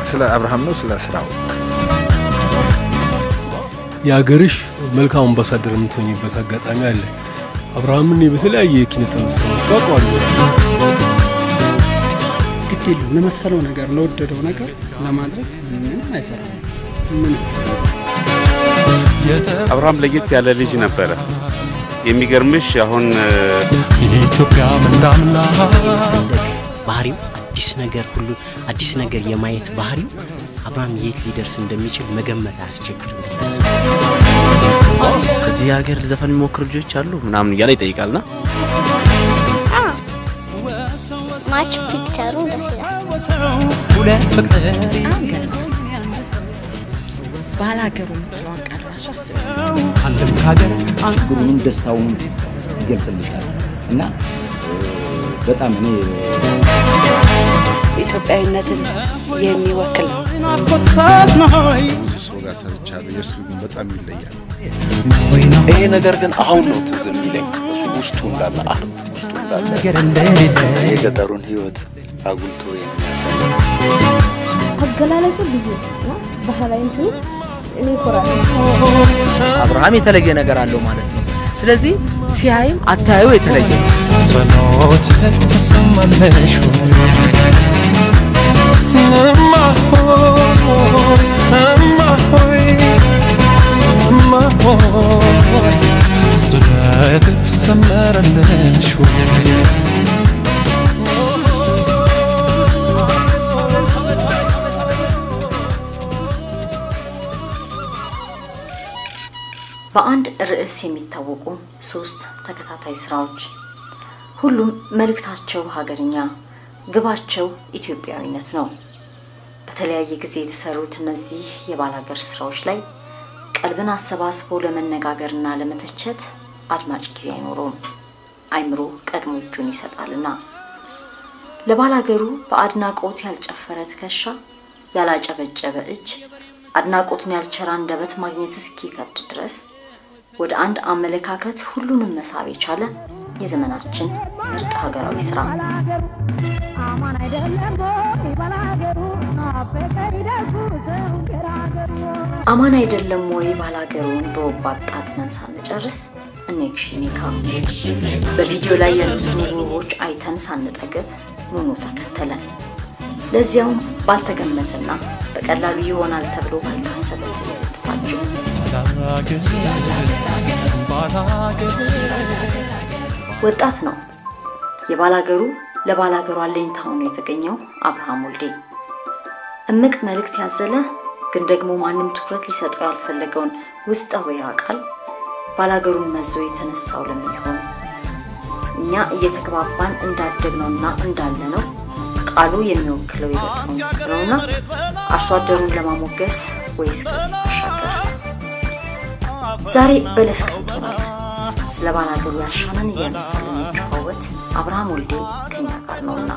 ስለ አብርሃም ነው ስለ ስራው የሀገርሽ መልካም አምባሳደር የምትሆኝበት አጋጣሚ አለ። አብርሃምን በተለያየ የኪነ ጥበብ ስራዎች አውቀዋለሁ። ግድ የለውም ለመሰለው ነገር ለወደደው ነገር ለማድረግ ምንም አይፈራም። ምንም አብርሃም ለየት ያለ ልጅ ነበረ። የሚገርምሽ አሁን ኢትዮጵያ ምንዳምና ባህሪው አዲስ ነገር ሁሉ አዲስ ነገር የማየት ባህሪው አብርሃም የት ሊደርስ እንደሚችል መገመት አያስቸግርም። እዚህ ሀገር ዘፈን የሚሞክሩ ልጆች አሉ ምናምን እያለ ይጠይቃልና ማች ፒክቸሩ ደስ ሁለት ፍቅር ባላገሩ የምትለዋን ቃል ራሱ አስብ። አንድም ከሀገር ችግሩንም ደስታውንም ይገልጽልሻል እና በጣም እኔ ኢትዮጵያዊነትን የሚወክል ነው። ናፍቆት ሰዓት ነው ሆይ ብዙ ሰው ጋር ሰርቻለሁ። የእሱ ግን በጣም ይለያል። ይሄ ነገር ግን አሁን ነው ትዝ የሚለኝ እሱ ውስጡ እንዳለ አርት ውስጡ እንዳለ ነገር እንደሌለ የገጠሩን ህይወት አጉልቶ የሚያሳይ አገላለጹ ልዩ እና ባህላዊ እንትኑ እኔ ይኮራል። አብርሃም የተለየ ነገር አለው ማለት ነው። ስለዚህ ሲያይም አታዩ የተለየ ነው። ጸሎት ተሰማለሽ እማ ሆይ እማ ሆይ እማ ሆይ ስለትሽ ሰመረልሽ ወይ በአንድ ርዕስ የሚታወቁ ሶስት ተከታታይ ስራዎች ሁሉም መልእክታቸው ሀገርኛ፣ ግባቸው ኢትዮጵያዊነት ነው። በተለያየ ጊዜ የተሰሩት እነዚህ የባላገር ስራዎች ላይ ቀልብን አሰባስቦ ለመነጋገርና ለመተቸት አድማጭ ጊዜ አይኖረውም። አይምሮ ቀድሞ እጁን ይሰጣልና ለባላገሩ በአድናቆት ያልጨፈረ ትከሻ፣ ያላጨበጨበ እጅ፣ አድናቆትን ያልቸራ አንደበት ማግኘት እስኪከብድ ድረስ ወደ አንድ አመለካከት ሁሉንም መሳብ የቻለ የዘመናችን ምርጥ ሀገራዊ ስራ አማን አይደለም ወይ ባላገሩን በወባት ጣጥመን ሳንጨርስ እኔክሽኔካ በቪዲዮ ላይ ያሉትን ውቦች አይተን ሳንጠግብ ኑኑ ተከተለን። ለዚያውም ባልተገመተና በቀላሉ ይሆናል ተብሎ ባልታሰበ ትዕይንት ታጅቦ ወጣት ነው የባላገሩ ለባላገሩ አለኝታ ሆኖ የተገኘው አብርሃም ወልዴ እምቅ መልእክት ያዘለ ግን ደግሞ ማንም ትኩረት ሊሰጠው ያልፈለገውን ውስጠ ወይራ ቃል ባላገሩን መዞ የተነሳው ለምን ይሆን? እኛ እየተግባባን እንዳደግነውና እንዳለነው ቃሉ የሚወክለው የገጠሩን ሕዝብ ነውና አርሶ አደሩን ለማሞገስ ወይስ ከዚህ ባሻገር? ዛሬ በለስ ቀንቶናል። ስለ ባላገሩ ያሻንን እያነሳልን የሚጨዋወት አብርሃም ወልዴ ከኛ ጋር ነውና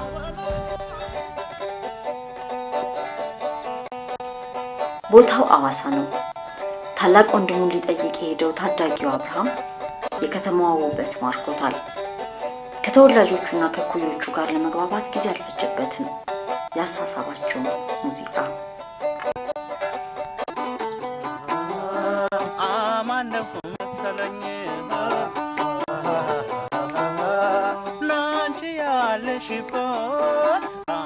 ቦታው አዋሳ ነው። ታላቅ ወንድሙን ሊጠይቅ የሄደው ታዳጊው አብርሃም የከተማዋ ውበት ማርኮታል። ከተወላጆቹና ከኩዮቹ ጋር ለመግባባት ጊዜ አልፈጀበትም። ያሳሳባቸውም ሙዚቃ አማነሁ መሰለኝ ላንቺ ያለሽበት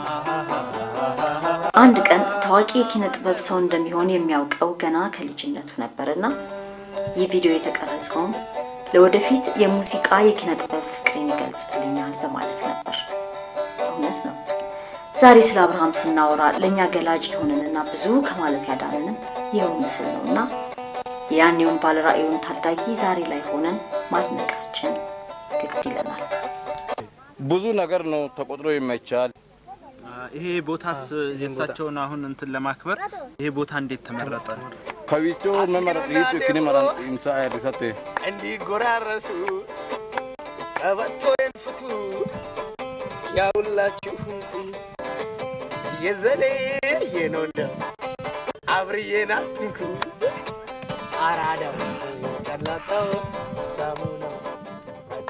አንድ ቀን ታዋቂ የኪነ ጥበብ ሰው እንደሚሆን የሚያውቀው ገና ከልጅነቱ ነበርና ይህ ቪዲዮ የተቀረጸውም ለወደፊት የሙዚቃ የኪነ ጥበብ ፍቅሬን ይገልጽልኛል በማለት ነበር። እውነት ነው። ዛሬ ስለ አብርሃም ስናወራ ለእኛ ገላጭ የሆነንና ብዙ ከማለት ያዳነንም ይኸው ምስል ነው እና የያኔውን ባለራእዩን ታዳጊ ዛሬ ላይ ሆነን ማድነቃችን ግድ ይለናል። ብዙ ነገር ነው ተቆጥሮ የማይቻል ይሄ ቦታስ የእሳቸውን አሁን እንትን ለማክበር ይሄ ቦታ እንዴት ተመረጠ? ከዊቾ መመረጥ ይቱ ክኒ መራን ኢምሳ ያሪሰቴ እንዲጎራረሱ ቀበቶን ፍቱ ያውላችሁ የዘኔ የነው እንደ አብርዬና ትንኩ አራዳው ጨላጣው ሳሙናው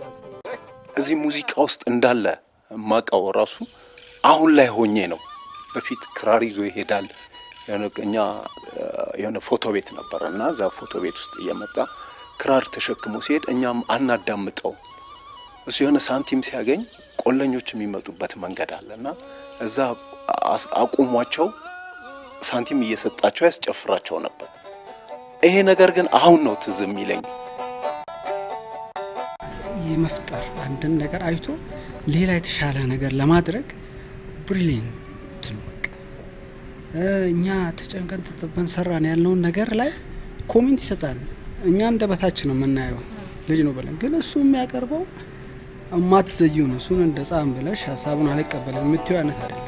እዚህ ሙዚቃ ውስጥ እንዳለ ማቃው ራሱ አሁን ላይ ሆኜ ነው በፊት ክራር ይዞ ይሄዳል። የሆነ እኛ የሆነ ፎቶ ቤት ነበረ እና እዛ ፎቶ ቤት ውስጥ እየመጣ ክራር ተሸክሞ ሲሄድ እኛም አናዳምጠው። እሱ የሆነ ሳንቲም ሲያገኝ ቆለኞች የሚመጡበት መንገድ አለ እና እዛ አቁሟቸው ሳንቲም እየሰጣቸው ያስጨፍራቸው ነበር። ይሄ ነገር ግን አሁን ነው ትዝ የሚለኝ። የመፍጠር አንድን ነገር አይቶ ሌላ የተሻለ ነገር ለማድረግ ብሪሊየንት ነው። በቃ እኛ ተጨንቀን ተጠበን ሰራን ያለውን ነገር ላይ ኮሜንት ይሰጣል። እኛ እንደ በታች ነው የምናየው ልጅ ነው ብለን፣ ግን እሱ የሚያቀርበው እማትዘዩ ነው። እሱን እንደ ጻም ብለሽ ሀሳቡን አልቀበለም የምትይው አይነት አይደለም።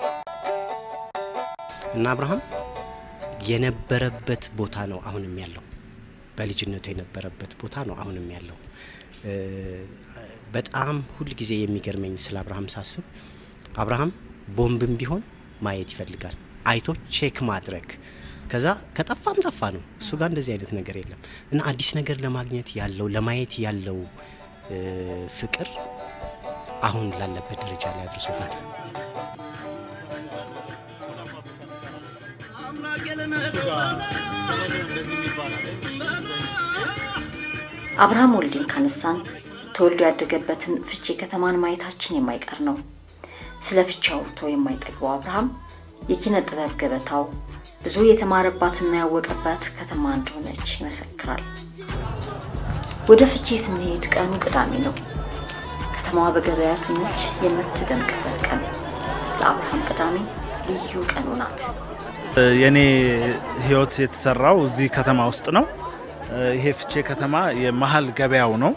እና አብርሃም የነበረበት ቦታ ነው አሁንም ያለው። በልጅነቱ የነበረበት ቦታ ነው አሁንም ያለው። በጣም ሁል ጊዜ የሚገርመኝ ስለ አብርሃም ሳስብ አብርሃም ቦምብም ቢሆን ማየት ይፈልጋል፣ አይቶ ቼክ ማድረግ ከዛ ከጠፋም ጠፋ ነው። እሱ ጋር እንደዚህ አይነት ነገር የለም እና አዲስ ነገር ለማግኘት ያለው ለማየት ያለው ፍቅር አሁን ላለበት ደረጃ ላይ አድርሶታል። አብርሃም ወልዴን ካነሳን ተወልዶ ያደገበትን ፍቼ ከተማን ማየታችን የማይቀር ነው። ስለ ፍቼ አውርቶ የማይጠግበው አብርሃም የኪነ ጥበብ ገበታው ብዙ የተማረባትና ያወቀባት ከተማ እንደሆነች ይመሰክራል። ወደ ፍቼ ስንሄድ ቀኑ ቅዳሜ ነው። ከተማዋ በገበያተኞች የምትደምቅበት ቀን። ለአብርሃም ቅዳሜ ልዩ ቀኑ ናት። የኔ ህይወት የተሰራው እዚህ ከተማ ውስጥ ነው። ይሄ ፍቼ ከተማ የመሀል ገበያው ነው።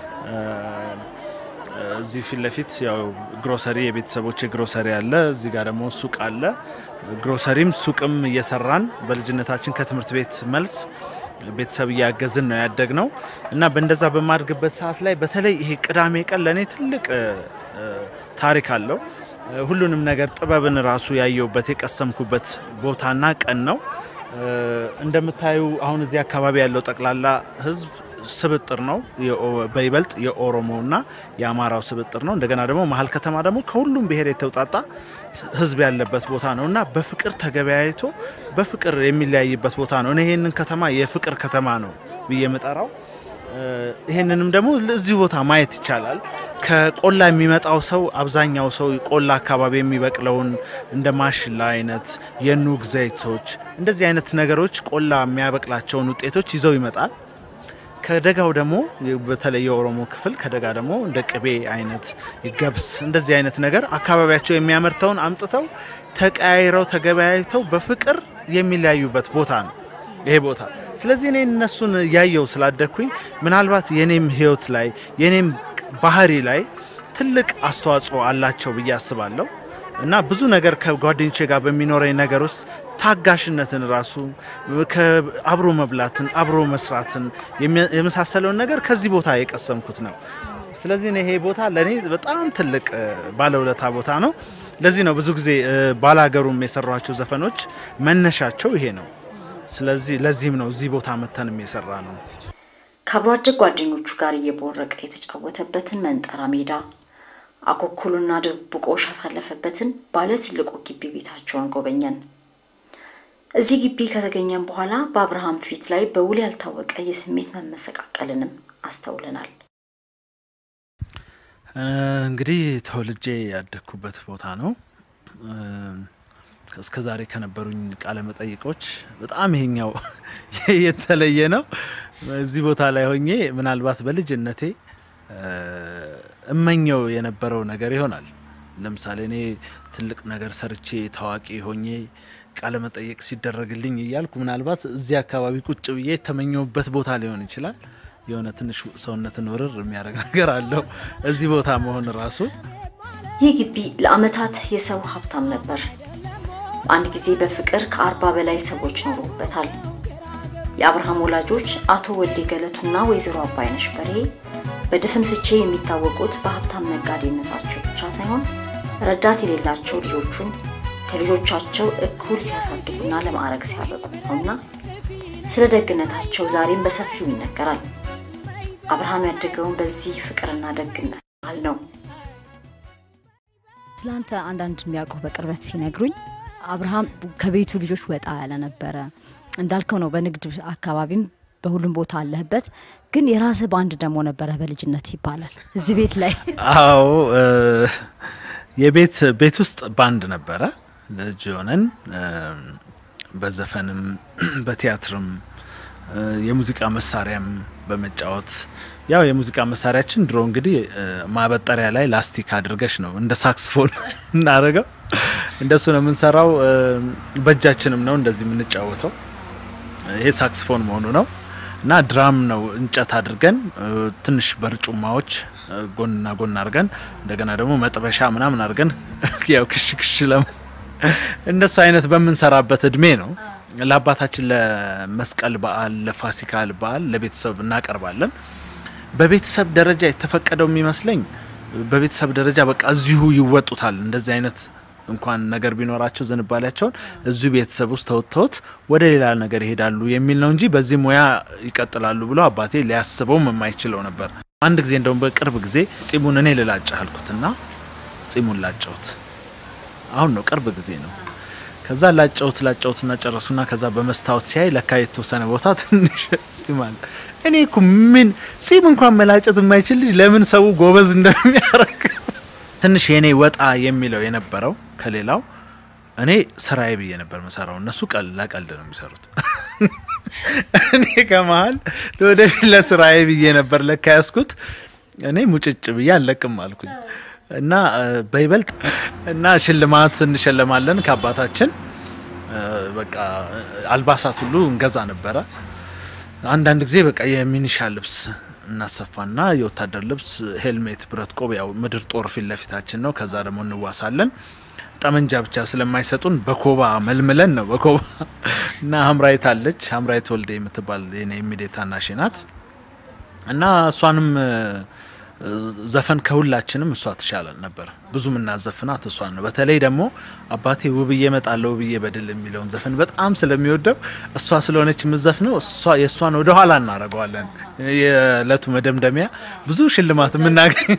እዚህ ፊት ለፊት ያው ግሮሰሪ የቤተሰቦች ግሮሰሪ አለ። እዚህ ጋር ደግሞ ሱቅ አለ። ግሮሰሪም ሱቅም እየሰራን በልጅነታችን ከትምህርት ቤት መልስ ቤተሰብ እያገዝን ነው ያደግ ነው እና በእንደዛ በማድግበት ሰዓት ላይ በተለይ ይሄ ቅዳሜ ቀን ለእኔ ትልቅ ታሪክ አለው። ሁሉንም ነገር ጥበብን ራሱ ያየውበት የቀሰምኩበት ቦታና ቀን ነው። እንደምታዩ አሁን እዚህ አካባቢ ያለው ጠቅላላ ህዝብ ስብጥር ነው። በይበልጥ የኦሮሞና የአማራው ስብጥር ነው። እንደገና ደግሞ መሀል ከተማ ደግሞ ከሁሉም ብሔር የተውጣጣ ህዝብ ያለበት ቦታ ነው እና በፍቅር ተገበያይቶ በፍቅር የሚለያይበት ቦታ ነው። እኔ ይህንን ከተማ የፍቅር ከተማ ነው ብዬ የምጠራው። ይህንንም ደግሞ እዚሁ ቦታ ማየት ይቻላል። ከቆላ የሚመጣው ሰው አብዛኛው ሰው ቆላ አካባቢ የሚበቅለውን እንደ ማሽላ አይነት የኑግ ዘይቶች፣ እንደዚህ አይነት ነገሮች ቆላ የሚያበቅላቸውን ውጤቶች ይዘው ይመጣል። ከደጋው ደግሞ በተለይ የኦሮሞ ክፍል ከደጋ ደግሞ እንደ ቅቤ አይነት ገብስ፣ እንደዚህ አይነት ነገር አካባቢያቸው የሚያመርተውን አምጥተው ተቀያይረው ተገበያይተው በፍቅር የሚለያዩበት ቦታ ነው ይሄ ቦታ። ስለዚህ እኔ እነሱን ያየው ስላደግኩኝ ምናልባት የኔም ህይወት ላይ የኔም ባህሪ ላይ ትልቅ አስተዋጽኦ አላቸው ብዬ አስባለሁ እና ብዙ ነገር ከጓደኞቼ ጋር በሚኖረኝ ነገር ውስጥ ታጋሽነትን ራሱ አብሮ መብላትን አብሮ መስራትን የመሳሰለውን ነገር ከዚህ ቦታ የቀሰምኩት ነው። ስለዚህ ይሄ ቦታ ለእኔ በጣም ትልቅ ባለውለታ ቦታ ነው። ለዚህ ነው ብዙ ጊዜ ባላገሩም የሰሯቸው ዘፈኖች መነሻቸው ይሄ ነው። ስለዚህ ለዚህም ነው እዚህ ቦታ መተንም የሰራ ነው። ከአብሮ አደግ ጓደኞቹ ጋር እየቦረቀ የተጫወተበትን መንጠራ ሜዳ አኮኩሉና ድብብቆሽ ያሳለፈበትን ባለ ትልቁ ግቢ ቤታቸውን ጎበኘን። እዚህ ግቢ ከተገኘን በኋላ በአብርሃም ፊት ላይ በውል ያልታወቀ የስሜት መመሰቃቀልንም አስተውለናል። እንግዲህ ተወልጄ ያደግኩበት ቦታ ነው። እስከ ዛሬ ከነበሩኝ ቃለ መጠይቆች በጣም ይሄኛው የተለየ ነው። እዚህ ቦታ ላይ ሆኜ ምናልባት በልጅነቴ እመኘው የነበረው ነገር ይሆናል። ለምሳሌ እኔ ትልቅ ነገር ሰርቼ ታዋቂ ሆኜ ቃለ መጠየቅ ሲደረግልኝ እያልኩ ምናልባት እዚህ አካባቢ ቁጭ ብዬ የተመኘውበት ቦታ ሊሆን ይችላል። የሆነ ትንሽ ሰውነትን ውርር የሚያደርግ ነገር አለው እዚህ ቦታ መሆን ራሱ። ይህ ግቢ ለአመታት የሰው ሀብታም ነበር። አንድ ጊዜ በፍቅር ከአርባ በላይ ሰዎች ኖሩበታል። የአብርሃም ወላጆች አቶ ወልዴ ገለቱና ወይዘሮ አባይነሽ በርሄ በድፍን ፍቼ የሚታወቁት በሀብታም ነጋዴነታቸው ብቻ ሳይሆን ረዳት የሌላቸው ልጆቹን ከልጆቻቸው እኩል ሲያሳድጉና ለማዕረግ ሲያበቁ ነውና ስለ ደግነታቸው ዛሬም በሰፊው ይነገራል። አብርሃም ያደገውን በዚህ ፍቅርና ደግነት ባህል ነው። ስላንተ አንዳንድ የሚያውቁ በቅርበት ሲነግሩኝ አብርሃም ከቤቱ ልጆች ወጣ ያለ ነበረ። እንዳልከው ነው። በንግድ አካባቢም በሁሉም ቦታ አለህበት። ግን የራስህ ባንድ ደግሞ ነበረ በልጅነት ይባላል እዚህ ቤት ላይ አዎ እ፣ የቤት ቤት ውስጥ ባንድ ነበረ ልጅ ሆነን እ፣ በዘፈንም በቲያትርም እ፣ የሙዚቃ መሳሪያም በመጫወት ያው የሙዚቃ መሳሪያችን ድሮ እንግዲህ እ፣ ማበጠሪያ ላይ ላስቲክ አድርገሽ ነው እንደ ሳክስፎን እናደርገው እንደሱ ነው የምንሰራው። እ፣ በእጃችንም ነው እንደዚህ የምንጫወተው። ይሄ ሳክስፎን መሆኑ ነው እና ድራም ነው እንጨት አድርገን እ፣ ትንሽ በርጩማዎች እ፣ ጎንና ጎን አድርገን እንደገና ደግሞ መጥበሻ ምናምን አድርገን ያው ክሽ ክሽ ለም እንደሱ አይነት በምንሰራበት እድሜ ነው ለአባታችን ለመስቀል በዓል ለፋሲካ በዓል ለቤተሰብ እናቀርባለን። በቤተሰብ ደረጃ የተፈቀደው የሚመስለኝ በቤተሰብ ደረጃ በቃ እዚሁ ይወጡታል እንደዚህ አይነት እንኳን ነገር ቢኖራቸው ዝንባሌያቸውን እዚሁ ቤተሰብ ውስጥ ተወጥተውት ወደ ሌላ ነገር ይሄዳሉ የሚል ነው እንጂ በዚህ ሙያ ይቀጥላሉ ብሎ አባቴ ሊያስበውም የማይችለው ነበር። አንድ ጊዜ እንደውም በቅርብ ጊዜ ጺሙን እኔ ልላጭ አልኩትና ጺሙን ላጨውት። አሁን ነው ቅርብ ጊዜ ነው። ከዛ ላጨውት ላጨውትና ጨረሱና ከዛ በመስታወት ሲያይ ለካ የተወሰነ ቦታ ትንሽ ጺም አለ። እኔ እኮ ምን ጺም እንኳን መላጨት የማይችል ልጅ ለምን ሰው ጎበዝ እንደሚያደርግ ትንሽ የኔ ወጣ የሚለው የነበረው ከሌላው እኔ ስራዬ ብዬ ነበር መሰራው። እነሱ ቀል ለቀልድ ነው የሚሰሩት። እኔ ከመሀል ለወደፊት ለስራዬ ብዬ ነበር ለካ ያስኩት። እኔ ሙጭጭ ብዬ አለቅም አልኩኝ እና እ፣ በይበልጥ እና ሽልማት እንሸለማለን ከአባታችን እ፣ በቃ እ፣ አልባሳት ሁሉ እንገዛ ነበረ። አንዳንድ ጊዜ በቃ የሚኒሻ ልብስ እናሰፋና የወታደር ልብስ፣ ሄልሜት፣ ብረት ቆብ፣ ያው ምድር ጦር ፊት ለፊታችን ነው። ከዛ ደግሞ እንዋሳለን። ጠመንጃ ብቻ ስለማይሰጡን በኮባ መልምለን ነው በኮባ እና ሀምራይት አለች ሀምራይት ወልዴ የምትባል የኔ ኢሚዲየት ታናሼ ናት እና እሷንም እ፣ ዘፈን ከሁላችንም እሷ ትሻለ ነበር። ብዙ ምናዘፍናት እሷን ነው። በተለይ ደግሞ አባቴ ውብዬ እመጣለሁ ውብዬ በድል የሚለውን ዘፈን በጣም ስለሚወደው እሷ ስለሆነች የምዘፍነው እሷ የእሷን ወደ ኋላ እናደርገዋለን። የእለቱ መደምደሚያ ብዙ ሽልማት የምናገኝ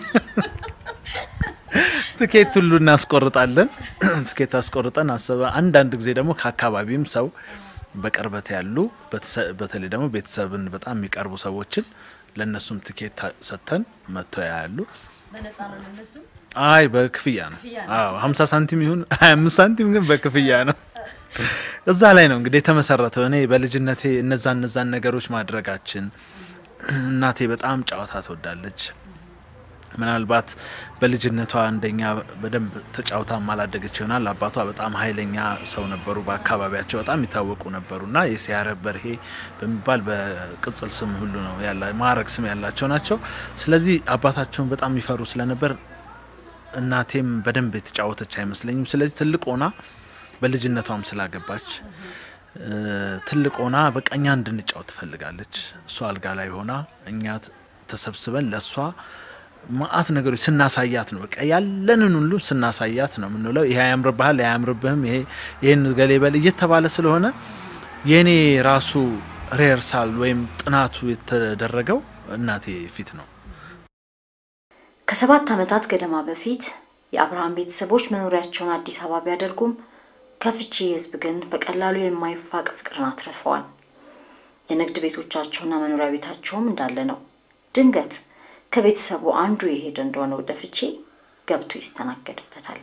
ትኬት ሁሉ እናስቆርጣለን። ትኬት አስቆርጠን አሰበ። አንዳንድ ጊዜ ደግሞ ከአካባቢም ሰው በቅርበት ያሉ በተሰ- በተለይ ደግሞ ቤተሰብን በጣም የሚቀርቡ ሰዎችን ለእነሱም ትኬት ታ- ሰጥተን መጥተው ያያሉ። በነፃ ነው ለነሱ አይ በክፍያ ነው። አዎ 50 ሳንቲም ይሁን 25 ሳንቲም ግን በክፍያ ነው። እዛ ላይ ነው እንግዲህ የተመሰረተው። እኔ በልጅነቴ እነዛ እነዛን ነገሮች ማድረጋችን እናቴ በጣም ጨዋታ ትወዳለች። ምናልባት በልጅነቷ እንደኛ በደንብ ተጫውታ ማላደገች ይሆናል። አባቷ በጣም ኃይለኛ ሰው ነበሩ። በአካባቢያቸው በጣም ይታወቁ ነበሩና የሲያረብ በርሄ በሚባል በቅጽል ስም ሁሉ ነው ያላ ማዕረግ ስም ያላቸው ናቸው። ስለዚህ አባታቸውን በጣም ይፈሩ ስለነበር እናቴም በደንብ የተጫወተች አይመስለኝም። ስለዚህ ትልቅ ሆና በልጅነቷም ስላገባች እ፣ ትልቅ ሆና በቃ እኛ እንድንጫወት ትፈልጋለች። እሷ አልጋ ላይ ሆና እኛ ት- ተሰብስበን ለእሷ ማአት ነገሮች ስናሳያት ነው በቃ ያለንን ሁሉ ስናሳያት ነው የምንውለው። ይሄ አያምርብሃል፣ ይሄ አያምርብህም፣ ይሄ ይህን ገሌ በል እየተባለ ስለሆነ የእኔ ራሱ ሬርሳል ወይም ጥናቱ የተደረገው እናቴ ፊት ነው። ከሰባት ዓመታት ገደማ በፊት የአብርሃም ቤተሰቦች መኖሪያቸውን አዲስ አበባ ቢያደርጉም ከፍቼ ህዝብ ግን በቀላሉ የማይፋቅ ፍቅርን አትርፈዋል። የንግድ ቤቶቻቸውና መኖሪያ ቤታቸውም እንዳለ ነው። ድንገት ከቤተሰቡ አንዱ የሄደ እንደሆነ ወደ ፍቼ ገብቶ ይስተናገድበታል።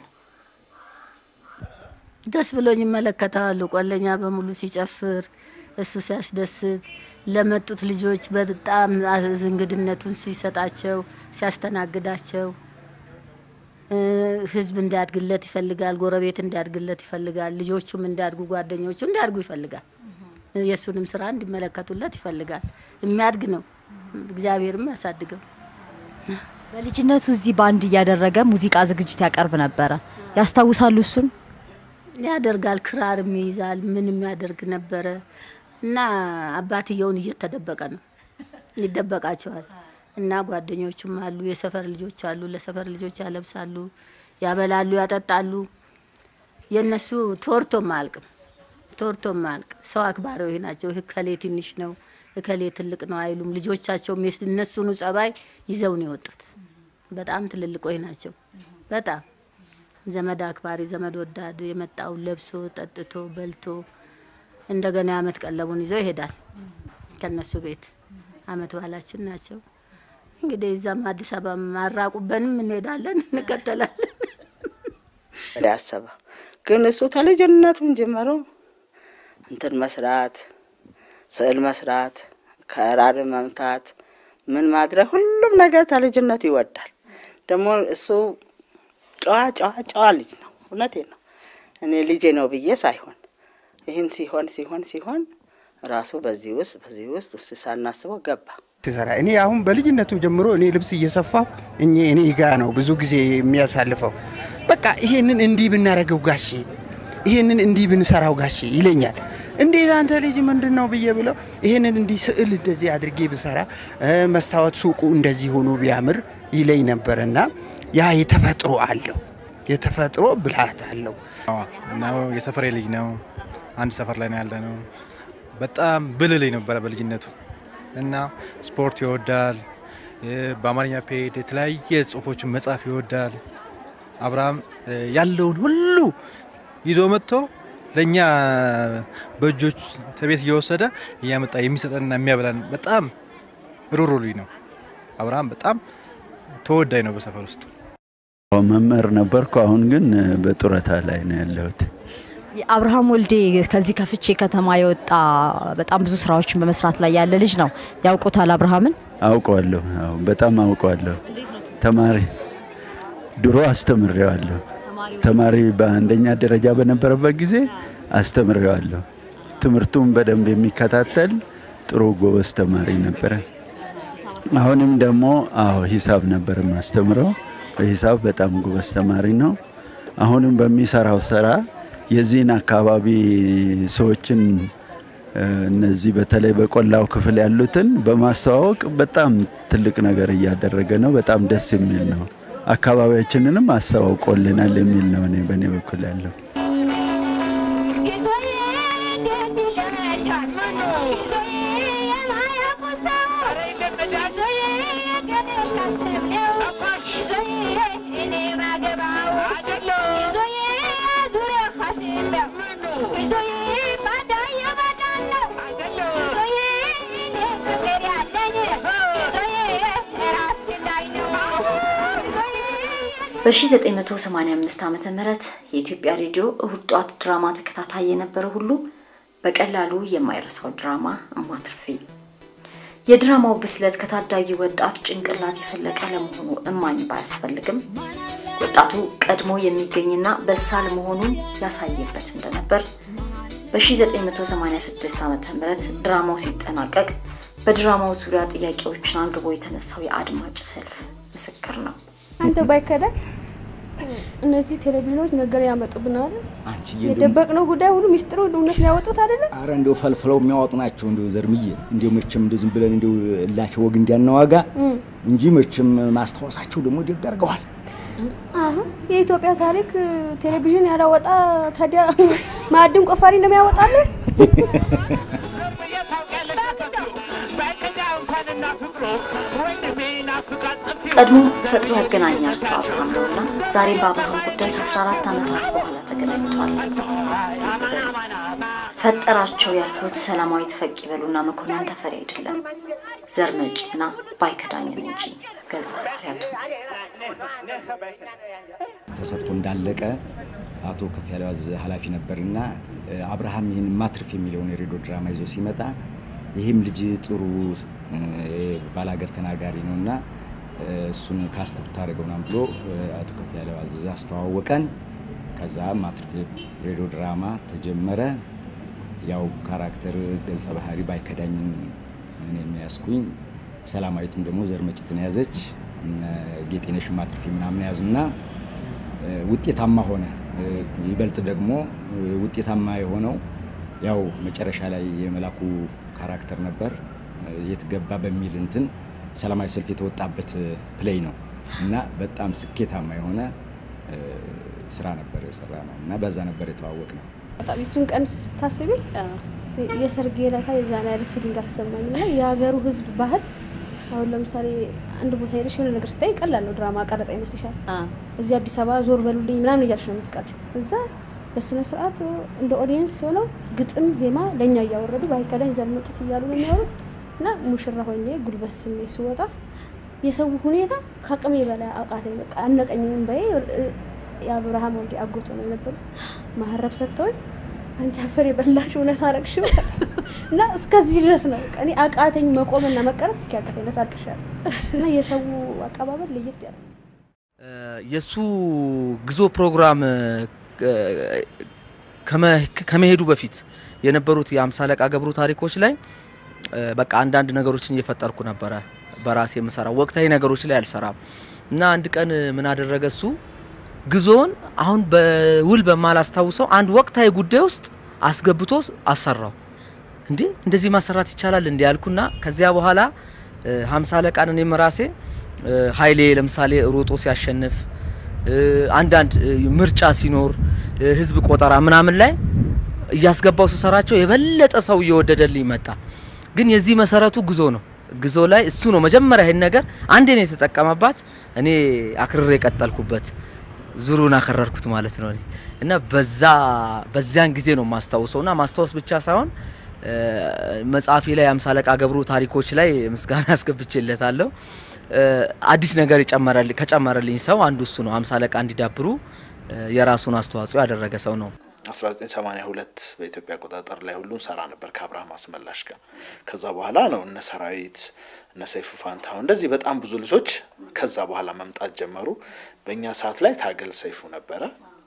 ደስ ብሎኝ ይመለከታሉ። ቆለኛ በሙሉ ሲጨፍር እሱ ሲያስደስት፣ ለመጡት ልጆች በጣም እንግድነቱን ሲሰጣቸው ሲያስተናግዳቸው፣ እ፣ ህዝብ እንዲያድግለት ይፈልጋል። ጎረቤት እንዲያድግለት ይፈልጋል። ልጆቹም እንዲያድጉ፣ ጓደኞቹ እንዲያድጉ ይፈልጋል። የእሱንም ስራ እንዲመለከቱለት ይፈልጋል። የሚያድግ ነው። እግዚአብሔርም ያሳድገው። በልጅነቱ እዚህ ባንድ እያደረገ ሙዚቃ ዝግጅት ያቀርብ ነበረ። ያስታውሳሉ እሱን? ያደርጋል። ክራርም ይይዛል። ምንም ያደርግ ነበረ እና አባትየውን እየተደበቀ ነው ይደበቃቸዋል። እና ጓደኞቹም አሉ፣ የሰፈር ልጆች አሉ። ለሰፈር ልጆች ያለብሳሉ፣ ያበላሉ፣ ያጠጣሉ። የእነሱ ቶርቶም አያልቅም፣ ቶርቶም አያልቅ። ሰው አክባሪዎች ናቸው። እከሌ ትንሽ ነው፣ እከሌ ትልቅ ነው አይሉም። ልጆቻቸውም የስ- እነሱኑ ጸባይ ይዘው ነው የወጡት። በጣም ትልልቆች ናቸው። በጣም ዘመድ አክባሪ፣ ዘመድ ወዳድ የመጣውን ለብሶ ጠጥቶ በልቶ እንደገና የአመት ቀለቡን ይዞ ይሄዳል ከነሱ ቤት። አመት ባህላችን ናቸው። እንግዲህ እዛም አዲስ አበባ ማራቁበንም እንሄዳለን፣ እንቀጠላለን። ወደ አሰበ ግን እሱ ተልጅነቱን ጀምሮ እንትን መስራት፣ ስዕል መስራት፣ ከራር መምታት፣ ምን ማድረግ ሁሉም ነገር ተልጅነቱ ይወዳል። ደግሞ እሱ ጨዋ ጨዋ ጨዋ ልጅ ነው። እውነቴ ነው። እኔ ልጄ ነው ብዬ ሳይሆን ይህን ሲሆን ሲሆን ሲሆን ራሱ በዚህ ውስጥ በዚህ ውስጥ ውስጥ ሳናስበው ገባ። ትሰራ እኔ አሁን በልጅነቱ ጀምሮ እኔ ልብስ እየሰፋሁ እኔ እኔ ጋ ነው ብዙ ጊዜ የሚያሳልፈው። በቃ ይሄንን እንዲህ ብናደርገው ጋሼ፣ ይሄንን እንዲህ ብንሰራው ጋሼ ይለኛል። እንዴት አንተ ልጅ ምንድን ነው ብዬ ብለው ይሄንን እንዲህ ስዕል እንደዚህ አድርጌ ብሰራ መስታወት ሱቁ እንደዚህ ሆኖ ቢያምር ይለኝ ነበርና ያ የተፈጥሮ አለው የተፈጥሮ ብልሃት አለው ነው። የሰፈሬ ልጅ ነው። አንድ ሰፈር ላይ ነው ያለ ነው። በጣም ብልህ ልጅ ነበረ በልጅነቱ እና ስፖርት ይወዳል። በአማርኛ ፔድ የተለያየ ጽሁፎችን መጻፍ ይወዳል። አብርሃም ያለውን ሁሉ ይዞ መጥቶ ለእኛ በእጆች ከቤት እየወሰደ እያመጣ የሚሰጠንና የሚያበላን በጣም ሩሩ ልጅ ነው። አብርሃም በጣም ተወዳጅ ነው በሰፈር ውስጥ። መምህር ነበርኩ። አሁን ግን በጡረታ ላይ ነው ያለሁት። አብርሃም ወልዴ ከዚህ ከፍቼ ከተማ የወጣ በጣም ብዙ ስራዎችን በመስራት ላይ ያለ ልጅ ነው። ያውቁታል አብርሃምን? አውቀዋለሁ። አዎ፣ በጣም አውቀዋለሁ። ተማሪ ድሮ አስተምሬዋለሁ። ተማሪ በአንደኛ ደረጃ በነበረበት ጊዜ አስተምሬዋለሁ። ትምህርቱን በደንብ የሚከታተል ጥሩ ጎበዝ ተማሪ ነበረ። አሁንም ደግሞ አዎ ሂሳብ ነበር ማስተምረው። በሂሳብ በጣም ጎበዝ ተማሪ ነው። አሁንም በሚሰራው ስራ የዚህን አካባቢ ሰዎችን እነዚህ በተለይ በቆላው ክፍል ያሉትን በማስተዋወቅ በጣም ትልቅ ነገር እያደረገ ነው። በጣም ደስ የሚል ነው። አካባቢያችንንም አስተዋውቆልናል የሚል ነው እኔ በእኔ በኩል ያለው። በ1985 ዓ ም የኢትዮጵያ ሬዲዮ እሁድ ጧት ድራማ ተከታታይ የነበረ ሁሉ በቀላሉ የማይረሳው ድራማ እማትርፌ። የድራማው ብስለት ከታዳጊ ወጣት ጭንቅላት የፈለቀ ለመሆኑ እማኝ ባያስፈልግም ወጣቱ ቀድሞ የሚገኝና በሳል መሆኑን ያሳየበት እንደነበር በ1986 ዓ ም ድራማው ሲጠናቀቅ በድራማው ዙሪያ ጥያቄዎችን አንግቦ የተነሳው የአድማጭ ሰልፍ ምስክር ነው። አንተ ባይከዳ እነዚህ ቴሌቪዥኖች ነገር ያመጡብናል። አንቺ የደበቅነው ጉዳይ ሁሉ ሚስጥሩ እውነት ሊያወጡት አይደለ? አረ እንደው ፈልፍለው የሚያወጡ ናቸው። እንደው ዘርምዬ እንደው መቼም እንደው ዝም ብለን እንደው እላፊ ወግ እንዲያናዋጋ እንጂ መቼም ማስታወሳቸው ደግሞ ደግ አድርገዋል። አሁን የኢትዮጵያ ታሪክ ቴሌቪዥን ያላወጣ ታዲያ ማዕድን ቆፋሪ ነው የሚያወጣልን? ቀድሞ ፈጥሮ ያገናኛቸው አብርሃም ነውና ዛሬም በአብርሃም ጉዳይ ከ14 ዓመታት በኋላ ተገናኝቷል። ፈጠራቸው ያልኩት ሰላማዊት ፈቅ ይበሉና መኮንን ተፈሪ አይደለም ዘር መጪና ባይከዳኝን እንጂ ገጸ ባህሪያቱ ተሰርቶ እንዳለቀ አቶ ከፍ ያለው አዝ ኃላፊ ነበርና አብርሃም ይህን ማትርፍ የሚለውን የሬዲዮ ድራማ ይዞ ሲመጣ ይህም ልጅ ጥሩ ባላገር ተናጋሪ ነውና እሱን ካስት ብታደርገው ምናምን ብሎ አቶ ከፍ ያለው አዘዘ አስተዋወቀን። ከዛ ማትርፌ ሬዲዮ ድራማ ተጀመረ። ያው ካራክተር ገጸ ባህሪ ባይከዳኝን እኔ የሚያስኩኝ ሰላማዊትም ደግሞ ዘርመጭትን ያዘች ጌጤነሽ ማትርፌ ምናምን ያዙና ውጤታማ ሆነ። ይበልጥ ደግሞ ውጤታማ የሆነው ያው መጨረሻ ላይ የመላኩ ካራክተር ነበር የት ገባ በሚል እንትን ሰላማዊ ሰልፍ የተወጣበት ፕሌይ ነው እና በጣም ስኬታማ የሆነ ስራ ነበር የሰራ ነው እና በዛ ነበር የተዋወቅ ነው። በጣም እሱን ቀን ስታስቢ የሰርጌ ዕለት የዛን ያህል ፊሊንግ አልተሰማኝም እና የሀገሩ ሕዝብ ባህል አሁን ለምሳሌ አንድ ቦታ ሄደሽ የሆነ ነገር ስታይ ቀላል ነው ድራማ ቀረጻ ይመስልሻል። እዚህ አዲስ አበባ ዞር በሉልኝ ምናምን እያልሽ ነው የምትቀርጭው። እዛ በስነ ስርዓት እንደ ኦዲየንስ ሆነው ግጥም ዜማ ለእኛ እያወረዱ ባይከዳኝ ዘመጡት እያሉ ነው የሚያወሩት እና ሙሽራ ሆኜ ጉልበት ስሜ ስወጣ የሰው ሁኔታ ከአቅሜ በላይ አቃተኝ። በቃ አነቀኝም በይ የአብርሃም ወልዴ አጎቶ ነው የነበሩ ማህረብ ሰጥተውኝ አንቺ አፈር የበላሽ እውነት አረግሽው እና እስከዚህ ድረስ ነው በቃ እኔ አቃተኝ መቆምና መቀረት እስኪ አቃተኝ ነሳቅሻል እና የሰው አቀባበል ለየት ያለ የእሱ ግዞ ፕሮግራም ከመሄዱ በፊት የነበሩት የአምሳ አለቃ ገብሩ ታሪኮች ላይ በቃ አንዳንድ ነገሮችን እየፈጠርኩ ነበረ በራሴ የምሰራው ወቅታዊ ነገሮች ላይ አልሰራም እና አንድ ቀን ምን አደረገ እሱ ግዞውን አሁን በውል በማላስታውሰው አንድ ወቅታዊ ጉዳይ ውስጥ አስገብቶ አሰራው። እንዴ እንደዚህ ማሰራት ይቻላል እንዲ ያልኩና ከዚያ በኋላ ሀምሳ አለቃን እኔም ራሴ ኃይሌ ለምሳሌ ሮጦ ሲያሸንፍ አንዳንድ ምርጫ ሲኖር ህዝብ ቆጠራ ምናምን ላይ እያስገባው ስሰራቸው የበለጠ ሰው እየወደደልኝ መጣ። ግን የዚህ መሰረቱ ጉዞ ነው። ጉዞ ላይ እሱ ነው መጀመሪያ ይሄን ነገር አንዴ ነው የተጠቀመባት፣ እኔ አክርሬ የቀጠልኩበት ዙሩን አከረርኩት ማለት ነው። እኔ እና በዛ በዚያን ጊዜ ነው ማስታውሰው እና ማስታወስ ብቻ ሳይሆን መጽሐፌ ላይ አምሳ አለቃ ገብሩ ታሪኮች ላይ ምስጋና አስገብቼለታለሁ። አዲስ ነገር የጨመረልኝ ከጨመረልኝ ሰው አንዱ እሱ ነው። አምሳ አለቃ እንዲዳብሩ የራሱን አስተዋጽኦ ያደረገ ሰው ነው። 1982 በኢትዮጵያ አቆጣጠር ላይ ሁሉ ሰራ ነበር ከአብርሃም አስመላሽ ጋር። ከዛ በኋላ ነው እነ ሰራዊት እነ ሰይፉ ፋንታሁን እንደዚህ በጣም ብዙ ልጆች ከዛ በኋላ መምጣት ጀመሩ። በእኛ ሰዓት ላይ ታገል ሰይፉ ነበረ።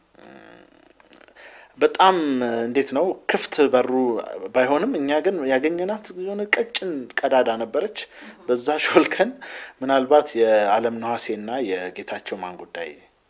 በጣም እንዴት ነው ክፍት በሩ ባይሆንም እኛ ግን ያገኘናት የሆነ ቀጭን ቀዳዳ ነበረች። በዛ ሾልከን ምናልባት የአለም ነዋሴና የጌታቸው ማን ጉዳይ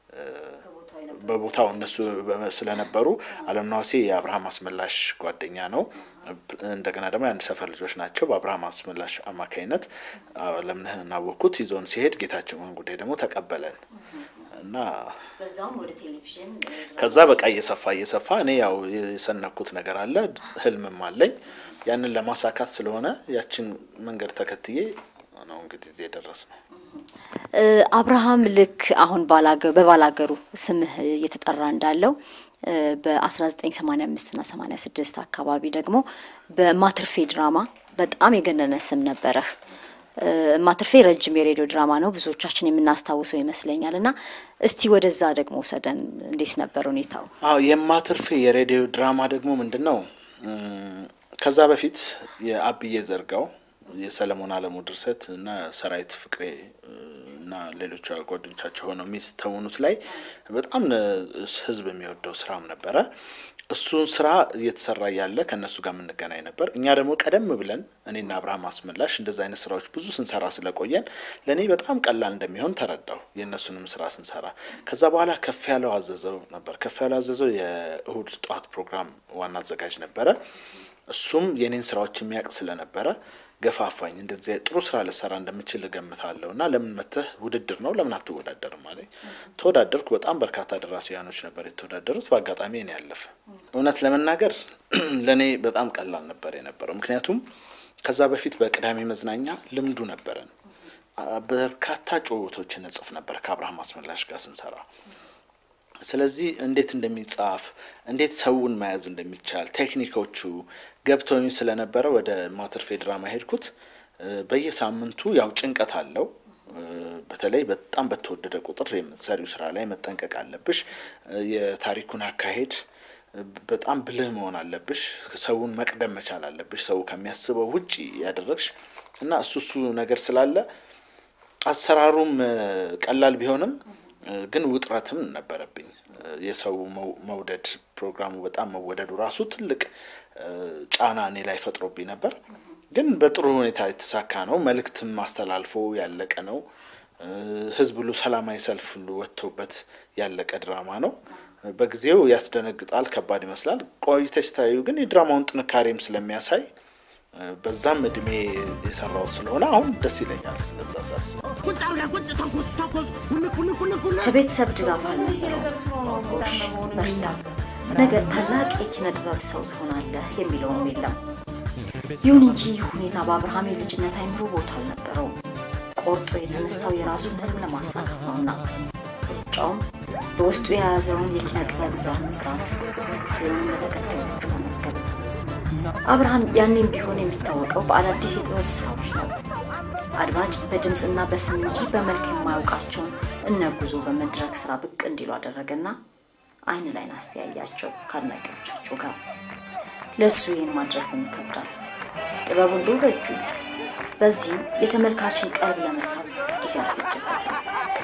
በቦታው እነሱ ስለነበሩ አለም ነዋሴ የአብርሃም አስመላሽ ጓደኛ ነው። እንደገና ደግሞ የአንድ ሰፈር ልጆች ናቸው። በአብርሃም አስመላሽ አማካኝነት አለምነህን አወቅኩት። ይዞን ሲሄድ ጌታቸው ማን ጉዳይ ደግሞ ተቀበለን እና በዛውም ወደ ቴሌቪዥን ከዛ በቃ እየሰፋ እየሰፋ እኔ ያው የሰነኩት ነገር አለ፣ ህልምም አለኝ። ያንን ለማሳካት ስለሆነ ያችን መንገድ ተከትዬ ነው እንግዲህ እዚህ የደረስ ነው። አብርሃም ልክ አሁን በባላገሩ ስምህ እየተጠራ እንዳለው በ1985 እና 86 አካባቢ ደግሞ በማትርፌ ድራማ በጣም የገነነ ስም ነበረህ። ማትርፌ ረጅም የሬዲዮ ድራማ ነው፣ ብዙዎቻችን የምናስታውሰው ይመስለኛል። እና እስቲ ወደዛ ደግሞ ውሰደን፣ እንዴት ነበር ሁኔታው? አዎ የማትርፌ የሬዲዮ ድራማ ደግሞ ምንድን ነው? ከዛ በፊት የአብዬ ዘርጋው የሰለሞን አለሙ ድርሰት እና ሰራዊት ፍቅሬ እና ሌሎች ጓደኞቻቸው ሆነው የሚስተውኑት ላይ በጣም ህዝብ የሚወደው ስራም ነበረ። እሱን ስራ እየተሰራ ያለ ከእነሱ ጋር የምንገናኝ ነበር። እኛ ደግሞ ቀደም ብለን እኔና አብርሃም አስመላሽ እንደዚ አይነት ስራዎች ብዙ ስንሰራ ስለቆየን ለእኔ በጣም ቀላል እንደሚሆን ተረዳው የእነሱንም ስራ ስንሰራ። ከዛ በኋላ ከፍ ያለው አዘዘው ነበር። ከፍ ያለው አዘዘው የእሁድ ጠዋት ፕሮግራም ዋና አዘጋጅ ነበረ። እሱም የኔን ስራዎች የሚያውቅ ስለነበረ ገፋፋኝ። እንደዚህ ጥሩ ስራ ልሰራ እንደምችል እገምታለሁ እና ለምን መተህ ውድድር ነው ለምን አትወዳደርም አለኝ። ተወዳደርኩ። በጣም በርካታ ደራሲያኖች ነበር የተወዳደሩት። በአጋጣሚ እኔ ያለፈ። እውነት ለመናገር ለእኔ በጣም ቀላል ነበር የነበረው፣ ምክንያቱም ከዛ በፊት በቅዳሜ መዝናኛ ልምዱ ነበረን። በርካታ ጭውውቶችን እጽፍ ነበር ከአብርሃም አስመላሽ ጋር ስንሰራ ስለዚህ እንዴት እንደሚጻፍ እንዴት ሰውን መያዝ እንደሚቻል ቴክኒኮቹ ገብተውኝ ስለነበረ ወደ ማትርፌ ድራማ ሄድኩት። በየሳምንቱ ያው ጭንቀት አለው። በተለይ በጣም በተወደደ ቁጥር የምትሰሪው ስራ ላይ መጠንቀቅ አለብሽ። የታሪኩን አካሄድ በጣም ብልህ መሆን አለብሽ። ሰውን መቅደም መቻል አለብሽ። ሰው ከሚያስበው ውጪ ያደረግሽ እና እሱ እሱ ነገር ስላለ አሰራሩም ቀላል ቢሆንም ግን ውጥረትም ነበረብኝ። የሰው መውደድ ፕሮግራሙ በጣም መወደዱ ራሱ ትልቅ ጫና እኔ ላይ ፈጥሮብኝ ነበር። ግን በጥሩ ሁኔታ የተሳካ ነው። መልእክትም አስተላልፎ ያለቀ ነው። ህዝብ ሁሉ ሰላማዊ ሰልፍ ሁሉ ወጥቶበት ያለቀ ድራማ ነው። በጊዜው ያስደነግጣል፣ ከባድ ይመስላል። ቆይተሽ ስታዩ ግን የድራማውን ጥንካሬም ስለሚያሳይ በዛም እድሜ የሰራሁት ስለሆነ አሁን ደስ ይለኛል። ስለዛ ሳስብ ከቤተሰብ ድጋፍ አልነበረው። ጎሽ በርታ፣ ነገ ታላቅ የኪነ ጥበብ ሰው ትሆናለህ የሚለውም የለም። ይሁን እንጂ ሁኔታ በአብርሃም የልጅነት አይምሮ ቦታ አልነበረውም። ቆርጦ የተነሳው የራሱን ህልም ለማሳካት ነውና ሩጫውም በውስጡ የያዘውን የኪነ ጥበብ ዘር መስራት፣ ፍሬውን ለተከታዮቹ መመገብ። አብርሃም ያኔም ቢሆን የሚታወቀው በአዳዲስ የጥበብ ስራዎች ነው። አድማጭ በድምፅና በስም እንጂ በመልክ የማያውቃቸውን እነ ጉዞ በመድረክ ስራ ብቅ እንዲሉ አደረገና አይን ላይን አስተያያቸው ከአድናቂዎቻቸው ጋር። ለእሱ ይህን ማድረግ ምን ይከብዳል? ጥበቡ እንዲሁ በእጁ። በዚህም የተመልካችን ቀልብ ለመሳብ ጊዜ አልፈጀበትም።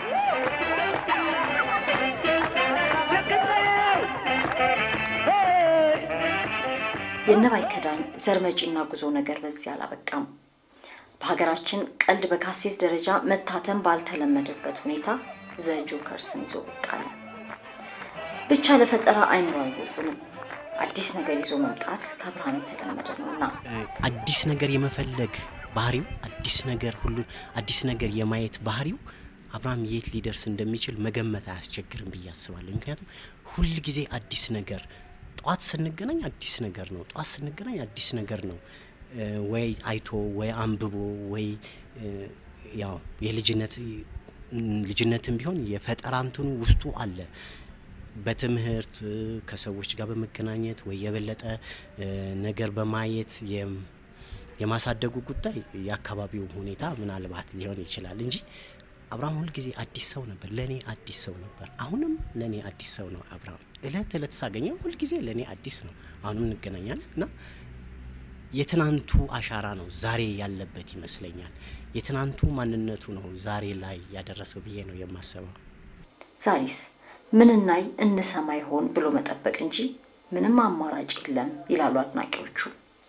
የነባይ ከዳኝ ዘርመጪና ጉዞ ነገር በዚህ አላበቃም። በሀገራችን ቀልድ በካሴት ደረጃ መታተም ባልተለመደበት ሁኔታ ዘ ጆከርስን ይዞ ብቅ አለ። ብቻ ለፈጠራ አይምሮ አይወስንም። አዲስ ነገር ይዞ መምጣት ከአብርሃም የተለመደ ነውና አዲስ ነገር የመፈለግ ባህሪው አዲስ ነገር ሁሉን አዲስ ነገር የማየት ባህሪው አብርሃም የት ሊደርስ እንደሚችል መገመት አያስቸግርም ብዬ አስባለሁ። ምክንያቱም ሁል ጊዜ አዲስ ነገር ጠዋት ስንገናኝ አዲስ ነገር ነው። ጠዋት ስንገናኝ አዲስ ነገር ነው። ወይ አይቶ ወይ አንብቦ ወይ ያው የልጅነት ልጅነትም ቢሆን የፈጠራ እንትኑ ውስጡ አለ። በትምህርት ከሰዎች ጋር በመገናኘት ወይ የበለጠ ነገር በማየት የማሳደጉ ጉዳይ የአካባቢው ሁኔታ ምናልባት ሊሆን ይችላል እንጂ አብርሃም ሁልጊዜ አዲስ ሰው ነበር። ለእኔ አዲስ ሰው ነበር። አሁንም ለእኔ አዲስ ሰው ነው አብርሃም። እለት እለት ሳገኘው ሁልጊዜ ለእኔ አዲስ ነው። አሁንም እንገናኛለን እና የትናንቱ አሻራ ነው ዛሬ ያለበት ይመስለኛል። የትናንቱ ማንነቱ ነው ዛሬ ላይ ያደረሰው ብዬ ነው የማስበው። ዛሬስ ምን እናይ እንሰማ ይሆን ብሎ መጠበቅ እንጂ ምንም አማራጭ የለም ይላሉ አድናቂዎቹ።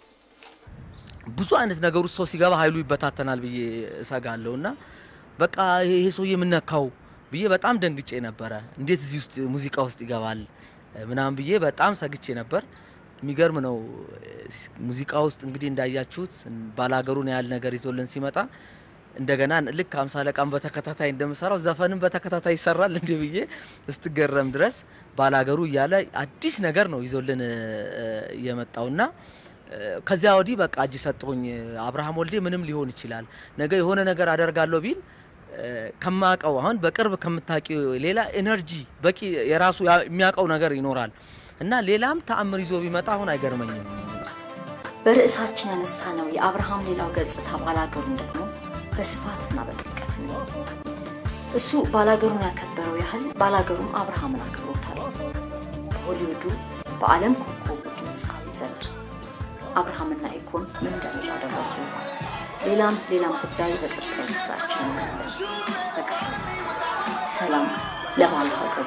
ብዙ አይነት ነገር ውስጥ ሰው ሲገባ ኃይሉ ይበታተናል ብዬ እሰጋለሁ እና በቃ ይሄ ሰውዬ የምነካው ብዬ በጣም ደንግጬ ነበረ። እንዴት እዚህ ውስጥ ሙዚቃ ውስጥ ይገባል ምናምን ብዬ በጣም ሰግቼ ነበር። የሚገርም ነው። ሙዚቃ ውስጥ እንግዲህ እንዳያችሁት ባላገሩን ያህል ነገር ይዞልን ሲመጣ እንደገና ልክ አምሳ አለቃም በተከታታይ እንደምሰራው ዘፈንም በተከታታይ ይሰራል እንዲህ ብዬ እስትገረም ድረስ ባላገሩ እያለ አዲስ ነገር ነው ይዞልን የመጣውና ከዚያ ወዲህ በቃ እጅ ሰጠሁኝ። አብርሃም ወልዴ ምንም ሊሆን ይችላል። ነገ የሆነ ነገር አደርጋለሁ ቢል ከማቀው አሁን በቅርብ ከምታውቂው ሌላ ኤነርጂ በቂ የራሱ የሚያውቀው ነገር ይኖራል እና ሌላም ተአምር ይዞ ቢመጣ አሁን አይገርመኝም። በርዕሳችን ያነሳ ነው የአብርሃም ሌላው ገጽታ ባላገሩን ደግሞ በስፋትና በጥልቀት ነው። እሱ ባላገሩን ያከበረው ያህል ባላገሩም አብርሃምን አክብሮታል። በሆሊውዱ በዓለም ኮከቡ ድምፃዊ ዘንድ አብርሃምና ኢኮን ምን ደረጃ ደረሱ? ሌላም ሌላም ጉዳይ በቀጣዩ ክፍላችን እናያለን። በክፍል ሰላም ለባለ ሀገሩ።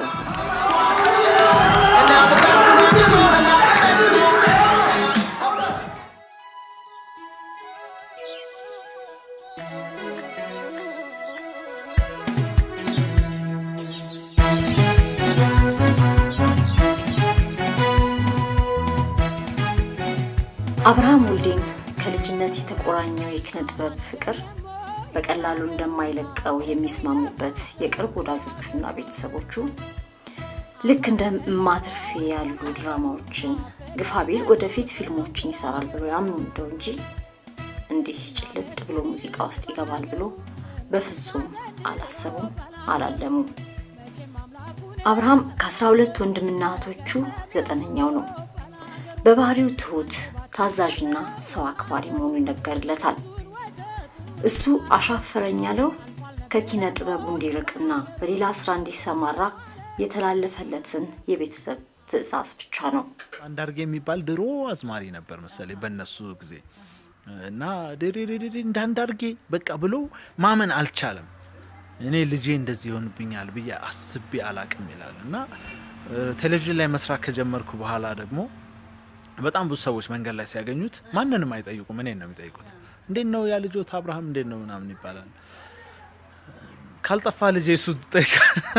አብርሃም ወልዴን ከልጅነት የተቆራኘው የኪነ ጥበብ ፍቅር በቀላሉ እንደማይለቀው የሚስማሙበት የቅርብ ወዳጆቹና ቤተሰቦቹ ልክ እንደ ማትርፌ ያሉ ድራማዎችን ግፋቤል ወደፊት ፊልሞችን ይሰራል ብሎ ያምኑ እንደው እንጂ እንዲህ ጭልጥ ብሎ ሙዚቃ ውስጥ ይገባል ብሎ በፍጹም አላሰቡም፣ አላለሙም። አብርሃም ከአስራ ሁለት ወንድምና እህቶቹ ዘጠነኛው ነው። በባህሪው ትሁት፣ ታዛዥና ሰው አክባሪ መሆኑ ይነገርለታል። እሱ አሻፈረኝ ያለው ከኪነ ጥበቡ እንዲርቅና በሌላ ስራ እንዲሰማራ የተላለፈለትን የቤተሰብ ትዕዛዝ ብቻ ነው። አንዳርጌ የሚባል ድሮ አዝማሪ ነበር መሰለኝ በእነሱ ጊዜ እና ድሬድሬ እንዳንዳርጌ በቃ ብሎ ማመን አልቻለም። እኔ ልጄ እንደዚህ ይሆንብኛል ብዬ አስቤ አላቅም ይላል እና ቴሌቪዥን ላይ መስራት ከጀመርኩ በኋላ ደግሞ በጣም ብዙ ሰዎች መንገድ ላይ ሲያገኙት ማንንም አይጠይቁም፣ እኔን ነው የሚጠይቁት። እንዴት ነው ያ ልጆት አብርሃም እንዴት ነው ምናምን ይባላል። ካልጠፋ ልጄ እሱን ትጠይቃ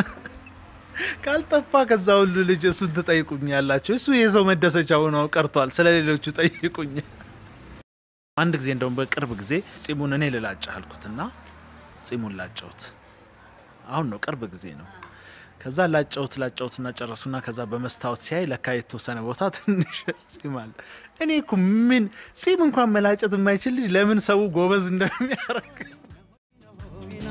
ካልጠፋ ከዛ ሁሉ ልጅ እሱን ትጠይቁኝ ያላቸው እሱ የሰው መደሰቻ ሆኖ ቀርቷል። ስለ ሌሎቹ ጠይቁኝ። አንድ ጊዜ እንደውም በቅርብ ጊዜ ጺሙን እኔ ልላጭ አልኩትና ጺሙን ላጨውት። አሁን ነው ቅርብ ጊዜ ነው። ከዛ ላጨውት ላጨውትና ጨረሱና ከዛ በመስታወት ሲያይ ለካ የተወሰነ ቦታ ትንሽ ጺም አለ። እኔ እኮ ምን ጺም እንኳን መላጨት የማይችል ልጅ ለምን ሰው ጎበዝ እንደሚያደርግ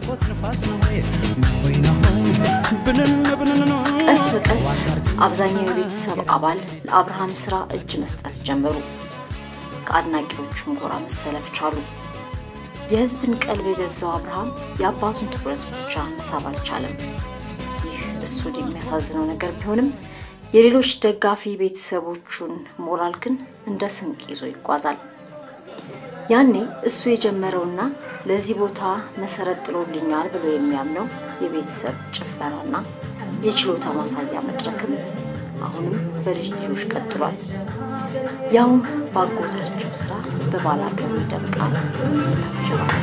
የናፍቆት ንፋስ ነው ወይ ወይ ነው ብንን ብንን ነው ቀስ በቀስ አብዛኛው የቤተሰብ አባል ለአብርሃም ስራ እጅ መስጠት ጀመሩ። ከአድናቂዎቹም ጎራ መሰለፍ ቻሉ። የህዝብን ቀልብ የገዛው አብርሃም የአባቱን ትኩረት ብቻ መሳብ አልቻለም። ይህ እሱን የሚያሳዝነው ነገር ቢሆንም የሌሎች ደጋፊ ቤተሰቦቹን ሞራል ግን እንደ ስንቅ ይዞ ይጓዛል። ያኔ እሱ የጀመረውና ለዚህ ቦታ መሰረት ጥሎልኛል ብሎ የሚያምነው የቤተሰብ ጭፈራና የችሎታ ማሳያ መድረክም አሁንም በልጅ ልጆች ቀጥሏል። ያውም ባጎታቸው ስራ በባላገሩ ይደምቃል፣ ይታጀባል።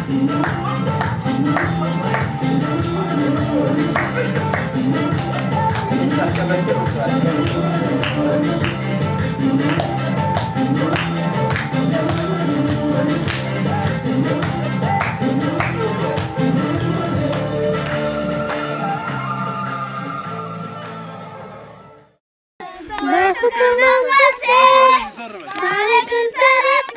በፍቅር መንፈሴ ዛሬ ግን ተረታ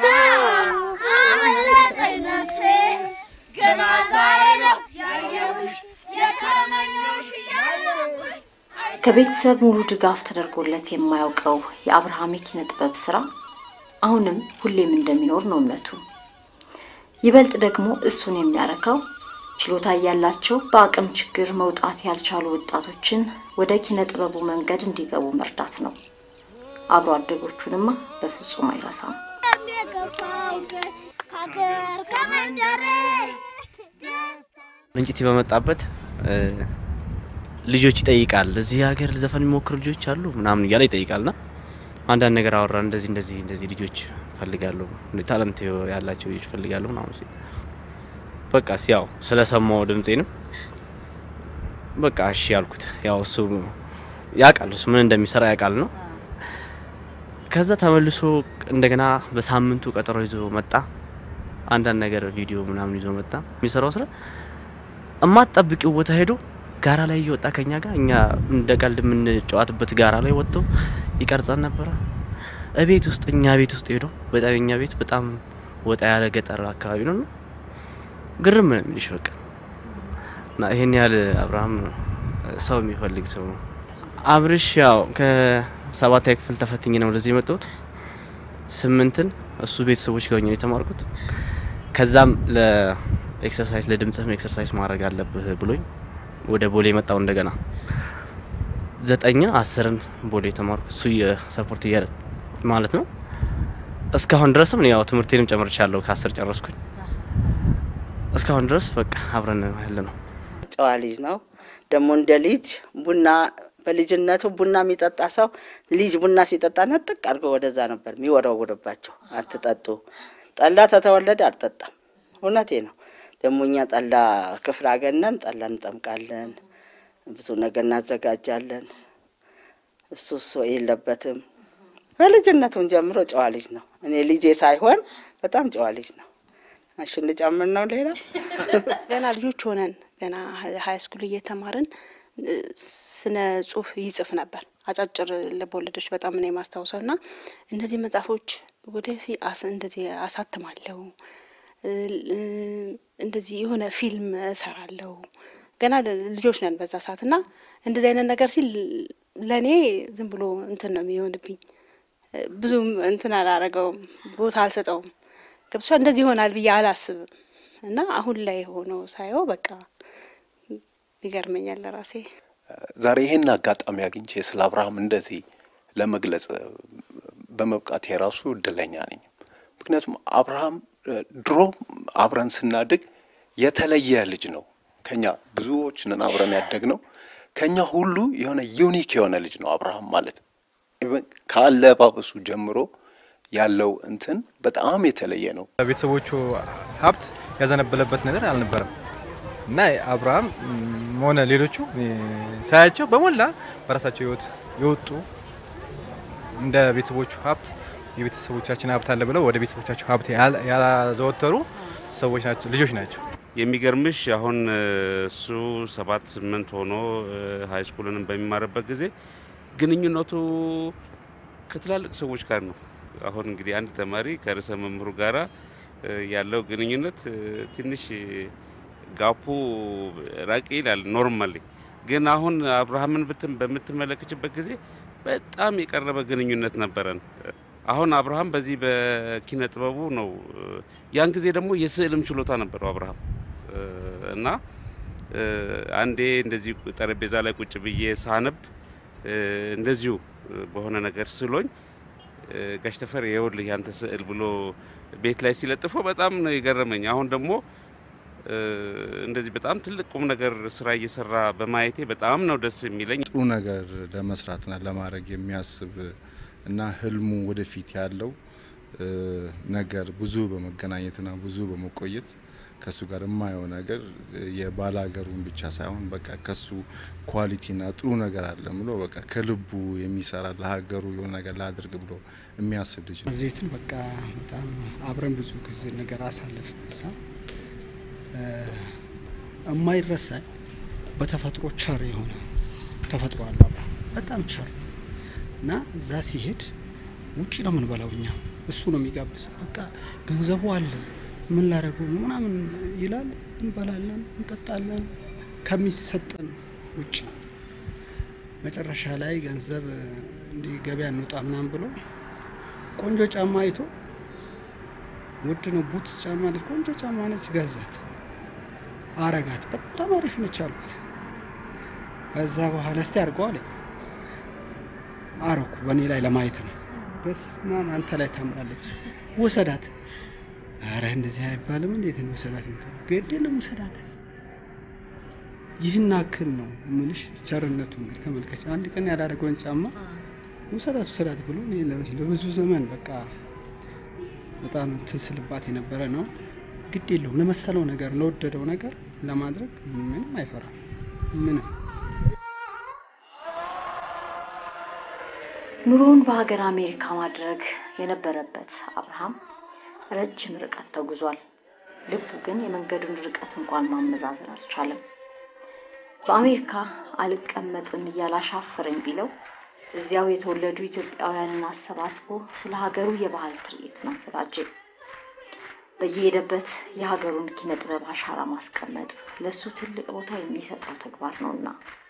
አመለጠኝ ነፍሴ ገና ዛሬ ነው ያየሁሽ የተመኘሁሽ ያለሁሽ ከቤተሰብ ሙሉ ድጋፍ ተደርጎለት የማያውቀው የአብርሃም የኪነ ጥበብ ስራ አሁንም ሁሌም እንደሚኖር ነው እምነቱ። ይበልጥ ደግሞ እሱን የሚያረካው ችሎታ እያላቸው በአቅም ችግር መውጣት ያልቻሉ ወጣቶችን ወደ ኪነ ጥበቡ መንገድ እንዲገቡ መርዳት ነው። አብሮ አደጎቹንማ በፍጹም አይረሳም። የገፋው ግን ከሀገር ከመንደሬ ምንጭቲ በመጣበት ልጆች ይጠይቃል። እዚህ ሀገር ዘፈን የሚሞክሩ ልጆች አሉ ምናምን እያለ ይጠይቃልና አንዳንድ ነገር አወራ። እንደዚህ እንደዚህ እንደዚህ ልጆች ፈልጋለሁ፣ ታለንት ያላቸው ልጆች ፈልጋለሁ ምናምን ሲል በቃ ያው ስለሰማው ድምፄንም በቃ እሺ ያልኩት። ያው እሱ ያውቃል፣ እሱ ምን እንደሚሰራ ያውቃል ነው። ከዛ ተመልሶ እንደገና በሳምንቱ ቀጠሮ ይዞ መጣ። አንዳንድ ነገር ቪዲዮ ምናምን ይዞ መጣ። የሚሰራው ስራ እማትጠብቂው ቦታ ሄዶ ጋራ ላይ እየወጣ ከኛ ጋር እኛ እንደ ቀልድ የምንጫወትበት ጋራ ላይ ወጥቶ ይቀርጸን ነበረ። እቤት ውስጥ እኛ ቤት ውስጥ ሄዶ በጣም እኛ ቤት በጣም ወጣ ያለ ገጠር አካባቢ ነው። ግርም ነው የሚልሽ በቃ እና ይሄን ያህል አብርሃም ሰው የሚፈልግ ሰው ነው። አብርሽ ያው ከሰባተኛ ክፍል ተፈትኜ ነው ወደዚህ የመጣሁት። ስምንትን እሱ ቤተሰቦች ጋር ሆኜ ነው የተማርኩት። ከዛም ለኤክሰርሳይዝ ለድምፅህም ኤክሰርሳይዝ ማድረግ አለብህ ብሎኝ ወደ ቦሌ መጣው እንደገና ዘጠኝ አስርን ቦሌ የተማርኩት እሱ የሰፖርት እያለ ማለት ነው። እስካሁን ድረስም ያው ትምህርቴንም ጨምርቻለሁ ከአስር ጨረስኩኝ። እስካሁን ድረስ በቃ አብረን ያለ ነው። ጨዋ ልጅ ነው። ደግሞ እንደ ልጅ ቡና በልጅነቱ ቡና የሚጠጣ ሰው ልጅ ቡና ሲጠጣ ነጥቅ አድርጎ ወደዛ ነበር የሚወረውርባቸው። አትጠጡ፣ ጠላ ተተወለደ አልጠጣም። እውነቴ ነው። ደግሞ እኛ ጠላ ክፍለ ሀገር ነን። ጠላ እንጠምቃለን፣ ብዙ ነገር እናዘጋጃለን። እሱ እሱ የለበትም። በልጅነቱን ጀምሮ ጨዋ ልጅ ነው። እኔ ልጄ ሳይሆን በጣም ጨዋ ልጅ ነው። እሺ እንጨምር ነው ሌላ ገና ልጆች ሆነን ገና ሀይ ስኩል እየተማርን ስነ ጽሁፍ ይጽፍ ነበር። አጫጭር ልቦለዶች በጣም ነው የማስታውሰው እና እነዚህ መጽሐፎች ወደፊት እንደዚህ አሳትማለሁ እንደዚህ የሆነ ፊልም እሰራለሁ። ገና ልጆች ነን በዛ ሰዓት እና እንደዚህ አይነት ነገር ሲል ለእኔ ዝም ብሎ እንትን ነው የሚሆንብኝ። ብዙም እንትን አላረገውም፣ ቦታ አልሰጠውም። ገብቻ እንደዚህ ይሆናል ብዬ አላስብም እና አሁን ላይ ሆኖ ሳየው በቃ ይገርመኛል ለራሴ። ዛሬ ይሄን አጋጣሚ አግኝቼ ስለ አብርሃም እንደዚህ ለመግለጽ በመብቃት የራሱ እድለኛ ነኝ። ምክንያቱም አብርሃም ድሮ አብረን ስናድግ የተለየ ልጅ ነው። ከኛ ብዙዎች ነን አብረን ያደግ ነው። ከኛ ሁሉ የሆነ ዩኒክ የሆነ ልጅ ነው አብርሃም ማለት ከአለባበሱ ጀምሮ ያለው እንትን በጣም የተለየ ነው። ቤተሰቦቹ ሀብት ያዘነበለበት ነገር አልነበረም እና አብርሃም ሆነ ሌሎቹ ሳያቸው በሞላ በራሳቸው ህይወት የወጡ እንደ ቤተሰቦቹ ሀብት የቤተሰቦቻችን ሀብት አለ ብለው ወደ ቤተሰቦቻቸው ሀብት ያላዘወተሩ ሰዎች ናቸው፣ ልጆች ናቸው። የሚገርምሽ አሁን እሱ ሰባት ስምንት ሆኖ ሀይ ስኩልንም በሚማርበት ጊዜ ግንኙነቱ ከትላልቅ ሰዎች ጋር ነው። አሁን እንግዲህ አንድ ተማሪ ከርዕሰ መምህሩ ጋራ ያለው ግንኙነት ትንሽ ጋፑ ራቅ ይላል ኖርማሊ። ግን አሁን አብርሃምን ብትን በምትመለከችበት ጊዜ በጣም የቀረበ ግንኙነት ነበረን። አሁን አብርሃም በዚህ በኪነ ጥበቡ ነው። ያን ጊዜ ደግሞ የስዕልም ችሎታ ነበረው አብርሃም እና አንዴ እንደዚህ ጠረጴዛ ላይ ቁጭ ብዬ ሳነብ እንደዚሁ በሆነ ነገር ስሎኝ ጋሽ ተፈሪ ይኸውልህ ያንተ ስዕል ብሎ ቤት ላይ ሲለጥፈው በጣም ነው የገረመኝ። አሁን ደግሞ እንደዚህ በጣም ትልቅ ቁም ነገር ስራ እየሰራ በማየቴ በጣም ነው ደስ የሚለኝ። ጥሩ ነገር ለመስራትና ለማድረግ የሚያስብ እና ህልሙ ወደፊት ያለው ነገር ብዙ በመገናኘትና ብዙ በመቆየት ከሱ ጋር የማየው ነገር የባላገሩን ብቻ ሳይሆን በቃ ከሱ ኳሊቲና ጥሩ ነገር አለ ብሎ በቃ ከልቡ የሚሰራ ለሀገሩ የሆነ ነገር ላድርግ ብሎ የሚያስብ ልጅ ነው። ዘይትን በቃ በጣም አብረን ብዙ ጊዜ ነገር አሳለፍን። እዛ የማይረሳኝ በተፈጥሮ ቸር የሆነ ተፈጥሮ አለ አብርሃም በጣም ቸር ነው እና እዛ ሲሄድ ውጭ ነው የምንበላው እኛ እሱ ነው የሚጋብዘን። በቃ ገንዘቡ አለ ምን ላደርገው ነው ምናምን ይላል። እንበላለን፣ እንጠጣለን ከሚሰጠን ውጭ። መጨረሻ ላይ ገንዘብ እንዲህ ገበያ እንውጣ ምናምን ብሎ ቆንጆ ጫማ አይቶ ውድ ነው ቡት ጫማ ነች፣ ቆንጆ ጫማ ነች፣ ገዛት፣ አረጋት። በጣም አሪፍ ነች አልኩት። ከዛ በኋላ እስቲ አድርገው አለ። አረኩ በእኔ ላይ ለማየት ነው። በስመ አብ አንተ ላይ ታምራለች፣ ውሰዳት አረ እንደዚህ አይባልም። እንዴት ነው ውሰዳት የምትለው? ግድ የለም ውሰዳት። ይህን አክል ነው ምልሽ ቸርነቱ። እንግዲህ ተመልከች፣ አንድ ቀን ያላደረገውን ጫማ ውሰዳት ውሰዳት ብሎ እኔ ለብዙ ዘመን በቃ በጣም እንትን ስልባት የነበረ ነው። ግድ የለውም ለመሰለው ነገር ለወደደው ነገር ለማድረግ ምንም አይፈራም ምንም ኑሮውን በሀገር አሜሪካ ማድረግ የነበረበት አብርሃም ረጅም ርቀት ተጉዟል። ልቡ ግን የመንገዱን ርቀት እንኳን ማመዛዘን አልቻለም። በአሜሪካ አልቀመጥም እያለ አሻፈረኝ ቢለው እዚያው የተወለዱ ኢትዮጵያውያንን አሰባስቦ ስለ ሀገሩ የባህል ትርኢትን አዘጋጀ። በየሄደበት የሀገሩን ኪነ ጥበብ አሻራ ማስቀመጥ ለእሱ ትልቅ ቦታ የሚሰጠው ተግባር ነውና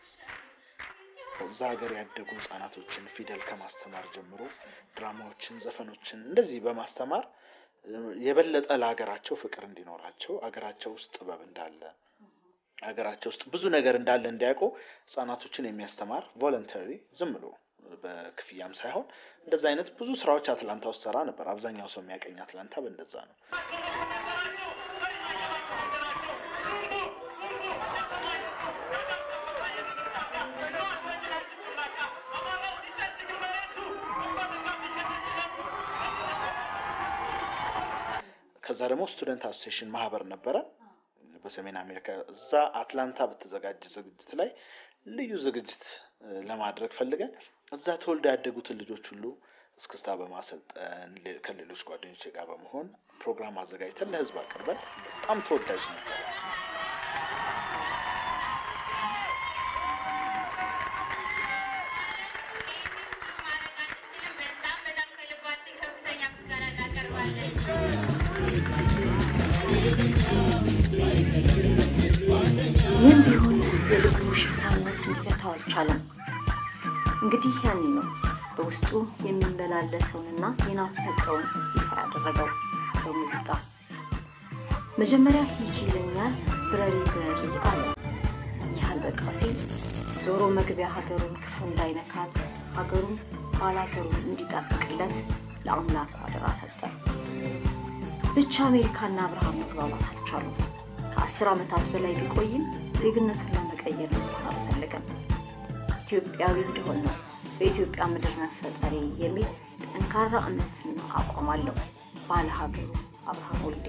እዛ ሀገር ያደጉ ህጻናቶችን ፊደል ከማስተማር ጀምሮ ድራማዎችን፣ ዘፈኖችን እንደዚህ በማስተማር የበለጠ ለሀገራቸው ፍቅር እንዲኖራቸው ሀገራቸው ውስጥ ጥበብ እንዳለ ሀገራቸው ውስጥ ብዙ ነገር እንዳለ እንዲያውቁ ህጻናቶችን የሚያስተማር ቮለንተሪ ዝም ብሎ በክፍያም ሳይሆን እንደዛ አይነት ብዙ ስራዎች አትላንታ ውስጥ ሰራ ነበር። አብዛኛው ሰው የሚያቀኝ አትላንታ በእንደዛ ነው። ከዛ ደግሞ ስቱደንት አሶሴሽን ማህበር ነበረ በሰሜን አሜሪካ። እዛ አትላንታ በተዘጋጀ ዝግጅት ላይ ልዩ ዝግጅት ለማድረግ ፈልገን እዛ ተወልደው ያደጉትን ልጆች ሁሉ እስክስታ በማሰልጠን ከሌሎች ጓደኞች ጋር በመሆን ፕሮግራም አዘጋጅተን ለህዝብ አቅርበን በጣም ተወዳጅ ነበር። ይህም ቢሆን የልቡ ሽፍታነት ሊገታው አልቻለም። እንግዲህ ያኔ ነው በውስጡ የሚመላለሰውንና የናፈቀውን ይፋ ያደረገው በሙዚቃ። መጀመሪያ ይችለኛል ብረሪ ብረሪ አለ። ይህ አልበቃው ሲል ዞሮ መግቢያ ሀገሩን ክፉ እንዳይነካት ሀገሩን ባላገሩን እንዲጠብቅለት ለአምላኩ አደራ ሰጠ። ብቻ አሜሪካና አብርሃም መግባባት አልቻሉም። ከአስር ዓመታት በላይ ቢቆይም ዜግነቱን ለመቀየር እንኳን አልፈለገም። ኢትዮጵያዊ እንደሆን ነው በኢትዮጵያ ምድር መፈጠሬ የሚል ጠንካራ እምነትና አቋም አለው ባለ ሀገሩ አብርሃም ወልዴ።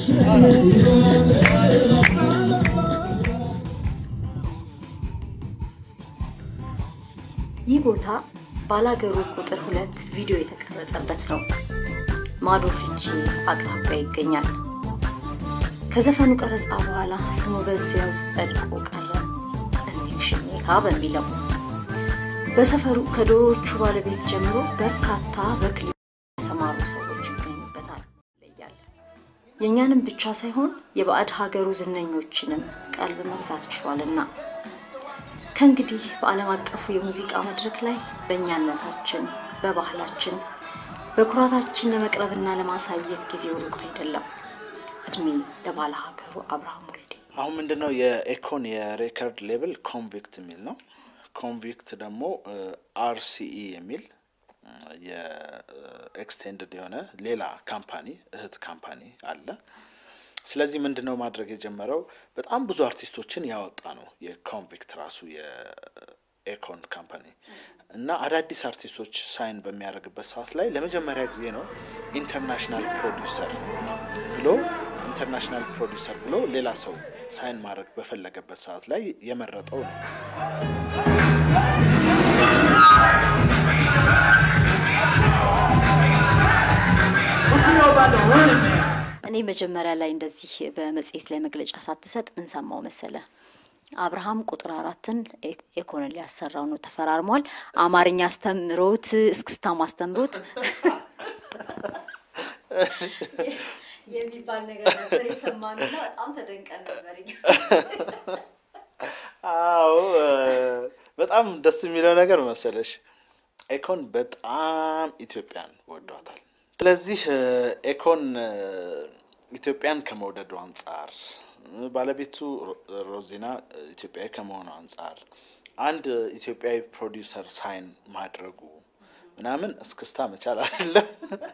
ይህ ቦታ ባላገሩ ቁጥር ሁለት ቪዲዮ የተቀረጸበት ነው። ማዶ ፍቼ አቅራቢያ ይገኛል። ከዘፈኑ ቀረጻ በኋላ ስሙ በዚያው ጸድቆ ቀረ። እኔሽኔካ በሚለው በሰፈሩ ከዶሮዎቹ ባለቤት ጀምሮ በርካታ በክሊፕ የተሰማሩ ሰዎች ይገኙበታል። ይለያል። የእኛንም ብቻ ሳይሆን የባዕድ ሀገሩ ዝነኞችንም ቀልብ መግዛት ችሏልና ከእንግዲህ በዓለም አቀፉ የሙዚቃ መድረክ ላይ በእኛነታችን፣ በባህላችን፣ በኩራታችን ለመቅረብና ለማሳየት ጊዜው ሩቅ አይደለም። እድሜ ለባለ ሀገሩ አብርሃም ወልዴ። አሁን ምንድነው የኤኮን የሬከርድ ሌብል ኮንቪክት የሚል ነው። ኮንቪክት ደግሞ አርሲኢ የሚል የኤክስቴንድድ የሆነ ሌላ ካምፓኒ እህት ካምፓኒ አለ። ስለዚህ ምንድነው ማድረግ የጀመረው በጣም ብዙ አርቲስቶችን ያወጣ ነው የኮንቪክት ራሱ የኤኮን ካምፓኒ እና አዳዲስ አርቲስቶች ሳይን በሚያደርግበት ሰዓት ላይ ለመጀመሪያ ጊዜ ነው ኢንተርናሽናል ፕሮዲውሰር ብሎ ኢንተርናሽናል ፕሮዲውሰር ብሎ ሌላ ሰው ሳይን ማድረግ በፈለገበት ሰዓት ላይ የመረጠው ነው። እኔ መጀመሪያ ላይ እንደዚህ በመጽሔት ላይ መግለጫ ሳትሰጥ ምን ሰማው መሰለ? አብርሃም ቁጥር አራትን ኤኮንን ሊያሰራው ነው ተፈራርሟል። አማርኛ አስተምሮት እስክስታም አስተምሮት የሚባል ነገር ነበር የሰማነውና በጣም ተደንቀን ነበር። አዎ በጣም ደስ የሚለው ነገር መሰለሽ ኤኮን በጣም ኢትዮጵያን ወዷታል። ስለዚህ ኤኮን ኢትዮጵያን ከመውደዱ አንጻር ባለቤቱ ሮዚና ኢትዮጵያዊ ከመሆኑ አንጻር አንድ ኢትዮጵያዊ ፕሮዲውሰር ሳይን ማድረጉ ምናምን እስክስታ መቻል አይደለም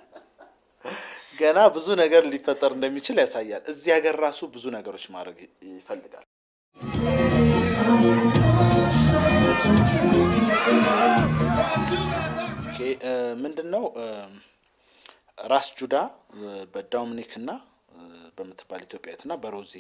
ገና ብዙ ነገር ሊፈጠር እንደሚችል ያሳያል። እዚህ ሀገር ራሱ ብዙ ነገሮች ማድረግ ይፈልጋል። ምንድን ነው ራስ ጁዳ በዶሚኒክ እና በምትባል ኢትዮጵያዊት እና በሮዚ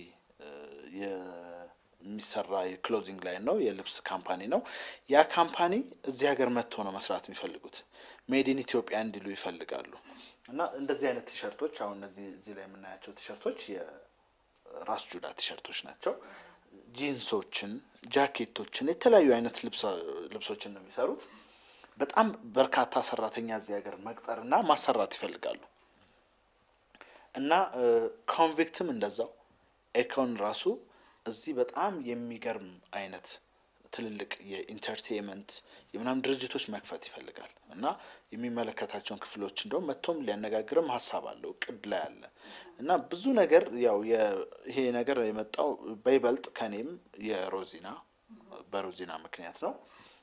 የሚሰራ የክሎዚንግ ላይን ነው፣ የልብስ ካምፓኒ ነው። ያ ካምፓኒ እዚህ ሀገር መጥቶ ነው መስራት የሚፈልጉት። ሜድን ኢትዮጵያ እንዲሉ ይፈልጋሉ። እና እንደዚህ አይነት ቲሸርቶች አሁን እነዚህ እዚህ ላይ የምናያቸው ቲሸርቶች የራስ ጁዳ ቲሸርቶች ናቸው። ጂንሶችን፣ ጃኬቶችን፣ የተለያዩ አይነት ልብሶችን ነው የሚሰሩት። በጣም በርካታ ሰራተኛ እዚህ ሀገር መቅጠርና ማሰራት ይፈልጋሉ። እና ኮንቪክትም እንደዛው ኤኮን ራሱ እዚህ በጣም የሚገርም አይነት ትልልቅ የኢንተርቴንመንት የምናምን ድርጅቶች መክፈት ይፈልጋል እና የሚመለከታቸውን ክፍሎች እንደውም መጥቶም ሊያነጋግርም ሀሳብ አለው እቅድ ላይ አለ እና ብዙ ነገር ያው ይሄ ነገር የመጣው በይበልጥ ከኔም የሮዚና በሮዚና ምክንያት ነው።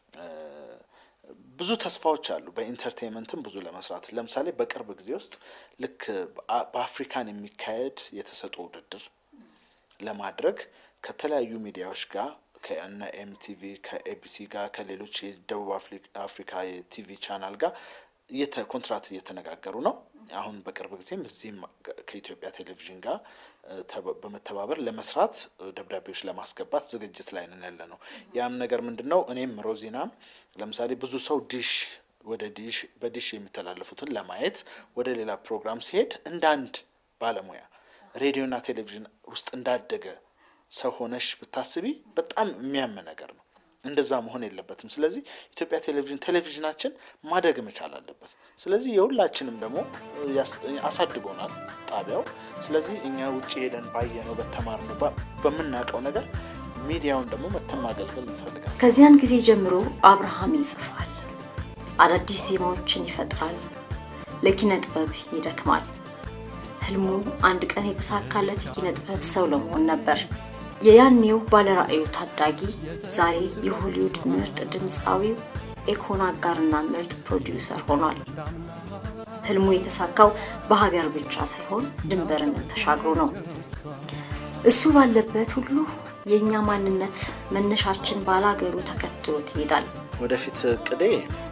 ብዙ ተስፋዎች አሉ። በኢንተርቴንመንትም ብዙ ለመስራት ለምሳሌ በቅርብ ጊዜ ውስጥ ልክ በአፍሪካን የሚካሄድ የተሰጥኦ ውድድር ለማድረግ ከተለያዩ ሚዲያዎች ጋር ከእነ ኤምቲቪ ከኤቢሲ ጋር ከሌሎች የደቡብ አፍሪካ የቲቪ ቻናል ጋር ኮንትራት እየተነጋገሩ ነው። አሁን በቅርብ ጊዜም እዚህም ከኢትዮጵያ ቴሌቪዥን ጋር በመተባበር ለመስራት ደብዳቤዎች ለማስገባት ዝግጅት ላይ ነን ያለ ነው። ያም ነገር ምንድን ነው? እኔም ሮዚናም ለምሳሌ ብዙ ሰው ዲሽ ወደ ዲሽ በዲሽ የሚተላለፉትን ለማየት ወደ ሌላ ፕሮግራም ሲሄድ እንደ አንድ ባለሙያ ሬዲዮና ቴሌቪዥን ውስጥ እንዳደገ ሰው ሆነሽ ብታስቢ በጣም የሚያም ነገር ነው። እንደዛ መሆን የለበትም። ስለዚህ ኢትዮጵያ ቴሌቪዥን ቴሌቪዥናችን ማደግ መቻል አለበት። ስለዚህ የሁላችንም ደግሞ አሳድጎናል ጣቢያው። ስለዚህ እኛ ውጭ ሄደን ባየነው በተማርነው በምናውቀው ነገር ሚዲያውን ደግሞ መተን ማገልገል እንፈልጋለን። ከዚያን ጊዜ ጀምሮ አብርሃም ይጽፋል፣ አዳዲስ ዜማዎችን ይፈጥራል፣ ለኪነ ጥበብ ይደክማል። ህልሙ አንድ ቀን የተሳካለት የኪነ ጥበብ ሰው ለመሆን ነበር። የያኔው ባለራዕዩ ታዳጊ ዛሬ የሆሊውድ ምርጥ ድምፃዊው ኤኮን አጋርና ምርጥ ፕሮዲውሰር ሆኗል። ህልሙ የተሳካው በሀገር ብቻ ሳይሆን ድንበርንም ተሻግሮ ነው። እሱ ባለበት ሁሉ የእኛ ማንነት መነሻችን ባላገሩ ተከትሎት ይሄዳል። ወደፊት እቅዴ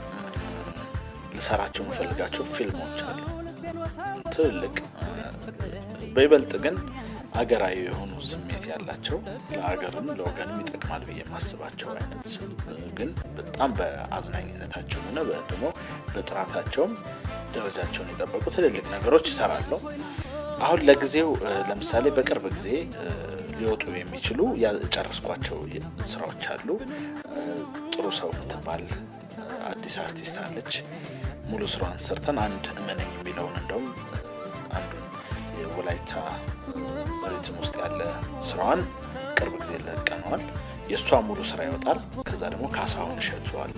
ልሰራቸው የምፈልጋቸው ፊልሞች አሉ ትልልቅ በይበልጥ ግን አገራዊ የሆኑ ስሜት ያላቸው ለአገርም ለወገንም ይጠቅማል ብዬ የማስባቸው አይነት ግን በጣም በአዝናኝነታቸው ሆነ ደግሞ በጥራታቸውም ደረጃቸውን የጠበቁ ትልልቅ ነገሮች ይሰራለሁ። አሁን ለጊዜው ለምሳሌ በቅርብ ጊዜ ሊወጡ የሚችሉ ያጨረስኳቸው ስራዎች አሉ። ጥሩ ሰው የምትባል አዲስ አርቲስት አለች። ሙሉ ስራዋን ሰርተን አንድ እመነኝ የሚለውን እንደውም አንዱን ወላይታ ሪትም ውስጥ ያለ ስራዋን ቅርብ ጊዜ ለቀነዋል። የእሷ ሙሉ ስራ ይወጣል። ከዛ ደግሞ ካሳሁን እሸቱ አለ።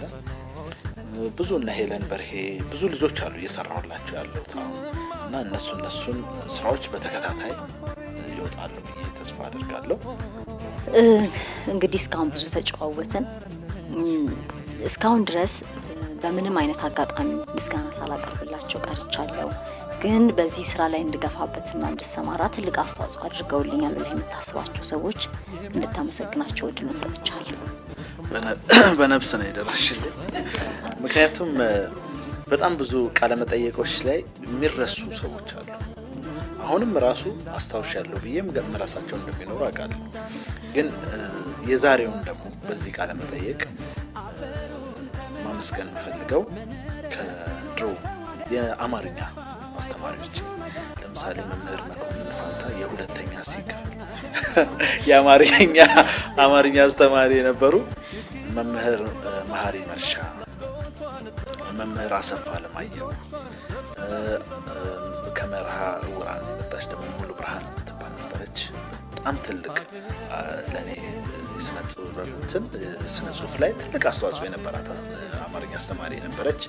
ብዙ እነ ሄለን በርሄ ብዙ ልጆች አሉ እየሰራሁላቸው ያለሁት አሁን እና እነሱ እነሱን ስራዎች በተከታታይ ይወጣሉ ብዬ ተስፋ አድርጋለሁ። እ፣ እንግዲህ እስካሁን ብዙ ተጨዋወትን። እም፣ እስካሁን ድረስ እ፣ በምንም አይነት አጋጣሚ ምስጋና ሳላቀርብላቸው ቀርቻለሁ። ግን በዚህ ስራ ላይ እንድገፋበትና እንድሰማራ ትልቅ አስተዋጽኦ አድርገውልኛል ብለህ የምታስባቸው ሰዎች እንድታመሰግናቸው እድሉን ሰጥቻለሁ። በነ- በነብስ ነው የደረሽልኝ። ምክንያቱም እ፣ በጣም ብዙ ቃለመጠየቆች ላይ የሚረሱ ሰዎች አሉ። አሁንም ራሱ አስታውሽ ያለው ብዬም ራሳቸው እንደሚኖሩ አውቃለሁ። ግን እ፣ የዛሬውን ደግሞ በዚህ ቃለመጠየቅ እ፣ ማመስገን የምፈልገው ከድሮ የአማርኛ አስተማሪዎች ለምሳሌ መምህር መኮንን ፋንታ የሁለተኛ ሲ ክፍል የአማርኛ አማርኛ አስተማሪ የነበሩ መምህር እ፣ መሀሪ መርሻ፣ መምህር አሰፋ አለማየሁ እ፣ እ፣ ከመርሃ ውራን የመጣች ደግሞ ሙሉ ብርሃን የምትባል ነበረች። በጣም ትልቅ አ፣ ለእኔ የስነ ጥበብ እንትን ስነ ጽሁፍ ላይ ትልቅ አስተዋጽኦ የነበራት አ፣ አማርኛ አስተማሪ ነበረች።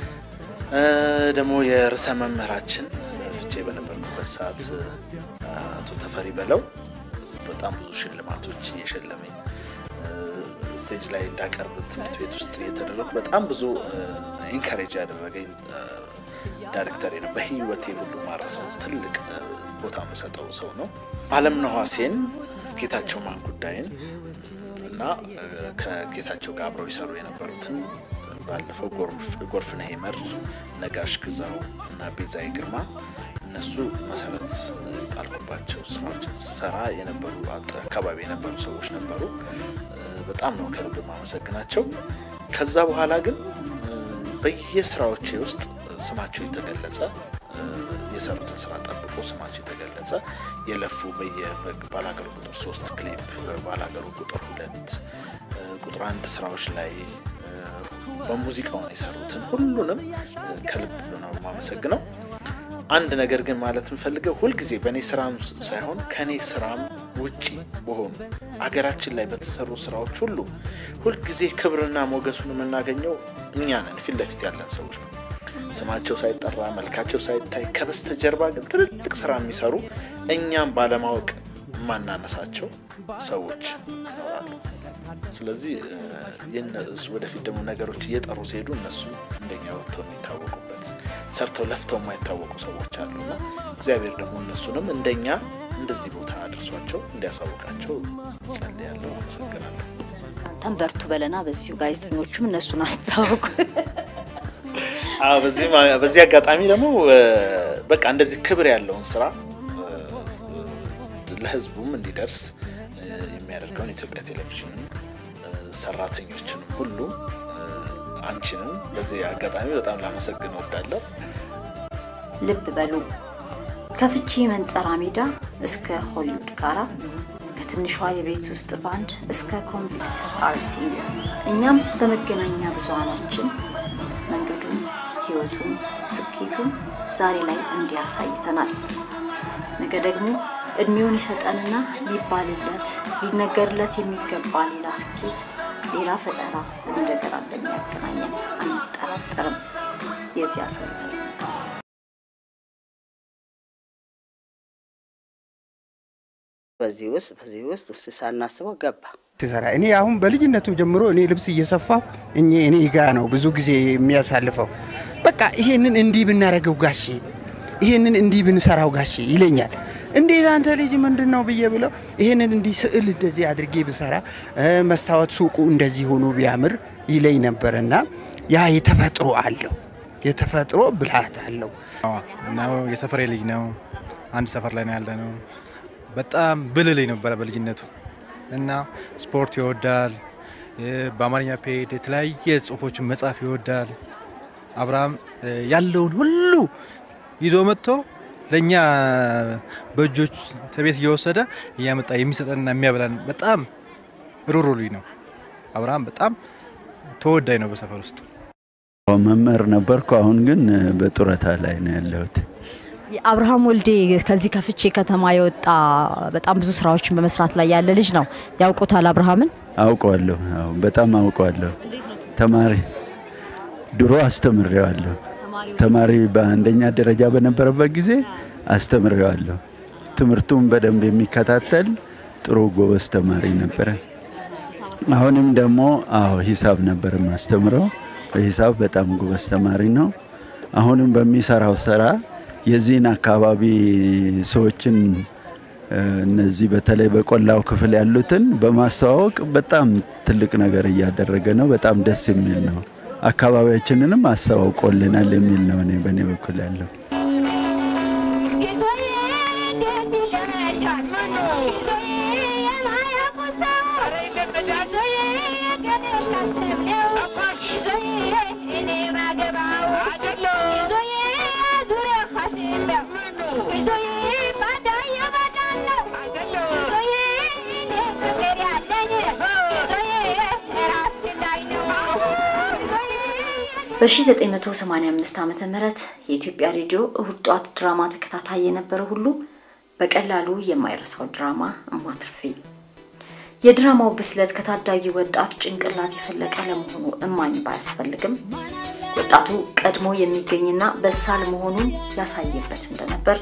እ፣ ደግሞ የርዕሰ መምህራችን ፍቼ በነበርኩበት ሰዓት እ፣ አቶ ተፈሪ በለው በጣም ብዙ ሽልማቶች እየሸለመኝ እ፣ ስቴጅ ላይ እንዳቀርብ ትምህርት ቤት ውስጥ የተደረጉ በጣም ብዙ ኢንካሬጅ ያደረገኝ እ፣ ዳይሬክተር ነው። በህይወቴ ሁሉ ማረሰው ትልቅ እ፣ ቦታ የምሰጠው ሰው ነው። አለምነህ ዋሴን፣ ጌታቸው ማን ጉዳይን እና እ፣ ከጌታቸው ጋር አብረው ይሰሩ የነበሩትን ባለፈው ጎርፍ- ጎርፍነህ ይመር፣ ነጋሽ ግዛው እና ቤዛይ ግርማ እነሱ መሰረት ጣልኩባቸው ስራዎችን ስሰራ የነበሩ አጥ- አካባቢ የነበሩ ሰዎች ነበሩ። እ፣ በጣም ነው ከልብ ማመሰግናቸው። ከዛ በኋላ ግን እ፣ በየስራዎቼ ውስጥ ስማቸው የተገለጸ እ፣ የሰሩትን ስራ ጠብቆ ስማቸው የተገለጸ የለፉ በየባላገሩ ቁጥር ሶስት ክሊፕ በባላገሩ ቁጥር ሁለት እ፣ ቁጥር አንድ ስራዎች ላይ እ፣ በሙዚቃውን የሰሩትን ሁሉንም እ፣ ከልብ ነው የማመሰግነው። አንድ ነገር ግን ማለት የምፈልገው ሁልጊዜ በእኔ ስራም ስ- ሳይሆን ከእኔ ስራም ውጪ በሆኑ አገራችን ላይ በተሰሩ ስራዎች ሁሉ ሁልጊዜ ክብርና ሞገሱን የምናገኘው እኛ ነን፣ ፊት ለፊት ያለን ሰዎች ነው። ስማቸው ሳይጠራ መልካቸው ሳይታይ ከበስተጀርባ ግን ትልልቅ ስራ የሚሰሩ እኛም ባለማወቅ የማናነሳቸው ሰዎች ይኖራሉ። ስለዚህ እ፣ የእነሱ ወደፊት ደግሞ ነገሮች እየጠሩ ሲሄዱ እነሱም እንደኛ ወጥተው የሚታወቁበት ሰርተው ለፍተው የማይታወቁ ሰዎች አሉና እግዚአብሔር ደግሞ እነሱንም እንደኛ እንደዚህ ቦታ አድርሷቸው እንዲያሳውቃቸው ጸልያለሁ። አመሰግናለሁ። አንተም በርቱ በለና በዚሁ ጋዜጠኞቹም እነሱን አስተዋውቁ። አዎ፣ በዚህ ማ- በዚህ አጋጣሚ ደግሞ እ፣ በቃ እንደዚህ ክብር ያለውን ስራ እ፣ ለህዝቡም እንዲደርስ እ፣ የሚያደርገውን የኢትዮጵያ ቴሌቪዥንን እ፣ ሰራተኞችንም ሁሉ እ፣ አንቺንም በዚህ አጋጣሚ በጣም ላመሰግን እወዳለሁ። ልብ በሉ ከፍቼ መንጠራ ሜዳ እስከ ሆሊውድ ጋራ ከትንሿ የቤት ውስጥ ባንድ እስከ ኮንቪክት አርሲ እኛም በመገናኛ ብዙሃናችን መንገዱን፣ ህይወቱን፣ ስኬቱን ዛሬ ላይ እንዲህ አሳይተናል። ነገ ደግሞ እድሜውን ይሰጠንና ሊባልለት ሊነገርለት የሚገባ ሌላ ስኬት፣ ሌላ ፈጠራ እንደገና እንደሚያገናኘን አንጠራጠርም። የዚያ ሰው ይበለን። በዚህ ውስጥ በዚህ ውስጥ ውስጥ ሳናስበው ገባ። ትሰራ እኔ አሁን በልጅነቱ ጀምሮ እኔ ልብስ እየሰፋሁ እኔ እኔ ጋ ነው ብዙ ጊዜ የሚያሳልፈው። በቃ ይሄንን እንዲህ ብናረገው ጋሼ፣ ይሄንን እንዲህ ብንሰራው ጋሼ ይለኛል። እንዴት አንተ ልጅ ምንድን ነው ብዬ ብለው ይሄንን እንዲህ ስዕል እንደዚህ አድርጌ ብሰራ እ፣ መስታወት ሱቁ እንደዚህ ሆኖ ቢያምር ይለኝ ነበረና ያ የተፈጥሮ አለው የተፈጥሮ ብልሃት አለው። ነው የሰፈሬ ልጅ ነው። አንድ ሰፈር ላይ ነው ያለ ነው። በጣም ብልህ ልጅ ነበረ በልጅነቱ እና ስፖርት ይወዳል። የ- በአማርኛ ፔድ የተለያየ ጽሁፎችን መጻፍ ይወዳል። አብርሃም እ፣ ያለውን ሁሉ ይዞ መጥቶ ለእኛ በእጆች ከቤት እየወሰደ እያመጣ የሚሰጠንና የሚያበላን በጣም ሩሩ ልጅ ነው። አብርሃም በጣም ተወዳጅ ነው በሰፈር ውስጥ። መምህር ነበርኩ። አሁን ግን በጡረታ ላይ ነው ያለሁት። አብርሃም ወልዴ ከዚህ ከፍቼ ከተማ የወጣ በጣም ብዙ ስራዎችን በመስራት ላይ ያለ ልጅ ነው። ያውቁታል አብርሃምን? አውቀዋለሁ። አዎ በጣም አውቀዋለሁ። ተማሪ ድሮ አስተምሬዋለሁ። ተማሪ በአንደኛ ደረጃ በነበረበት ጊዜ አስተምሬዋለሁ። ትምህርቱን በደንብ የሚከታተል ጥሩ ጎበዝ ተማሪ ነበረ። አሁንም ደግሞ አዎ ሂሳብ ነበር የማስተምረው። በሂሳብ በጣም ጎበዝ ተማሪ ነው። አሁንም በሚሰራው ስራ የዚህን አካባቢ ሰዎችን እነዚህ በተለይ በቆላው ክፍል ያሉትን በማስተዋወቅ በጣም ትልቅ ነገር እያደረገ ነው። በጣም ደስ የሚል ነው። አካባቢያችንንም አስተዋውቆልናል የሚል ነው እኔ በእኔ በኩል ያለው። በ1985 ዓ ም የኢትዮጵያ ሬዲዮ እሁድ ጧት ድራማ ተከታታይ የነበረ ሁሉ በቀላሉ የማይረሳው ድራማ እማትርፌ። የድራማው ብስለት ከታዳጊ ወጣት ጭንቅላት የፈለቀ ለመሆኑ እማኝ ባያስፈልግም ወጣቱ ቀድሞ የሚገኝና በሳል መሆኑን ያሳየበት እንደነበር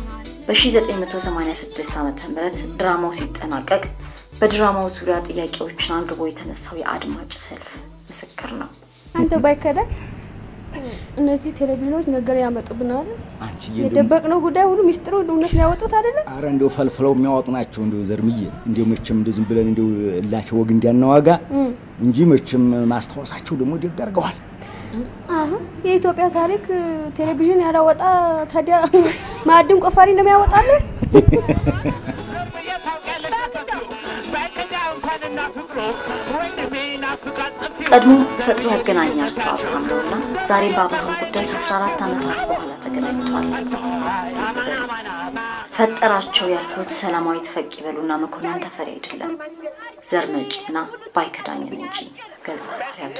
በ1986 ዓ ም ድራማው ሲጠናቀቅ በድራማው ዙሪያ ጥያቄዎችን አንግቦ የተነሳው የአድማጭ ሰልፍ ምስክር ነው። አንተ ባይከዳ እነዚህ ቴሌቪዥኖች ነገር ያመጡብናል። አንቺ የደበቅነው ጉዳይ ሁሉ ሚስጥሩ እውነት ሊያወጡት አይደለም። አረ እንደው ፈልፍለው የሚያወጡ ናቸው። እንደው ዘርምዬ እንደው መቼም እንደው ዝም ብለን እንደው እላፊ ወግ እንዲያናዋጋ እንጂ መቼም ማስታወሳቸው ደግሞ ደግ አድርገዋል። አሁን የኢትዮጵያ ታሪክ ቴሌቪዥን ያላወጣ ታዲያ ማዕድን ቆፋሪ ነው የሚያወጣልን? ቀድሞ ፈጥሮ ያገናኛቸው አብርሃም ነውና ዛሬም በአብርሃም ጉዳይ ከ14 ዓመታት በኋላ ተገናኝቷል። ፈጠራቸው ያልኩት ሰላማዊት ፈቅ ይበሉና መኮንን ተፈሪ አይደለም ዘር መጪና ባይከዳኝን እንጂ ገጸ ባህሪያቱ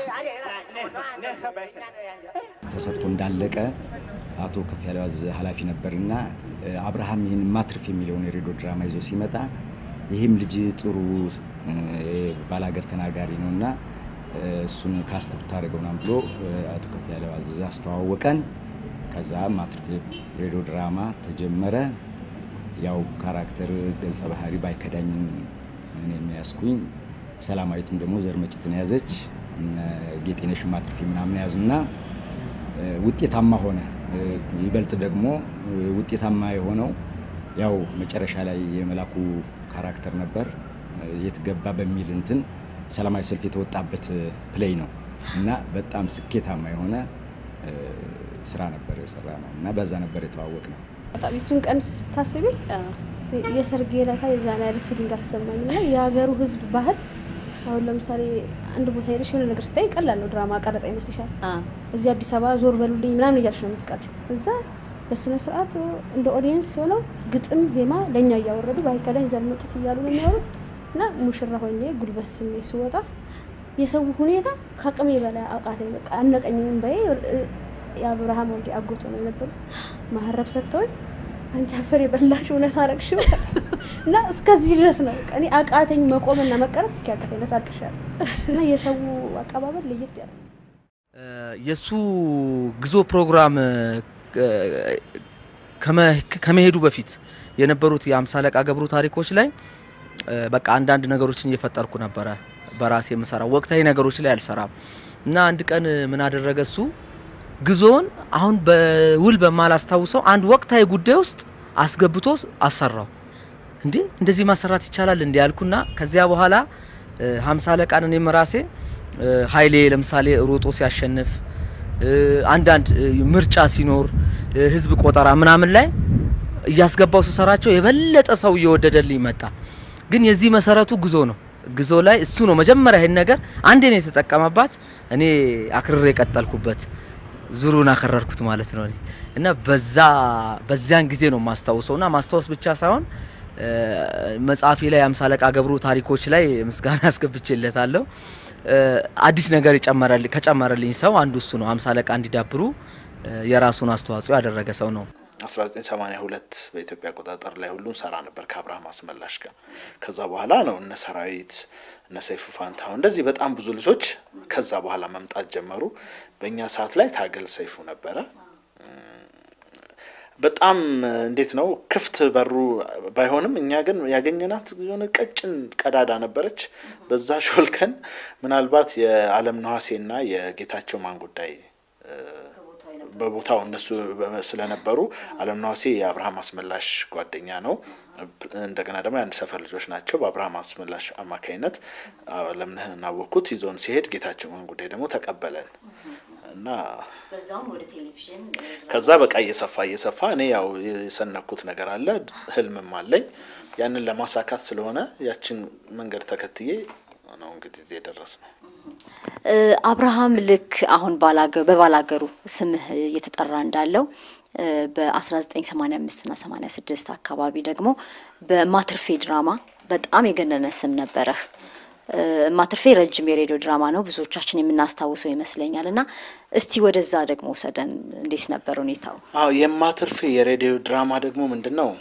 ተሰርቶ እንዳለቀ አቶ ከፍ ያለው አዝ ኃላፊ ነበርና አብርሃም ይህን ማትርፍ የሚለውን የሬዲዮ ድራማ ይዞ ሲመጣ ይህም ልጅ ጥሩ ባላገር ተናጋሪ ነውና እሱን ካስት ብታደርገው ምናምን ብሎ አቶ ከፍ ያለው አዘዘ አስተዋወቀን። ከዛ ማትርፌ ሬዲዮ ድራማ ተጀመረ። ያው ካራክተር ገጸ ባህሪ ባይከዳኝን እኔ የሚያስኩኝ ሰላማዊትም ደግሞ ዘር መጭትን ያዘች ጌጤነሽ ማትርፌ ምናምን ያዙና ውጤታማ ሆነ። ይበልጥ ደግሞ ውጤታማ የሆነው ያው መጨረሻ ላይ የመላኩ ካራክተር ነበር የት ገባ በሚል እንትን ሰላማዊ ሰልፍ የተወጣበት ፕሌይ ነው እና በጣም ስኬታማ የሆነ ስራ ነበር የሰራ ነው እና በዛ ነበር የተዋወቅ ነው። በጣም እሱን ቀን ስታስቢ የሰርጌ ለታ የዛን ያህል ፊሊንግ አልተሰማኝም። እና የሀገሩ ህዝብ ባህል አሁን ለምሳሌ አንድ ቦታ ሄደሽ የሆነ ነገር ስታይ ቀላል ነው ድራማ ቀረጻ ይመስልሻል። እዚህ አዲስ አበባ ዞር በሉልኝ ምናምን እያልሽ ነው የምትቀርጪው። እዛ በስነ ስርዓት እንደ ኦዲየንስ ሆነው ግጥም ዜማ ለእኛ እያወረዱ ባይከዳኝ ዘርመጡት እያሉ ነው የሚያወሩት እና ሙሽራ ሆኜ ጉልበት ስሜ ስወጣ የሰው ሁኔታ ከአቅሜ በላይ አቃተኝ። በቃ አነቀኝ። በይ የአብርሃም ወልዴ አጎቶ ነው የነበሩ ማህረብ ሰጥተውኝ አንቺ አፈር የበላሽ እውነት አረግሽው እና እስከዚህ ድረስ ነው በቃ እኔ አቃተኝ መቆምና መቀረት እስኪ አቃተኝ ነሳጥሻል እና የሰው አቀባበል ለየት ያለ የእሱ ግዞ ፕሮግራም ከመሄዱ በፊት የነበሩት የአምሳ አለቃ ገብሩ ታሪኮች ላይ በቃ አንዳንድ ነገሮችን እየፈጠርኩ ነበረ በራሴ የምሰራው ወቅታዊ ነገሮች ላይ አልሰራም እና አንድ ቀን ምን አደረገ እሱ ግዞውን አሁን በውል በማላስታውሰው አንድ ወቅታዊ ጉዳይ ውስጥ አስገብቶ አሰራው። እንዴ እንደዚህ ማሰራት ይቻላል እንዲ ያልኩና ከዚያ በኋላ ሀምሳ አለቃን እኔም ራሴ ኃይሌ ለምሳሌ ሮጦ ሲያሸንፍ አንዳንድ ምርጫ ሲኖር ህዝብ ቆጠራ ምናምን ላይ እያስገባው ስሰራቸው የበለጠ ሰው እየወደደልኝ መጣ። ግን የዚህ መሰረቱ ጉዞ ነው። ጉዞ ላይ እሱ ነው መጀመሪያ ይሄን ነገር አንዴ ነው የተጠቀመባት፣ እኔ አክርሬ የቀጠልኩበት ዙሩን አከረርኩት ማለት ነው። እኔ እና በዛ በዚያን ጊዜ ነው ማስታውሰው እና ማስታወስ ብቻ ሳይሆን መጽሐፌ ላይ አምሳ አለቃ ገብሩ ታሪኮች ላይ ምስጋና አስገብቼለታለሁ። አዲስ ነገር ከጨመረልኝ ሰው አንዱ እሱ ነው። አምሳ አለቃ እንዲዳብሩ የራሱን አስተዋጽኦ ያደረገ ሰው ነው። 1982 በኢትዮጵያ አቆጣጠር ላይ ሁሉን ሰራ ነበር ከአብርሃም አስመላሽ ጋር። ከዛ በኋላ ነው እነ ሰራዊት እነ ሰይፉ ፋንታሁን እንደዚህ በጣም ብዙ ልጆች ከዛ በኋላ መምጣት ጀመሩ። በእኛ ሰዓት ላይ ታገል ሰይፉ ነበረ። በጣም እንዴት ነው ክፍት በሩ ባይሆንም እኛ ግን ያገኘናት የሆነ ቀጭን ቀዳዳ ነበረች። በዛ ሾልከን ምናልባት የአለም ነዋሴና የጌታቸው ማን ጉዳይ በቦታው እነሱ ስለነበሩ አለም ነዋሴ የአብርሃም አስመላሽ ጓደኛ ነው። እንደገና ደግሞ የአንድ ሰፈር ልጆች ናቸው። በአብርሃም አስመላሽ አማካኝነት አለምነህን አወቅኩት። ይዞን ሲሄድ ጌታቸው ማን ጉዳይ ደግሞ ተቀበለን እና በዛውም ወደ ቴሌቪዥን ከዛ በቃ እየሰፋ እየሰፋ እኔ ያው የሰነኩት ነገር አለ፣ ህልምም አለኝ። ያንን ለማሳካት ስለሆነ ያችን መንገድ ተከትዬ ነው እንግዲህ እዚህ የደረስ ነው። አብርሃም ልክ አሁን በባላገሩ ስምህ እየተጠራ እንዳለው በ1985 እና 86 አካባቢ ደግሞ በማትርፌ ድራማ በጣም የገነነ ስም ነበረህ። ማትርፌ ረጅም የሬዲዮ ድራማ ነው፣ ብዙዎቻችን የምናስታውሰው ይመስለኛል። እና እስቲ ወደዛ ደግሞ ውሰደን፣ እንዴት ነበር ሁኔታው? አዎ የማትርፌ የሬዲዮ ድራማ ደግሞ ምንድን ነው?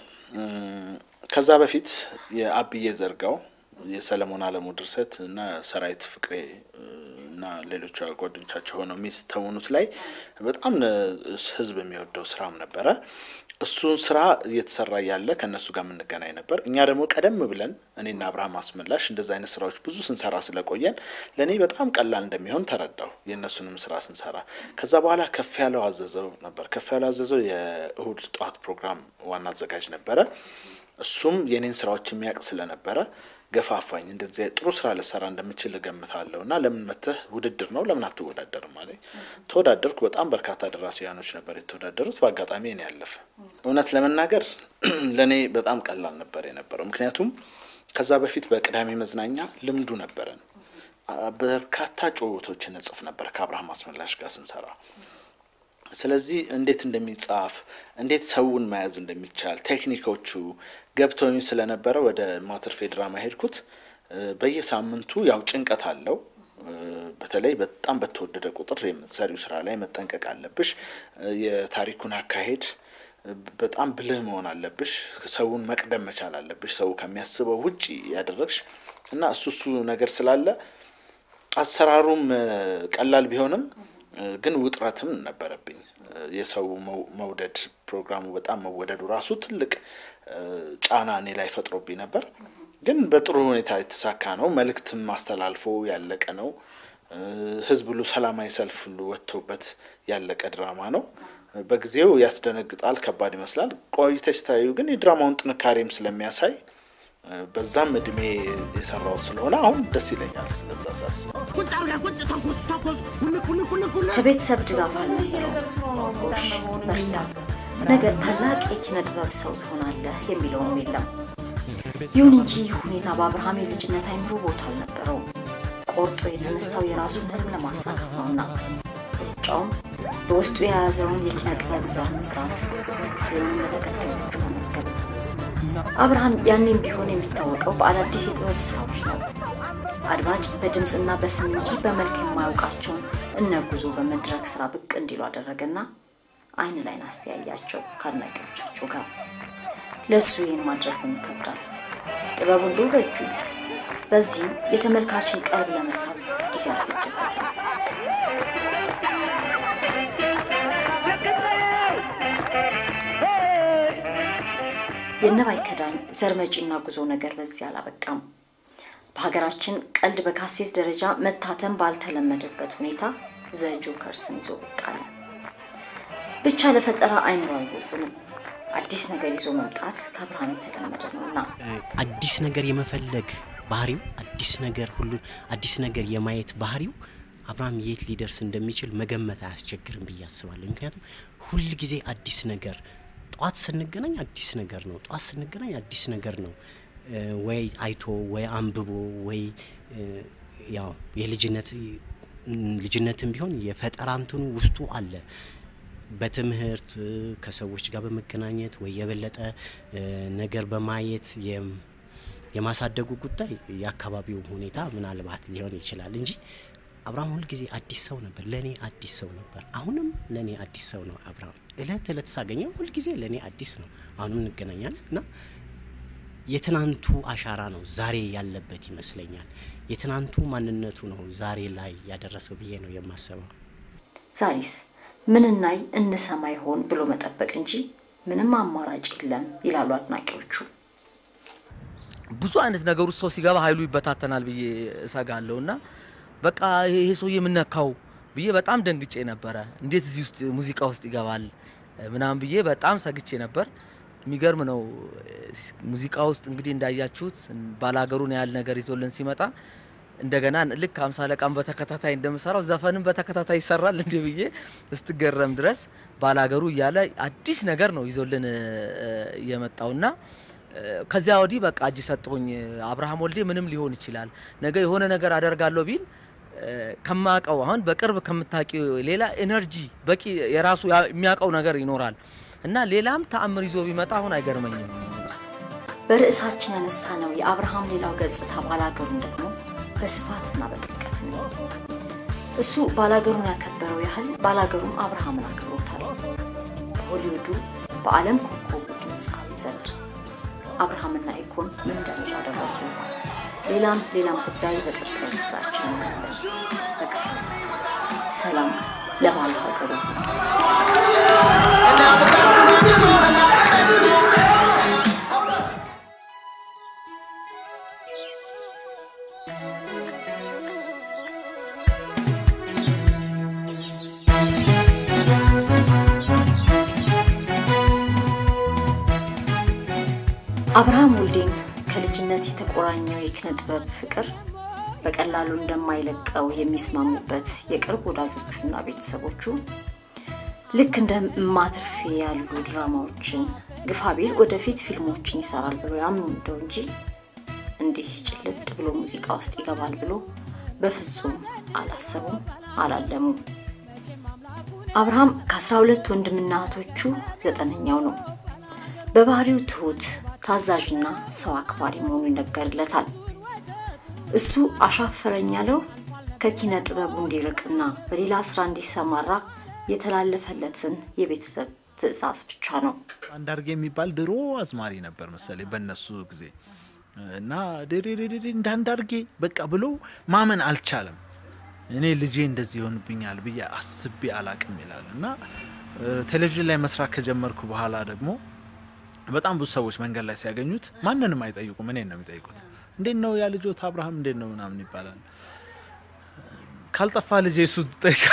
ከዛ በፊት የአብዬ ዘርጋው የሰለሞን አለሙ ድርሰት እና ሰራዊት ፍቅሬ እና ሌሎች ጓደኞቻቸው ሆነው የሚስተውኑት ላይ በጣም ህዝብ የሚወደው ስራም ነበረ። እሱን ስራ እየተሰራ እያለ ከእነሱ ጋር የምንገናኝ ነበር። እኛ ደግሞ ቀደም ብለን እኔና አብርሃም አስመላሽ እንደዚ አይነት ስራዎች ብዙ ስንሰራ ስለቆየን ለእኔ በጣም ቀላል እንደሚሆን ተረዳው፣ የእነሱንም ስራ ስንሰራ። ከዛ በኋላ ከፍ ያለው አዘዘው ነበር። ከፍ ያለው አዘዘው የእሁድ ጠዋት ፕሮግራም ዋና አዘጋጅ ነበረ። እሱም የኔን ስራዎች የሚያውቅ ስለነበረ ገፋፋኝ። እንደዚህ ጥሩ ስራ ልሰራ እንደምችል እገምታለሁ እና ለምን መተህ ውድድር ነው ለምን አትወዳደርም አለኝ። ተወዳደርኩ። በጣም በርካታ ደራሲያኖች ነበር የተወዳደሩት። በአጋጣሚ እኔ ያለፈ። እውነት ለመናገር ለእኔ በጣም ቀላል ነበር የነበረው። ምክንያቱም ከዛ በፊት በቅዳሜ መዝናኛ ልምዱ ነበረን። በርካታ ጭውውቶችን እጽፍ ነበር ከአብርሃም አስመላሽ ጋር ስንሰራ ስለዚህ እንዴት እንደሚጻፍ እንዴት ሰውን መያዝ እንደሚቻል ቴክኒኮቹ ገብተውኝ ስለነበረ ወደ ማትርፌ ድራማ ሄድኩት። በየሳምንቱ ያው ጭንቀት አለው። በተለይ በጣም በተወደደ ቁጥር የምትሰሪው ስራ ላይ መጠንቀቅ አለብሽ። የታሪኩን አካሄድ በጣም ብልህ መሆን አለብሽ። ሰውን መቅደም መቻል አለብሽ። ሰው ከሚያስበው ውጪ ያደረግሽ እና እሱ እሱ ነገር ስላለ አሰራሩም ቀላል ቢሆንም ግን ውጥረትም ነበረብኝ። የሰው መውደድ ፕሮግራሙ በጣም መወደዱ ራሱ ትልቅ ጫና እኔ ላይ ፈጥሮብኝ ነበር። ግን በጥሩ ሁኔታ የተሳካ ነው። መልእክትም አስተላልፎ ያለቀ ነው። ህዝብ ሁሉ ሰላማዊ ሰልፍ ሁሉ ወጥቶበት ያለቀ ድራማ ነው። በጊዜው ያስደነግጣል፣ ከባድ ይመስላል። ቆይተሽ ስታዩ ግን የድራማውን ጥንካሬም ስለሚያሳይ በዛም እድሜ የሰራሁት ስለሆነ አሁን ደስ ይለኛል። ስለዛ ሳስብ ከቤተሰብ ድጋፍ አልነበረው። ጎሽ በርታ፣ ነገ ታላቅ የኪነ ጥበብ ሰው ትሆናለህ የሚለውም የለም። ይሁን እንጂ ሁኔታ በአብርሃም የልጅነት አይምሮ ቦታ አልነበረውም። ቆርጦ የተነሳው የራሱን ህልም ለማሳካት ነውና ሩጫውም በውስጡ የያዘውን የኪነ ጥበብ ዘር መስራት፣ ፍሬውን ለተከታዮቹ መመገብ። አብርሃም ያኔም ቢሆን የሚታወቀው በአዳዲስ የጥበብ ስራዎች ነው። አድማጭ በድምፅና በስም እንጂ በመልክ የማያውቃቸውን እነ ጉዞ በመድረክ ስራ ብቅ እንዲሉ አደረገና አይን ላይን አስተያያቸው ከአድናቂዎቻቸው ጋር። ለእሱ ይህን ማድረግ ምን ይከብዳል? ጥበቡ እንዲሁ በእጁ። በዚህም የተመልካችን ቀልብ ለመሳብ ጊዜ አልፈጀበትም። የነባይ ከዳኝ ዘር መጪና ጉዞ ነገር በዚህ አላበቃም። በሀገራችን ቀልድ በካሴት ደረጃ መታተም ባልተለመደበት ሁኔታ ዘ ጆከርስን ይዞ ብቅ አለ። ብቻ ለፈጠራ አይምሮ አይወስንም። አዲስ ነገር ይዞ መምጣት ከአብርሃም የተለመደ ነውና አዲስ ነገር የመፈለግ ባህሪው አዲስ ነገር ሁሉ አዲስ ነገር የማየት ባህሪው አብርሃም የት ሊደርስ እንደሚችል መገመት አያስቸግርም ብዬ አስባለሁ። ምክንያቱም ሁል ጊዜ አዲስ ነገር ጠዋት ስንገናኝ አዲስ ነገር ነው። ጠዋት ስንገናኝ አዲስ ነገር ነው። ወይ አይቶ ወይ አንብቦ ወይ ያው የልጅነት ልጅነትም ቢሆን የፈጠራ እንትኑ ውስጡ አለ። በትምህርት ከሰዎች ጋር በመገናኘት ወይ የበለጠ ነገር በማየት የማሳደጉ ጉዳይ የአካባቢው ሁኔታ ምናልባት ሊሆን ይችላል እንጂ አብርሃም ሁልጊዜ አዲስ ሰው ነበር፣ ለእኔ አዲስ ሰው ነበር። አሁንም ለእኔ አዲስ ሰው ነው አብርሃም። እለት እለት ሳገኘው ሁልጊዜ ለእኔ አዲስ ነው። አሁንም እንገናኛለን እና የትናንቱ አሻራ ነው ዛሬ ያለበት ይመስለኛል። የትናንቱ ማንነቱ ነው ዛሬ ላይ ያደረሰው ብዬ ነው የማስበው። ዛሬስ ምን እናይ እንሰማ ይሆን ብሎ መጠበቅ እንጂ ምንም አማራጭ የለም ይላሉ አድናቂዎቹ። ብዙ አይነት ነገር ውስጥ ሰው ሲገባ ኃይሉ ይበታተናል ብዬ እሰጋለሁ እና በቃ ይሄ ሰውዬ የምነካው ብዬ በጣም ደንግጬ ነበረ። እንዴት እዚህ ውስጥ ሙዚቃ ውስጥ ይገባል ምናምን ብዬ በጣም ሰግቼ ነበር። የሚገርም ነው። ሙዚቃ ውስጥ እንግዲህ እንዳያችሁት ባላገሩን ያህል ነገር ይዞልን ሲመጣ እንደገና ልክ አምሳ አለቃም በተከታታይ እንደምሰራው ዘፈንም በተከታታይ ይሰራል እንዲ ብዬ እስትገረም ድረስ ባላገሩ እያለ አዲስ ነገር ነው ይዞልን የመጣውና ከዚያ ወዲህ በቃ እጅ ሰጠሁኝ። አብርሃም ወልዴ ምንም ሊሆን ይችላል። ነገ የሆነ ነገር አደርጋለሁ ቢል ከማቀው አሁን በቅርብ ከምታውቂው ሌላ ኤነርጂ በቂ የራሱ የሚያውቀው ነገር ይኖራል እና ሌላም ተአምር ይዞ ቢመጣ አሁን አይገርመኝም። በርዕሳችን ያነሳ ነው የአብርሃም ሌላው ገጽታ ባላገሩን ደግሞ በስፋትና በጥልቀት ነው። እሱ ባላገሩን ያከበረው ያህል ባላገሩም አብርሃምን አክብሮታል። በሆሊውዱ በዓለም ኮከቡ ድምፃዊ ዘንድ አብርሃምና ኢኮን ምን ደረጃ ደረሱ? ሌላም ሌላም ጉዳይ በቀጣዩ ክፍላችን እናያለን። በክፍል ሁለት ሰላም ለባለ ሀገሩ። አብርሃም ወልዴን ከልጅነት የተቆራኘው የኪነ ጥበብ ፍቅር በቀላሉ እንደማይለቀው የሚስማሙበት የቅርብ ወዳጆቹና ቤተሰቦቹ ልክ እንደ ማትርፌ ያሉ ድራማዎችን ግፋቢል ወደፊት ፊልሞችን ይሰራል ብሎ ያምኑ እንደው እንጂ እንዲህ ጭልጥ ብሎ ሙዚቃ ውስጥ ይገባል ብሎ በፍጹም አላሰቡም፣ አላለሙም። አብርሃም ከአስራ ሁለት ወንድምና እህቶቹ ዘጠነኛው ነው። በባህሪው ትሁት ታዛዥና ሰው አክባሪ መሆኑ ይነገርለታል። እሱ አሻፈረኝ ያለው ከኪነ ጥበቡ እንዲርቅና በሌላ ስራ እንዲሰማራ የተላለፈለትን የቤተሰብ ትዕዛዝ ብቻ ነው። አንዳርጌ የሚባል ድሮ አዝማሪ ነበር መሰለኝ በእነሱ ጊዜ እና ድሬድሬ እንዳንዳርጌ በቃ ብሎ ማመን አልቻለም። እኔ ልጄ እንደዚህ ይሆንብኛል ብዬ አስቤ አላቅም ይላል እና ቴሌቪዥን ላይ መስራት ከጀመርኩ በኋላ ደግሞ በጣም ብዙ ሰዎች መንገድ ላይ ሲያገኙት ማንንም አይጠይቁም፣ እኔን ነው የሚጠይቁት። እንዴት ነው ያ ልጆት አብርሃም እንዴት ነው ምናምን ይባላል። ካልጠፋ ልጄ እሱን ትጠይቃ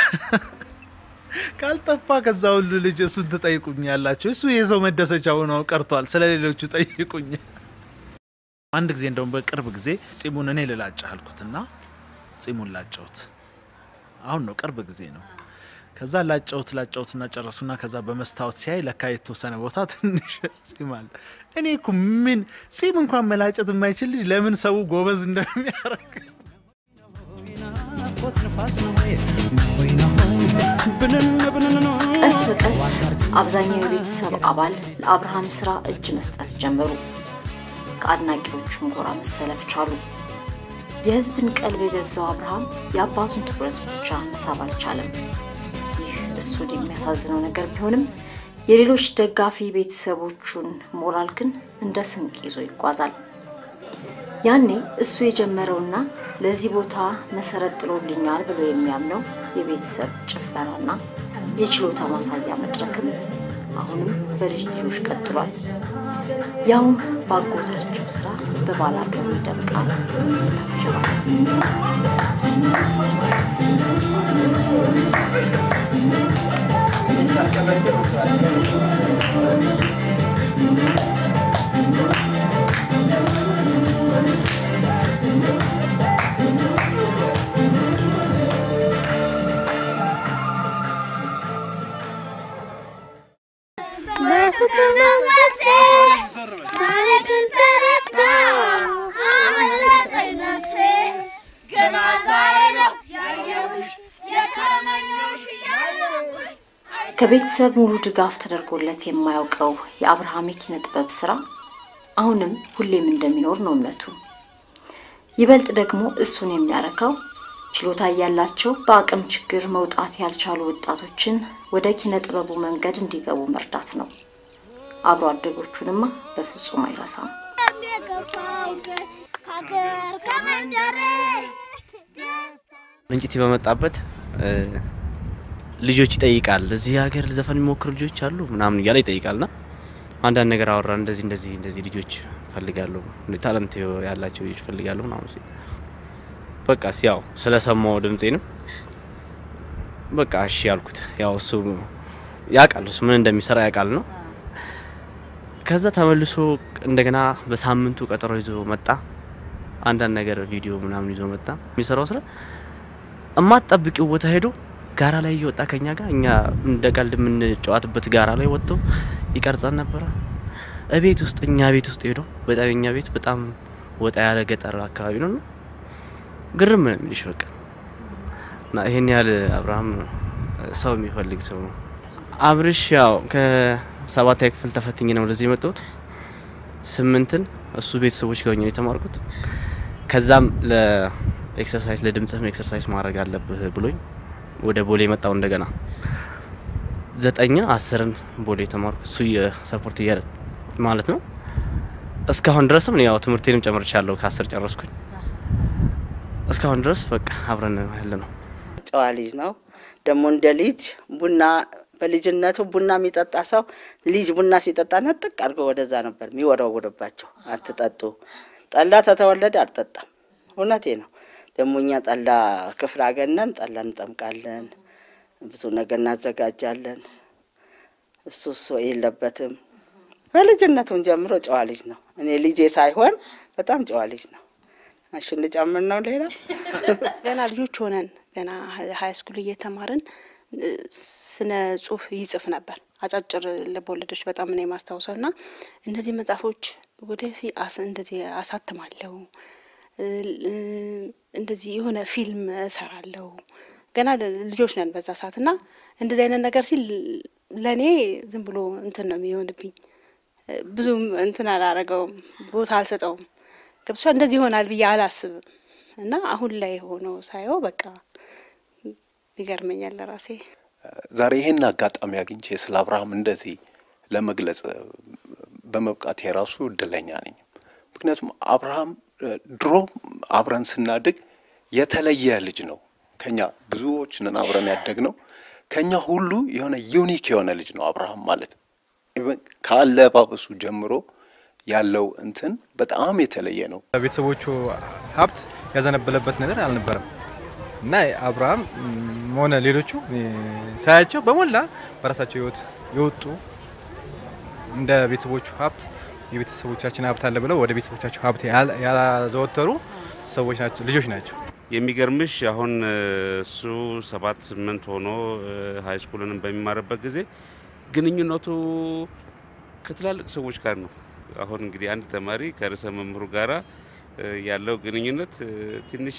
ካልጠፋ ከዛ ሁሉ ልጅ እሱን ትጠይቁኝ ያላቸው እሱ የሰው መደሰቻ ሆኖ ቀርቷል። ስለ ሌሎቹ ጠይቁኝ። አንድ ጊዜ እንደውም በቅርብ ጊዜ ጺሙን እኔ ልላጭ አልኩትና ጺሙን ላጨውት። አሁን ነው ቅርብ ጊዜ ነው። ከዛ ላጨውት ላጨውትና ጨረሱና ከዛ በመስታወት ሲያይ ለካ የተወሰነ ቦታ ትንሽ ጺም አለ። እኔ እኮ ምን ጺም እንኳን መላጨት የማይችል ልጅ ለምን ሰው ጎበዝ እንደሚያደርግ ቀስ በቀስ አብዛኛው የቤተሰብ አባል ለአብርሃም ስራ እጅ መስጠት ጀመሩ። ከአድናቂዎቹም ጎራ መሰለፍ ቻሉ። የህዝብን ቀልብ የገዛው አብርሃም የአባቱን ትኩረት ብቻ መሳብ አልቻለም። ይህ እሱን የሚያሳዝነው ነገር ቢሆንም የሌሎች ደጋፊ ቤተሰቦቹን ሞራል ግን እንደ ስንቅ ይዞ ይጓዛል። ያኔ እሱ የጀመረውና ለዚህ ቦታ መሰረት ጥሎልኛል ብሎ የሚያምነው የቤተሰብ ጭፈራና የችሎታ ማሳያ መድረክም አሁንም በልጅ ልጆች ቀጥሏል። ያውም ባጎታቸው ስራ በባላገሩ ይደምቃል፣ ይታጀባል። በፍቅር መንፈሴ ዛሬ ግን ተረታ አመለጠኝ ነፍሴ ገና ዛሬ ነው ያየሁሽ የተመኘሁሽ ያለሁሽ ከቤተሰብ ሙሉ ድጋፍ ተደርጎለት የማያውቀው የአብርሃም የኪነ ጥበብ ስራ አሁንም ሁሌም እንደሚኖር ነው እምነቱ። ይበልጥ ደግሞ እሱን የሚያረካው ችሎታ እያላቸው በአቅም ችግር መውጣት ያልቻሉ ወጣቶችን ወደ ኪነ ጥበቡ መንገድ እንዲገቡ መርዳት ነው። አብሮ አደጎቹንማ በፍጹም አይረሳም። ምንጭቲ በመጣበት ልጆች ይጠይቃል። እዚህ ሀገር ዘፈን የሚሞክሩ ልጆች አሉ ምናምን እያለ ይጠይቃልና አንዳንድ ነገር አወራ። እንደዚህ እንደዚህ እንደዚህ ልጆች ፈልጋለሁ፣ ታለንት ያላቸው ልጆች ፈልጋለሁ ምናምን ሲል በቃ ያው ስለሰማው ድምፄንም በቃ እሺ ያልኩት። ያው እሱ ያውቃል፣ እሱ ምን እንደሚሰራ ያውቃል ነው። ከዛ ተመልሶ እንደገና በሳምንቱ ቀጠሮ ይዞ መጣ። አንዳንድ ነገር ቪዲዮ ምናምን ይዞ መጣ። የሚሰራው ስራ እማትጠብቂው ቦታ ሄዶ ጋራ ላይ እየወጣ ከኛ ጋር እኛ እንደ ቀልድ የምንጫወትበት ጋራ ላይ ወጥቶ ይቀርጸን ነበረ። እቤት ውስጥ እኛ ቤት ውስጥ ሄዶ በጣም እኛ ቤት በጣም ወጣ ያለ ገጠር አካባቢ ነው። ግርም ነው የሚልሽ በቃ እና ይሄን ያህል አብርሃም ሰው የሚፈልግ ሰው ነው። አብርሽ ያው ከሰባተኛ ክፍል ተፈትኜ ነው ወደዚህ የመጣሁት። ስምንትን እሱ ቤተሰቦች ጋር ሆኜ ነው የተማርኩት። ከዛም ለኤክሰርሳይዝ ለድምጽህም ኤክሰርሳይዝ ማድረግ አለብህ ብሎኝ ወደ ቦሌ መጣው እንደገና ዘጠኛ አስርን ቦሌ የተማርኩት እሱ የሰፖርት እያለ ማለት ነው። እስካሁን ድረስም ያው ትምህርቴንም ጨምርቻለሁ ከአስር ጨረስኩኝ። እስካሁን ድረስ በቃ አብረን ያለ ነው። ጨዋ ልጅ ነው ደግሞ እንደ ልጅ ቡና በልጅነቱ ቡና የሚጠጣ ሰው ልጅ ቡና ሲጠጣ ነጥቅ አድርጎ ወደዛ ነበር የሚወረውርባቸው። አትጠጡ፣ ጠላ ተተወለደ አልጠጣም። እውነቴ ነው። ደግሞ እኛ ጠላ ክፍለ ሀገር ነን፣ ጠላ እንጠምቃለን፣ ብዙ ነገር እናዘጋጃለን። እሱ እሱ የለበትም። በልጅነቱን ጀምሮ ጨዋ ልጅ ነው። እኔ ልጄ ሳይሆን በጣም ጨዋ ልጅ ነው። እሺ እንጨምር ነው ሌላ ገና ልጆች ሆነን ገና ሀይ ስኩል እየተማርን ስነ ጽሁፍ ይጽፍ ነበር። አጫጭር ልቦለዶች በጣም ነው የማስታውሰው እና እነዚህ መጽሐፎች ወደፊት እንደዚህ አሳትማለሁ እንደዚህ የሆነ ፊልም እሰራለሁ። ገና ልጆች ነን በዛ ሰዓት እና እንደዚህ አይነት ነገር ሲል ለእኔ ዝም ብሎ እንትን ነው የሚሆንብኝ። ብዙም እንትን አላረገውም፣ ቦታ አልሰጠውም። ገብቻ እንደዚህ ይሆናል ብዬ አላስብም እና አሁን ላይ ሆኖ ሳየው በቃ ይገርመኛል ለራሴ። ዛሬ ይሄን አጋጣሚ አግኝቼ ስለ አብርሃም እንደዚህ ለመግለጽ በመብቃት የራሱ እድለኛ ነኝ። ምክንያቱም አብርሃም ድሮ አብረን ስናድግ የተለየ ልጅ ነው። ከኛ ብዙዎች ነን አብረን ያደግ ነው። ከኛ ሁሉ የሆነ ዩኒክ የሆነ ልጅ ነው አብርሃም ማለት ከአለባበሱ ጀምሮ ያለው እንትን በጣም የተለየ ነው። ቤተሰቦቹ ሀብት ያዘነበለበት ነገር አልነበረም እና አብርሃም ሆነ ሌሎቹ ሳያቸው በሞላ በራሳቸው ህይወት የወጡ እንደ ቤተሰቦቹ ሀብት የቤተሰቦቻችን ሀብት አለ ብለው ወደ ቤተሰቦቻቸው ሀብት ያላዘወተሩ ሰዎች ናቸው፣ ልጆች ናቸው። የሚገርምሽ አሁን እሱ ሰባት ስምንት ሆኖ ሀይ ስኩልንም በሚማርበት ጊዜ ግንኙነቱ ከትላልቅ ሰዎች ጋር ነው። አሁን እንግዲህ አንድ ተማሪ ከርዕሰ መምህሩ ጋራ ያለው ግንኙነት ትንሽ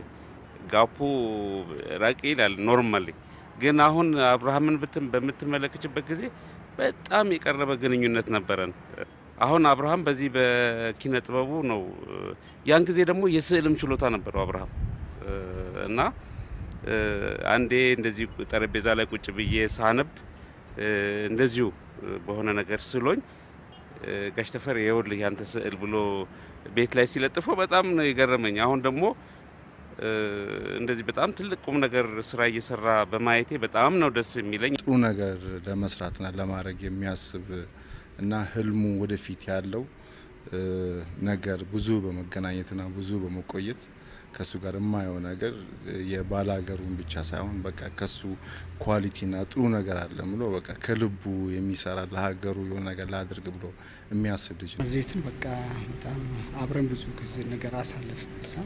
ጋፑ ራቅ ይላል ኖርማሊ። ግን አሁን አብርሃምን ብትን በምትመለከችበት ጊዜ በጣም የቀረበ ግንኙነት ነበረን። አሁን አብርሃም በዚህ በኪነ ጥበቡ ነው። ያን ጊዜ ደግሞ የስዕልም ችሎታ ነበረው አብርሃም እና አንዴ እንደዚህ ጠረጴዛ ላይ ቁጭ ብዬ ሳነብ እንደዚሁ በሆነ ነገር ስሎኝ ጋሽ ተፈሪ ይኸውልህ ያንተ ስዕል ብሎ ቤት ላይ ሲለጥፈው በጣም ነው የገረመኝ። አሁን ደግሞ እንደዚህ በጣም ትልቅ ቁም ነገር ስራ እየሰራ በማየቴ በጣም ነው ደስ የሚለኝ። ጥሩ ነገር ለመስራትና ለማድረግ የሚያስብ እና ህልሙ ወደፊት ያለው ነገር ብዙ በመገናኘትና ብዙ በመቆየት ከሱ ጋር የማየው ነገር የባላገሩን ብቻ ሳይሆን በቃ ከሱ ኳሊቲና ጥሩ ነገር አለ ብሎ በቃ ከልቡ የሚሰራ ለሀገሩ የሆነ ነገር ላድርግ ብሎ የሚያስብ ልጅ ነው። ዜትን በቃ በጣም አብረን ብዙ ጊዜ ነገር አሳለፍን። ሳ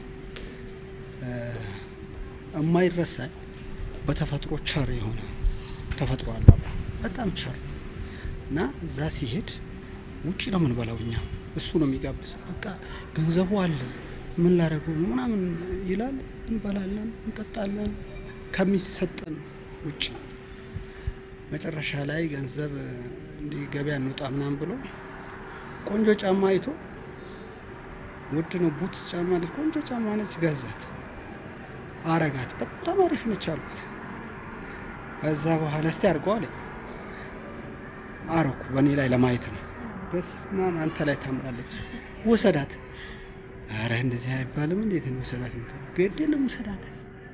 የማይረሳኝ በተፈጥሮ ቸር የሆነ ተፈጥሮ አለ በጣም ቸር እና እዛ ሲሄድ ውጭ ነው የምንበላው እኛ እሱ ነው የሚጋብዘን። በቃ ገንዘቡ አለ ምን ላደረገው ነው ምናምን ይላል። እንበላለን፣ እንጠጣለን ከሚሰጠን ውጭ። መጨረሻ ላይ ገንዘብ እንዲህ ገበያ እንውጣ ምናምን ብሎ ቆንጆ ጫማ አይቶ ውድ ነው ቡት ጫማ ልጅ ቆንጆ ጫማ ነች ገዛት። አረጋት። በጣም አሪፍ ነች አልኩት። ከዛ በኋላ እስቲ አድርገው አለኝ። አረኩ። በእኔ ላይ ለማየት ነው። በስመ አብ አንተ ላይ ታምራለች፣ ውሰዳት። አረ እንደዚህ አይባልም። እንዴት ነው ውሰዳት? የምትለው ግድ የለም ውሰዳት።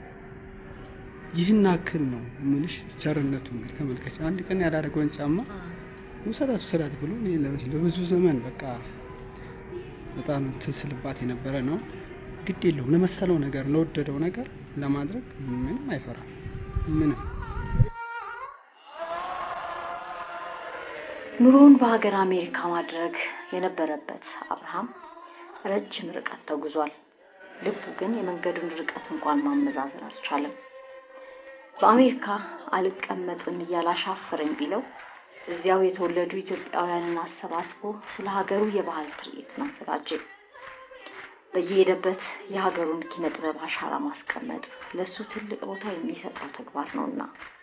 ይህን አክል ነው ምንሽ ቸርነቱ እንግዲህ ተመልከች። አንድ ቀን ያላደረገውን ጫማ ውሰዳት ውሰዳት ብሎ እኔ ለ- ለብዙ ዘመን በቃ በጣም እንትን ስልባት የነበረ ነው። ግድ የለውም ለመሰለው ነገር ለወደደው ነገር ለማድረግ ምንም አይፈራም። ምንም ኑሮውን በሀገር አሜሪካ ማድረግ የነበረበት አብርሃም ረጅም ርቀት ተጉዟል። ልቡ ግን የመንገዱን ርቀት እንኳን ማመዛዘን አልቻለም። በአሜሪካ አልቀመጥም እያለ አሻፈረኝ ቢለው እዚያው የተወለዱ ኢትዮጵያውያንን አሰባስቦ ስለ ሀገሩ የባህል ትርኢትን አዘጋጀ። በየሄደበት የሀገሩን ኪነ ጥበብ አሻራ ማስቀመጥ ለእሱ ትልቅ ቦታ የሚሰጠው ተግባር ነውና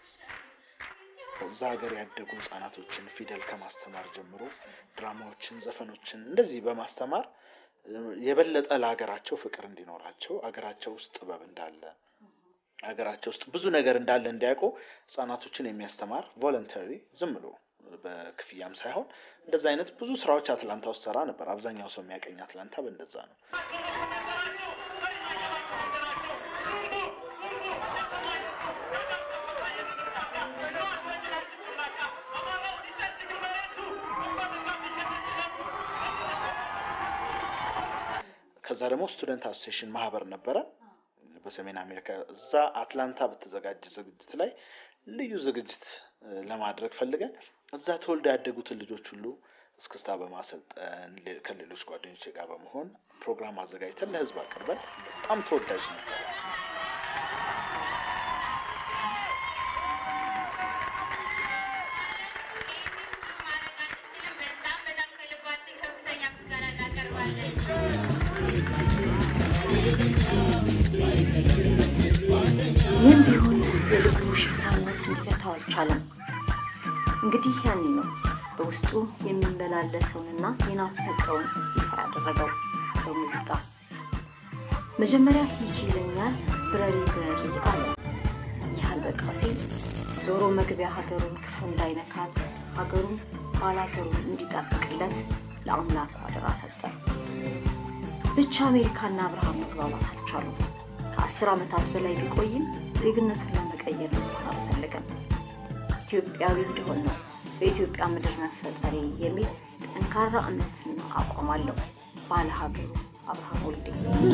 እዛ ሀገር ያደጉ ህጻናቶችን ፊደል ከማስተማር ጀምሮ ድራማዎችን፣ ዘፈኖችን እንደዚህ በማስተማር እ፣ የበለጠ ለሀገራቸው ፍቅር እንዲኖራቸው ሀገራቸው ውስጥ ጥበብ እንዳለ ሀገራቸው ውስጥ ብዙ ነገር እንዳለ እንዲያውቁ ህጻናቶችን የሚያስተማር ቮለንተሪ ዝም ብሎ በክፍያም ሳይሆን እንደዛ አይነት ብዙ ስራዎች አትላንታ ውስጥ ሰራ ነበር። አብዛኛው ሰው የሚያቀኝ አትላንታ በእንደዛ ነው። ከዛ ደግሞ ስቱደንት አሶሴሽን ማህበር ነበረ በሰሜን አሜሪካ። እዛ አትላንታ በተዘጋጀ ዝግጅት ላይ ልዩ ዝግጅት እ፣ ለማድረግ ፈልገን እዛ ተወልደው ያደጉትን ልጆች ሁሉ እስክስታ በማሰልጠን ሌ- ከሌሎች ጓደኞች ጋር በመሆን ፕሮግራም አዘጋጅተን ለህዝብ አቅርበን በጣም ተወዳጅ ነበር። ይህም ቢሆን የልቡ ሽፍታነት ሊገታው አልቻለም። እንግዲህ ያኔ ነው በውስጡ የሚመላለሰውንና የናፈቀውን ይፋ ያደረገው በሙዚቃ። መጀመሪያ ይችለኛል ብረሪ ብረሪ አለ። ይህ አልበቃው ሲል ዞሮ መግቢያ ሀገሩን ክፉ እንዳይነካት ሀገሩን ባላገሩን እንዲጠብቅለት ለአምላኩ አደራ ሰጠ። ብቻ አሜሪካና አብርሃም መግባባት አልቻሉም። ከአስር ዓመታት በላይ ቢቆይም ዜግነቱን ለመቀየር እንኳን አልፈለገም። ኢትዮጵያዊ እንደሆን ነው በኢትዮጵያ ምድር መፈጠሬ የሚል ጠንካራ እምነትና አቋም አለው ባለ ሀገሩ አብርሃም ወልዴ።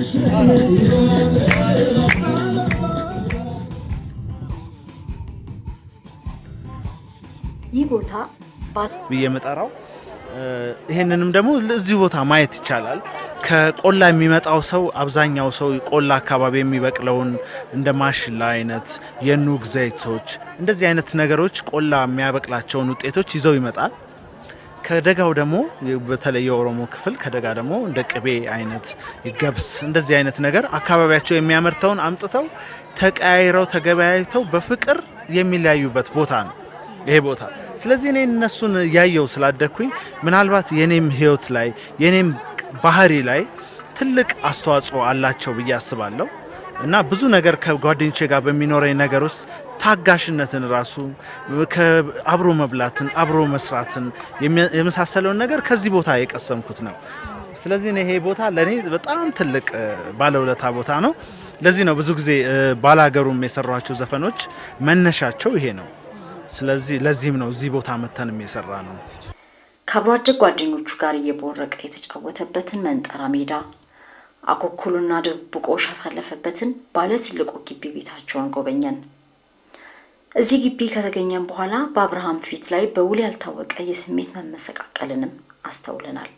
ይህ ቦታ ብዬ የምጠራው እ፣ ይሄንንም ደግሞ እዚሁ ቦታ ማየት ይቻላል። ከቆላ የሚመጣው ሰው አብዛኛው ሰው ቆላ አካባቢ የሚበቅለውን እንደ ማሽላ አይነት የኑግ ዘይቶች እንደዚህ አይነት ነገሮች ቆላ የሚያበቅላቸውን ውጤቶች ይዘው ይመጣል። ከደጋው ደግሞ በተለይ የኦሮሞ ክፍል ከደጋ ደግሞ እንደ ቅቤ አይነት ገብስ እንደዚህ አይነት ነገር አካባቢያቸው የሚያመርተውን አምጥተው ተቀያይረው ተገበያይተው በፍቅር የሚለያዩበት ቦታ ነው ይሄ ቦታ። ስለዚህ እኔ እነሱን ያየው ስላደግኩኝ ምናልባት የኔም ህይወት ላይ የኔም ባህሪ ላይ ትልቅ አስተዋጽኦ አላቸው ብዬ አስባለሁ እና ብዙ ነገር ከጓደኞቼ ጋር በሚኖረኝ ነገር ውስጥ ታጋሽነትን ራሱ ከ- አብሮ መብላትን አብሮ መስራትን የሚ- የመሳሰለውን ነገር ከዚህ ቦታ የቀሰምኩት ነው። ስለዚህ እኔ ይሄ ቦታ ለእኔ በጣም ትልቅ እ፣ ባለውለታ ቦታ ነው። ለዚህ ነው ብዙ ጊዜ እ፣ ባላገሩም የሰሯቸው ዘፈኖች መነሻቸው ይሄ ነው። ስለዚህ ለዚህም ነው እዚህ ቦታ መተንም የሰራ ነው። ከአብሮ አደግ ጓደኞቹ ጋር እየቦረቀ የተጫወተበትን መንጠራ ሜዳ አኮኩሉና ድብብቆሽ ያሳለፈበትን ባለ ትልቁ ግቢ ቤታቸውን ጎበኘን። እዚህ ግቢ ከተገኘን በኋላ በአብርሃም ፊት ላይ በውል ያልታወቀ የስሜት መመሰቃቀልንም አስተውለናል።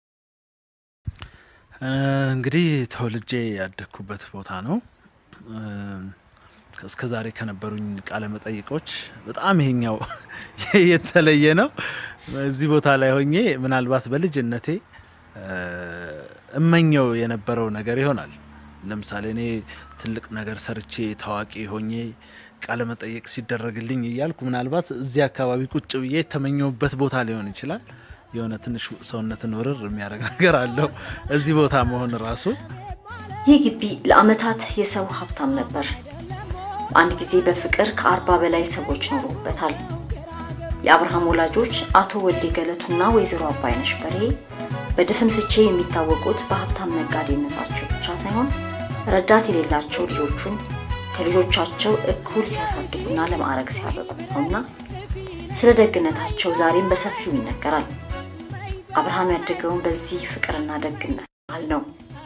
እ፣ እንግዲህ ተወልጄ ያደግኩበት ቦታ ነው። እ፣ እስከ ዛሬ ከነበሩኝ ቃለ መጠይቆች በጣም ይሄኛው የተለየ ነው። እዚህ ቦታ ላይ ሆኜ ምናልባት በልጅነቴ እ፣ እመኘው የነበረው ነገር ይሆናል። ለምሳሌ እኔ ትልቅ ነገር ሰርቼ ታዋቂ ሆኜ ቃለ መጠየቅ ሲደረግልኝ እያልኩ ምናልባት እዚህ አካባቢ ቁጭ ብዬ የተመኘውበት ቦታ ሊሆን ይችላል። የሆነ ትንሽ ሰውነትን ውርር የሚያደርግ ነገር አለው እዚህ ቦታ መሆን ራሱ ይህ ግቢ ለአመታት የሰው ሀብታም ነበር። በአንድ ጊዜ በፍቅር ከአርባ በላይ ሰዎች ኖረውበታል። የአብርሃም ወላጆች አቶ ወልዴ ገለቱና ወይዘሮ አባይነሽ በርሄ በድፍን ፍቼ የሚታወቁት በሀብታም ነጋዴነታቸው ብቻ ሳይሆን ረዳት የሌላቸው ልጆቹን ከልጆቻቸው እኩል ሲያሳድጉና ለማዕረግ ሲያበቁ ነውና ስለ ደግነታቸው ዛሬም በሰፊው ይነገራል። አብርሃም ያደገውን በዚህ ፍቅርና ደግነት መሃል ነው።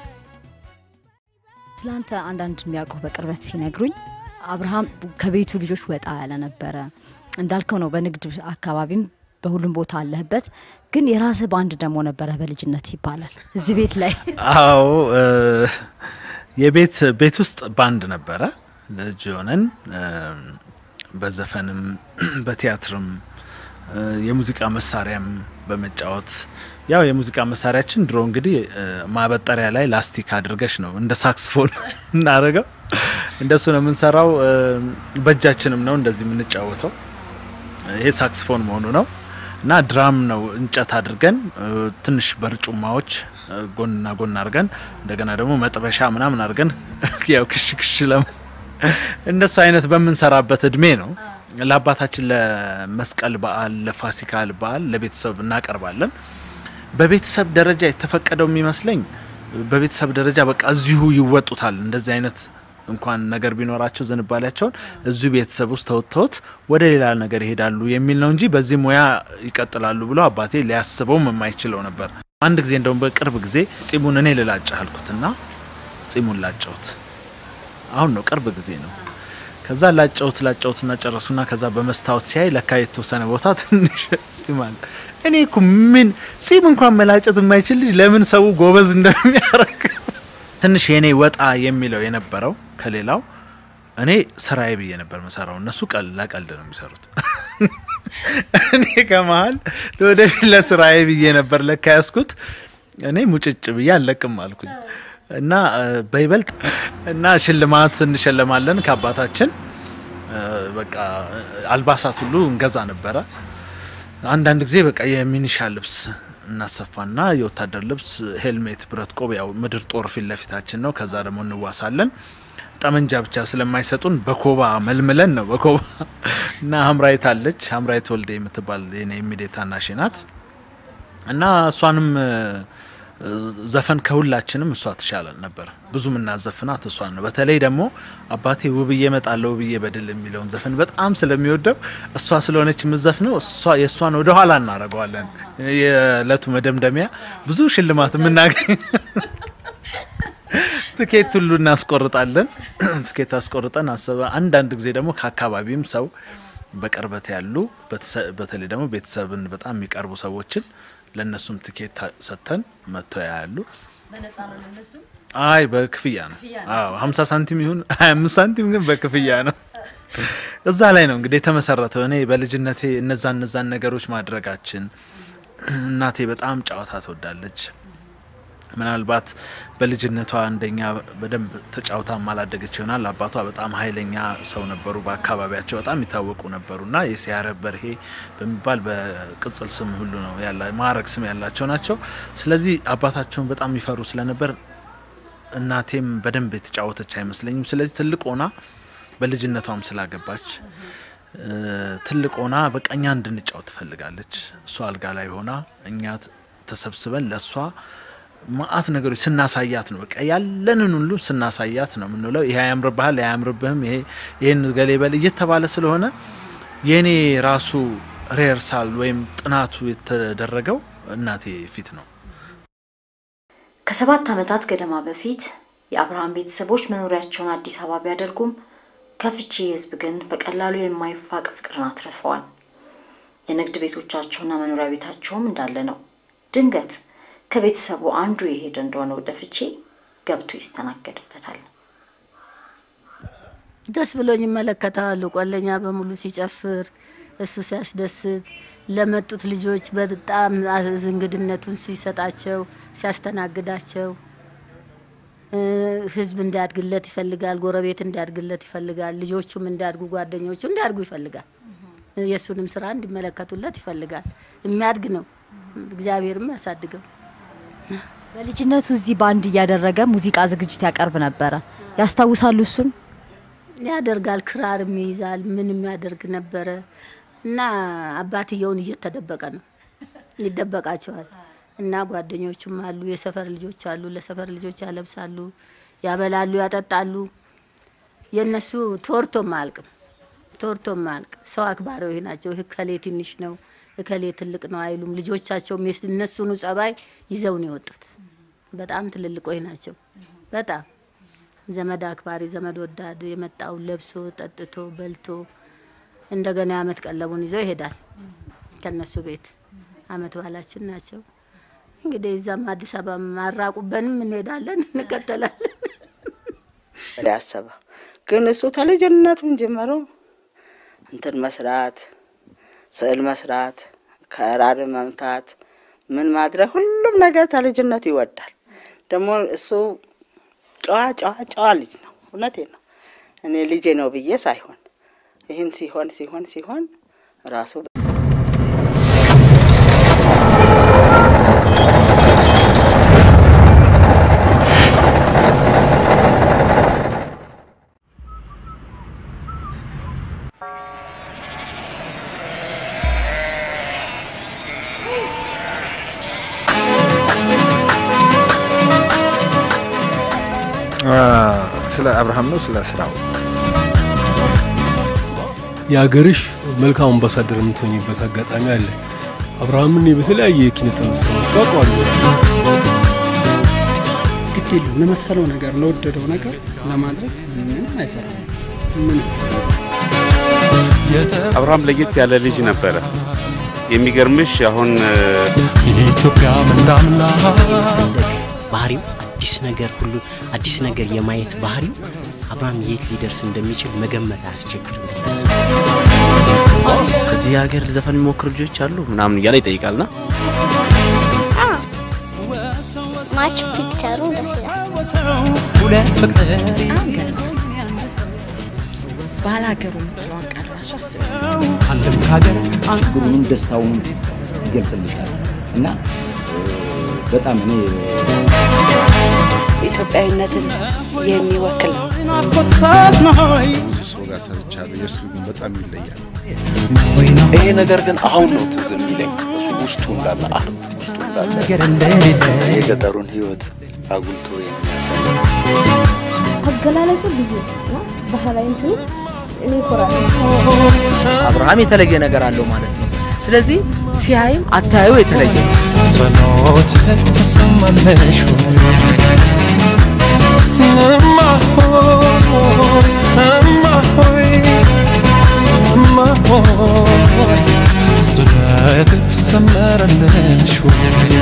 ስላንተ አንዳንድ የሚያውቁ በቅርበት ሲነግሩኝ አብርሃም ከቤቱ ልጆች ወጣ ያለ ነበረ። እንዳልከው ነው። በንግድ አካባቢም በሁሉም ቦታ አለህበት፣ ግን የራስህ ባንድ ደግሞ ነበረ በልጅነት ይባላል እዚህ ቤት ላይ። አዎ የቤት ቤት ውስጥ ባንድ ነበረ። ልጅ ሆነን በዘፈንም በቲያትርም የሙዚቃ መሳሪያም በመጫወት ያው የሙዚቃ መሳሪያችን ድሮ እንግዲህ ማበጠሪያ ላይ ላስቲክ አድርገሽ ነው እንደ ሳክስፎን እናደርገው እንደሱ ነው የምንሰራው። በእጃችንም ነው እንደዚህ የምንጫወተው። ይሄ ሳክስፎን መሆኑ ነው እና ድራም ነው እንጨት አድርገን ትንሽ በርጩማዎች ጎንና ጎን አድርገን እንደገና ደግሞ መጥበሻ ምናምን አድርገን ያው ክሽ ክሽ ለም እንደሱ አይነት በምንሰራበት እድሜ ነው ለአባታችን ለመስቀል በዓል ለፋሲካ በዓል ለቤተሰብ እናቀርባለን። በቤተሰብ ደረጃ የተፈቀደው የሚመስለኝ በቤተሰብ ደረጃ በቃ እዚሁ ይወጡታል። እንደዚህ አይነት እንኳን ነገር ቢኖራቸው ዝንባሌያቸውን እዚሁ ቤተሰብ ውስጥ ተወጥተውት ወደ ሌላ ነገር ይሄዳሉ የሚል ነው እንጂ በዚህ ሙያ ይቀጥላሉ ብሎ አባቴ ሊያስበውም የማይችለው ነበር። አንድ ጊዜ እንደውም በቅርብ ጊዜ ጺሙን እኔ ልላጭ አልኩትና ጺሙን ላጨውት። አሁን ነው ቅርብ ጊዜ ነው። ከዛ ላጨውት ላጨውትና ጨረሱና ከዛ በመስታወት ሲያይ ለካ የተወሰነ ቦታ ትንሽ ጺም አለ። እኔ እኮ ምን ጺም እንኳን መላጨት የማይችል ልጅ ለምን ሰው ጎበዝ እንደሚያደርግ ትንሽ የኔ ወጣ የሚለው የነበረው ከሌላው እኔ ስራዬ ብዬ ነበር መሰራው። እነሱ ቀል ለቀልድ ነው የሚሰሩት። እኔ ከመሀል ለወደፊት ለስራዬ ብዬ ነበር ለካ ያስኩት። እኔ ሙጭጭ ብዬ አለቅም አልኩኝ እና በይበልጥ እና ሽልማት እንሸለማለን ከአባታችን በቃ አልባሳት ሁሉ እንገዛ ነበረ። አንዳንድ ጊዜ በቃ የሚኒሻ ልብስ እናሰፋና የወታደር ልብስ፣ ሄልሜት፣ ብረት ቆብ፣ ያው ምድር ጦር ፊት ለፊታችን ነው። ከዛ ደግሞ እንዋሳለን። ጠመንጃ ብቻ ስለማይሰጡን በኮባ መልምለን ነው በኮባ እና ሀምራይት አለች ሀምራይት ወልዴ የምትባል የኔ ኢሚዲየት ታናሼ ናት እና እሷንም ዘፈን ከሁላችንም እሷ ትሻለን ነበር። ብዙ ምናዘፍናት እሷን ነው። በተለይ ደግሞ አባቴ ውብዬ እመጣለሁ ውብዬ በድል የሚለውን ዘፈን በጣም ስለሚወደው እሷ ስለሆነች የምዘፍነው እሷ የእሷን ወደ ኋላ እናደርገዋለን። የእለቱ መደምደሚያ ብዙ ሽልማት የምናገኝ ትኬት ሁሉ እናስቆርጣለን። ትኬት አስቆርጠን አሰበ። አንዳንድ ጊዜ ደግሞ ከአካባቢም ሰው በቅርበት ያሉ በተለይ ደግሞ ቤተሰብን በጣም የሚቀርቡ ሰዎችን ለእነሱም ትኬት ሰጥተን መጥተው ያያሉ። አይ በክፍያ ነው። አዎ ሀምሳ ሳንቲም ይሁን ሀያ አምስት ሳንቲም ግን በክፍያ ነው። እዛ ላይ ነው እንግዲህ የተመሰረተው። እኔ በልጅነቴ እነዛ እነዛን ነገሮች ማድረጋችን እናቴ በጣም ጨዋታ ትወዳለች። ምናልባት በልጅነቷ እንደኛ በደንብ ተጫውታ ማላደገች ይሆናል። አባቷ በጣም ኃይለኛ ሰው ነበሩ። በአካባቢያቸው በጣም ይታወቁ ነበሩና የሲያረ በርሄ በሚባል በቅጽል ስም ሁሉ ነው ያላ ማዕረግ ስም ያላቸው ናቸው። ስለዚህ አባታቸውን በጣም ይፈሩ ስለነበር እናቴም በደንብ የተጫወተች አይመስለኝም። ስለዚህ ትልቅ ሆና በልጅነቷም ስላገባች ትልቅ ሆና በቃ እኛ እንድንጫወት ትፈልጋለች። እሷ አልጋ ላይ ሆና እኛ ተሰብስበን ለእሷ ማአት ነገሮች ስናሳያት ነው በቃ ያለንን ሁሉ ስናሳያት ነው የምንውለው። ይሄ አያምርብሃል፣ ይሄ አያምርብህም፣ ይሄ ይህን ገሌ በል እየተባለ ስለሆነ የእኔ ራሱ ሪሄርሳል ወይም ጥናቱ የተደረገው እናቴ ፊት ነው። ከሰባት ዓመታት ገደማ በፊት የአብርሃም ቤተሰቦች መኖሪያቸውን አዲስ አበባ ቢያደርጉም ከፍቼ ህዝብ ግን በቀላሉ የማይፋቅ ፍቅርን አትርፈዋል። የንግድ ቤቶቻቸውና መኖሪያ ቤታቸውም እንዳለ ነው። ድንገት ከቤተሰቡ አንዱ የሄደ እንደሆነ ወደ ፍቼ ገብቶ ይስተናገድበታል። ደስ ብሎኝ ይመለከታሉ። ቆለኛ በሙሉ ሲጨፍር፣ እሱ ሲያስደስት፣ ለመጡት ልጆች በጣም እንግድነቱን ሲሰጣቸው፣ ሲያስተናግዳቸው፣ ህዝብ እንዲያድግለት ይፈልጋል። ጎረቤት እንዲያድግለት ይፈልጋል። ልጆቹም እንዲያድጉ፣ ጓደኞቹ እንዲያድጉ ይፈልጋል። የእሱንም ስራ እንዲመለከቱለት ይፈልጋል። የሚያድግ ነው። እግዚአብሔርም ያሳድገው። በልጅነቱ እዚህ ባንድ እያደረገ ሙዚቃ ዝግጅት ያቀርብ ነበረ። ያስታውሳሉ እሱን? ያደርጋል፣ ክራርም ይይዛል፣ ምንም ያደርግ ነበረ እና አባትየውን እየተደበቀ ነው ይደበቃቸዋል። እና ጓደኞቹም አሉ፣ የሰፈር ልጆች አሉ፣ ለሰፈር ልጆች ያለብሳሉ፣ ያበላሉ፣ ያጠጣሉ። የእነሱ ቶርቶም አያልቅም፣ ቶርቶም አያልቅ። ሰው አክባሪዎች ናቸው። እከሌ ትንሽ ነው፣ እከሌ ትልቅ ነው አይሉም። ልጆቻቸውም የስ- እነሱኑ ጸባይ ይዘው ነው የወጡት። በጣም ትልልቆች ናቸው። በጣም ዘመድ አክባሪ፣ ዘመድ ወዳድ፣ የመጣውን ለብሶ ጠጥቶ በልቶ እንደገና የአመት ቀለቡን ይዞ ይሄዳል ከነሱ ቤት። አመት ባላችን ናቸው። እንግዲህ እዛም አዲስ አበባ ማራቁበንም እንሄዳለን፣ እንከተላለን። ያሰበ ግን እሱ ተልጅነቱን ጀምሮ እንትን መስራት፣ ስዕል መስራት፣ ከራር መምታት፣ ምን ማድረግ ሁሉም ነገር ተልጅነቱ ይወዳል። ደግሞ እሱ ጨዋ ጨዋ ጨዋ ልጅ ነው። እውነቴ ነው። እኔ ልጄ ነው ብዬ ሳይሆን ይህን ሲሆን ሲሆን ሲሆን ራሱ ስለ አብርሃም ነው ስለ ስራው የሀገርሽ መልካም አምባሳደር የምትሆኝበት አጋጣሚ አለ። አብርሃምን በተለያየ የኪነ ጥበብ ስራዎች አውቀዋለሁ። ግድ የለውም ለመሰለው ነገር ለወደደው ነገር ለማድረግ ምንም አይፈራም። ምንም አብርሃም ለየት ያለ ልጅ ነበረ። የሚገርምሽ አሁን ኢትዮጵያ ምንዳምና ባህሪው አዲስ ነገር ሁሉ አዲስ ነገር የማየት ባህሪው አብርሃም የት ሊደርስ እንደሚችል መገመት አያስቸግርም። እዚህ ሀገር ዘፈን የሚሞክሩ ልጆች አሉ ምናምን እያለ ይጠይቃልና ማች ፒክቸሩ ደስ ይላል። ሁለት ፍቅር ባላገሩ የምትለዋን ቃል ራሱ አስብ። አንድም ከሀገር ችግሩንም ደስታውን ይገልጽልሻል እና በጣም እኔ ኢትዮጵያዊነትን የሚወክል ነው። ብዙ ሰው ጋር ሰርቻለሁ። የእሱ ግን በጣም ይለያል። ይሄ ነገር ግን አሁን ነው ትዝ የሚለኝ እሱ ውስጡ እንዳለ አርት ውስጡ እንዳለ የገጠሩን ህይወት አጉልቶ የሚያሳይ አገላለጹ ልዩ ነው። ባህላዊ እንትኑ እኔ እኮራለሁ። አብርሃም የተለየ ነገር አለው ማለት ነው። ስለዚህ ሲያይም አታዩ የተለየ ነው። ጸሎት ተሰማለሽ እማ ሆይ እማ ሆይ እማ ሆይ ስለት ሰመረልሽ ወይ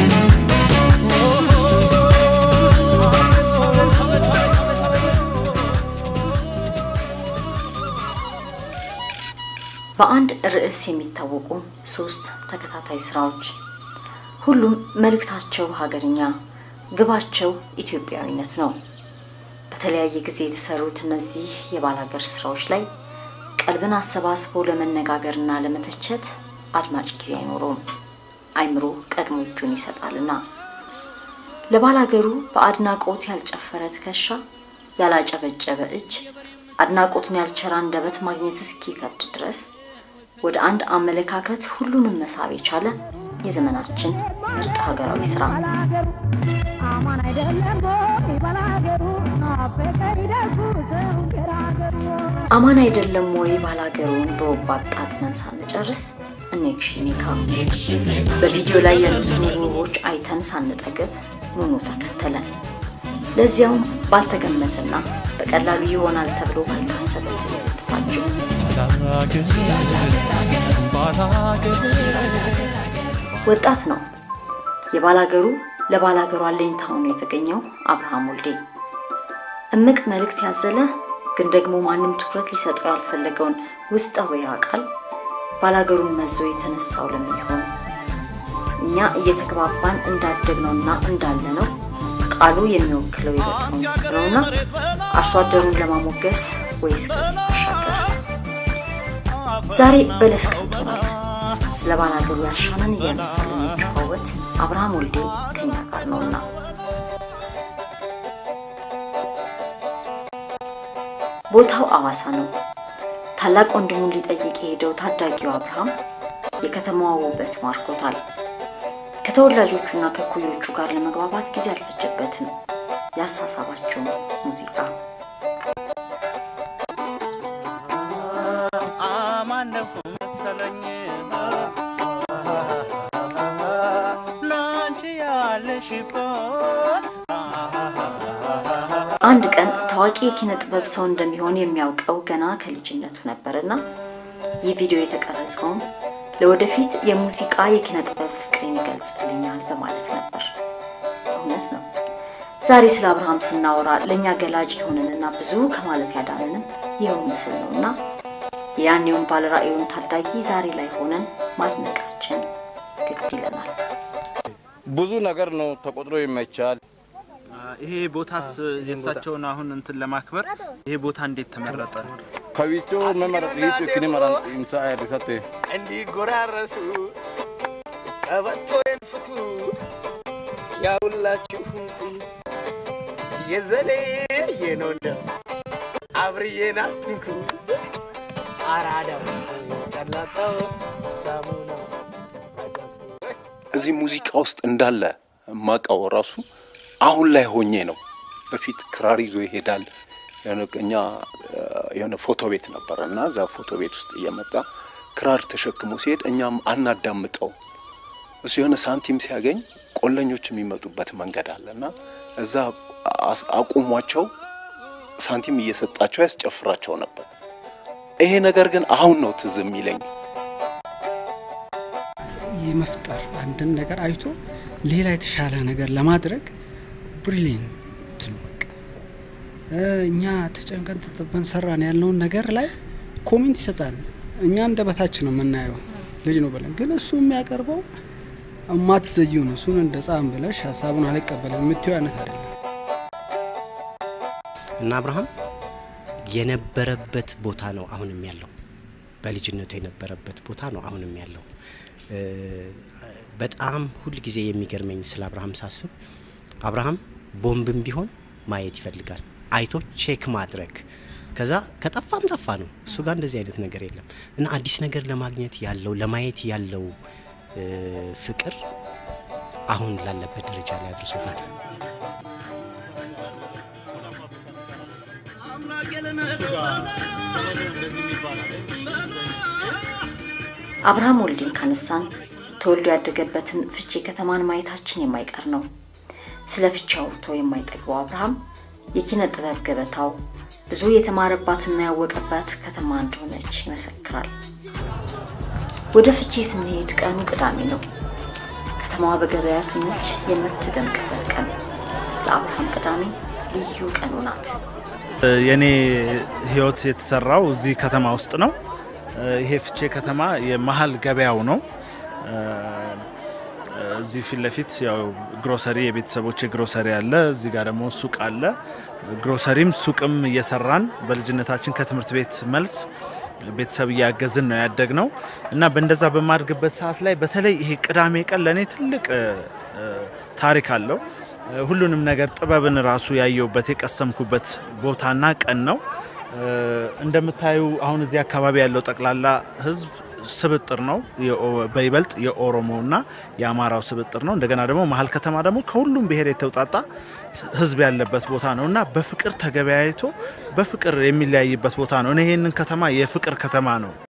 በአንድ ርዕስ የሚታወቁ ሶስት ተከታታይ ስራዎች ሁሉም መልእክታቸው ሀገርኛ፣ ግባቸው ኢትዮጵያዊነት ነው። በተለያየ ጊዜ የተሰሩት እነዚህ የባላገር ስራዎች ላይ ቀልብን አሰባስቦ ለመነጋገርና ለመተቸት አድማጭ ጊዜ አይኖረውም። አይምሮ ቀድሞ እጁን ይሰጣልና ለባላገሩ በአድናቆት ያልጨፈረ ትከሻ፣ ያላጨበጨበ እጅ፣ አድናቆትን ያልቸራ አንደበት ማግኘት እስኪከብድ ድረስ ወደ አንድ አመለካከት ሁሉንም መሳብ የቻለ የዘመናችን ምርጥ ሀገራዊ ስራ አማን አይደለም ወይ ባላገሩ ናፈቀኝ ደጉ ሰው ገራገሩ አማን አይደለም ወይ ባላገሩን በወጉ አጣጥመን ሳንጨርስ እኔክሽኒካ በቪዲዮ ላይ ያሉትን ውቦች አይተን ሳንጠግብ ኑኑ ተከተለን። ለዚያውም ባልተገመተና በቀላሉ ይሆናል ተብሎ ባልታሰበ ትምህርት ታጅቡ ወጣት ነው። የባላገሩ ለባላገሩ አለኝታ ሆኖ የተገኘው አብርሃም ወልዴ እምቅ መልእክት ያዘለ ግን ደግሞ ማንም ትኩረት ሊሰጠው ያልፈለገውን ውስጠ ወይራ ቃል ባላገሩን መዞ የተነሳው ለምን ይሆን? እኛ እየተግባባን እንዳደግነውና እንዳለነው ቃሉ የሚወክለው የገጠሩን ሕዝብ ነውና አርሶ አደሩን ለማሞገስ ወይስ ከዚህ ባሻገር? ዛሬ በለስ ቀንቶናል። ስለ ባላገሩ ያሻንን እያነሳን የሚጨዋወት አብርሃም ወልዴ ከኛ ጋር ነውና ቦታው አዋሳ ነው። ታላቅ ወንድሙን ሊጠይቅ የሄደው ታዳጊው አብርሃም የከተማዋ ውበት ማርኮታል። ከተወላጆቹና ከኩዮቹ ጋር ለመግባባት ጊዜ አልፈጀበትም። ያሳሳባቸው ሙዚቃ አማነሁ መሰለኝ ላንቺ ያለሽበት አንድ ቀን ታዋቂ የኪነ ጥበብ ሰው እንደሚሆን የሚያውቀው ገና ከልጅነቱ ነበርና ይህ ቪዲዮ የተቀረጸውም ለወደፊት የሙዚቃ የኪነ ጥበብ ፍቅሬን ይገልጽልኛል በማለት ነበር። እውነት ነው። ዛሬ ስለ አብርሃም ስናወራ ለእኛ ገላጭ የሆንንና ብዙ ከማለት ያዳንንም ይኸው ምስል ነው እና ያኔውን ባለራእዩን ታዳጊ ዛሬ ላይ ሆነን ማድነቃችን ግድ ይለናል። ብዙ ነገር ነው ተቆጥሮ የማይቻል። ይሄ ቦታስ የእሳቸውን አሁን እንትን ለማክበር ይሄ ቦታ እንዴት ተመረጠ? ከዊቾ መመረጥ ይቱ ክኒ መራን ኢምሳ ያሪሰቴ እንዲጎራረሱ ቀበቶዬን ፍቱ ያውላችሁ የዘሌ የነው እንደው አብርዬን አትንኩ አራዳ ጨላጣው ሳሙና እዚህ ሙዚቃ ውስጥ እንዳለ ማቀው ራሱ አሁን ላይ ሆኜ ነው። በፊት ክራር ይዞ ይሄዳል። የሆነ እኛ የሆነ ፎቶ ቤት ነበረ እና እዛ ፎቶ ቤት ውስጥ እየመጣ ክራር ተሸክሞ ሲሄድ እኛም አናዳምጠው። እሱ የሆነ ሳንቲም ሲያገኝ ቆለኞች የሚመጡበት መንገድ አለ እና እዛ አስ- አቁሟቸው ሳንቲም እየሰጣቸው ያስጨፍራቸው ነበር። ይሄ ነገር ግን አሁን ነው ትዝ የሚለኝ። የመፍጠር አንድን ነገር አይቶ ሌላ የተሻለ ነገር ለማድረግ ብሪሊየንት ነው። በቃ እ እኛ ተጨንቀን ተጠበን ሰራን ያልነውን ነገር ላይ ኮሜንት ይሰጣል። እኛ እንደ በታች ነው የምናየው ልጅ ነው ብለን፣ ግን እሱ የሚያቀርበው እማትዘዩ ነው። እሱን እንደ ጻም ብለሽ ሀሳቡን አልቀበልም የምትይው አይነት አይደለም። እና አብርሃም የነበረበት ቦታ ነው አሁንም ያለው። በልጅነቱ የነበረበት ቦታ ነው አሁንም ያለው። እ፣ በጣም ሁል ጊዜ የሚገርመኝ ስለ አብርሃም ሳስብ አብርሃም ቦምብም ቢሆን ማየት ይፈልጋል፣ አይቶ ቼክ ማድረግ ከዛ ከጠፋም ጠፋ ነው። እሱ ጋር እንደዚህ አይነት ነገር የለም እና አዲስ ነገር ለማግኘት ያለው ለማየት ያለው እ፣ ፍቅር አሁን ላለበት ደረጃ ላይ አድርሶታል። አብርሃም ወልዴን ካነሳን ተወልዶ ያደገበትን ፍቼ ከተማን ማየታችን የማይቀር ነው። ስለ ፍቼ አውርቶ የማይጠግበው አብርሃም የኪነ ጥበብ ገበታው ብዙ የተማረባትና ያወቀባት ከተማ እንደሆነች ይመሰክራል። ወደ ፍቼ ስንሄድ ቀኑ ቅዳሜ ነው። ከተማዋ በገበያተኞች የምትደምቅበት ቀን። ለአብርሃም ቅዳሜ ልዩ ቀኑ ናት። የኔ ህይወት የተሰራው እዚህ ከተማ ውስጥ ነው። ይሄ ፍቼ ከተማ የመሀል ገበያው ነው። እዚህ ፊት ለፊት ያው ግሮሰሪ የቤተሰቦች ግሮሰሪ አለ። እዚህ ጋር ደግሞ ሱቅ አለ። ግሮሰሪም ሱቅም እየሰራን በልጅነታችን ከትምህርት ቤት መልስ ቤተሰብ እያገዝን ነው ያደግ ነው እና በእንደዛ በማድግበት ሰዓት ላይ በተለይ ይሄ ቅዳሜ ቀን ለእኔ ትልቅ እ፣ ታሪክ አለው። ሁሉንም ነገር ጥበብን ራሱ ያየውበት የቀሰምኩበት ቦታና ቀን ነው። እ፣ እንደምታዩ አሁን እዚህ አካባቢ ያለው ጠቅላላ ህዝብ ስብጥር ነው። የኦ- በይበልጥ የኦሮሞና የአማራው ስብጥር ነው። እንደገና ደግሞ መሀል ከተማ ደግሞ ከሁሉም ብሔር የተውጣጣ ህዝብ ያለበት ቦታ ነው እና በፍቅር ተገበያይቶ በፍቅር የሚለያይበት ቦታ ነው። እኔ ይህንን ከተማ የፍቅር ከተማ ነው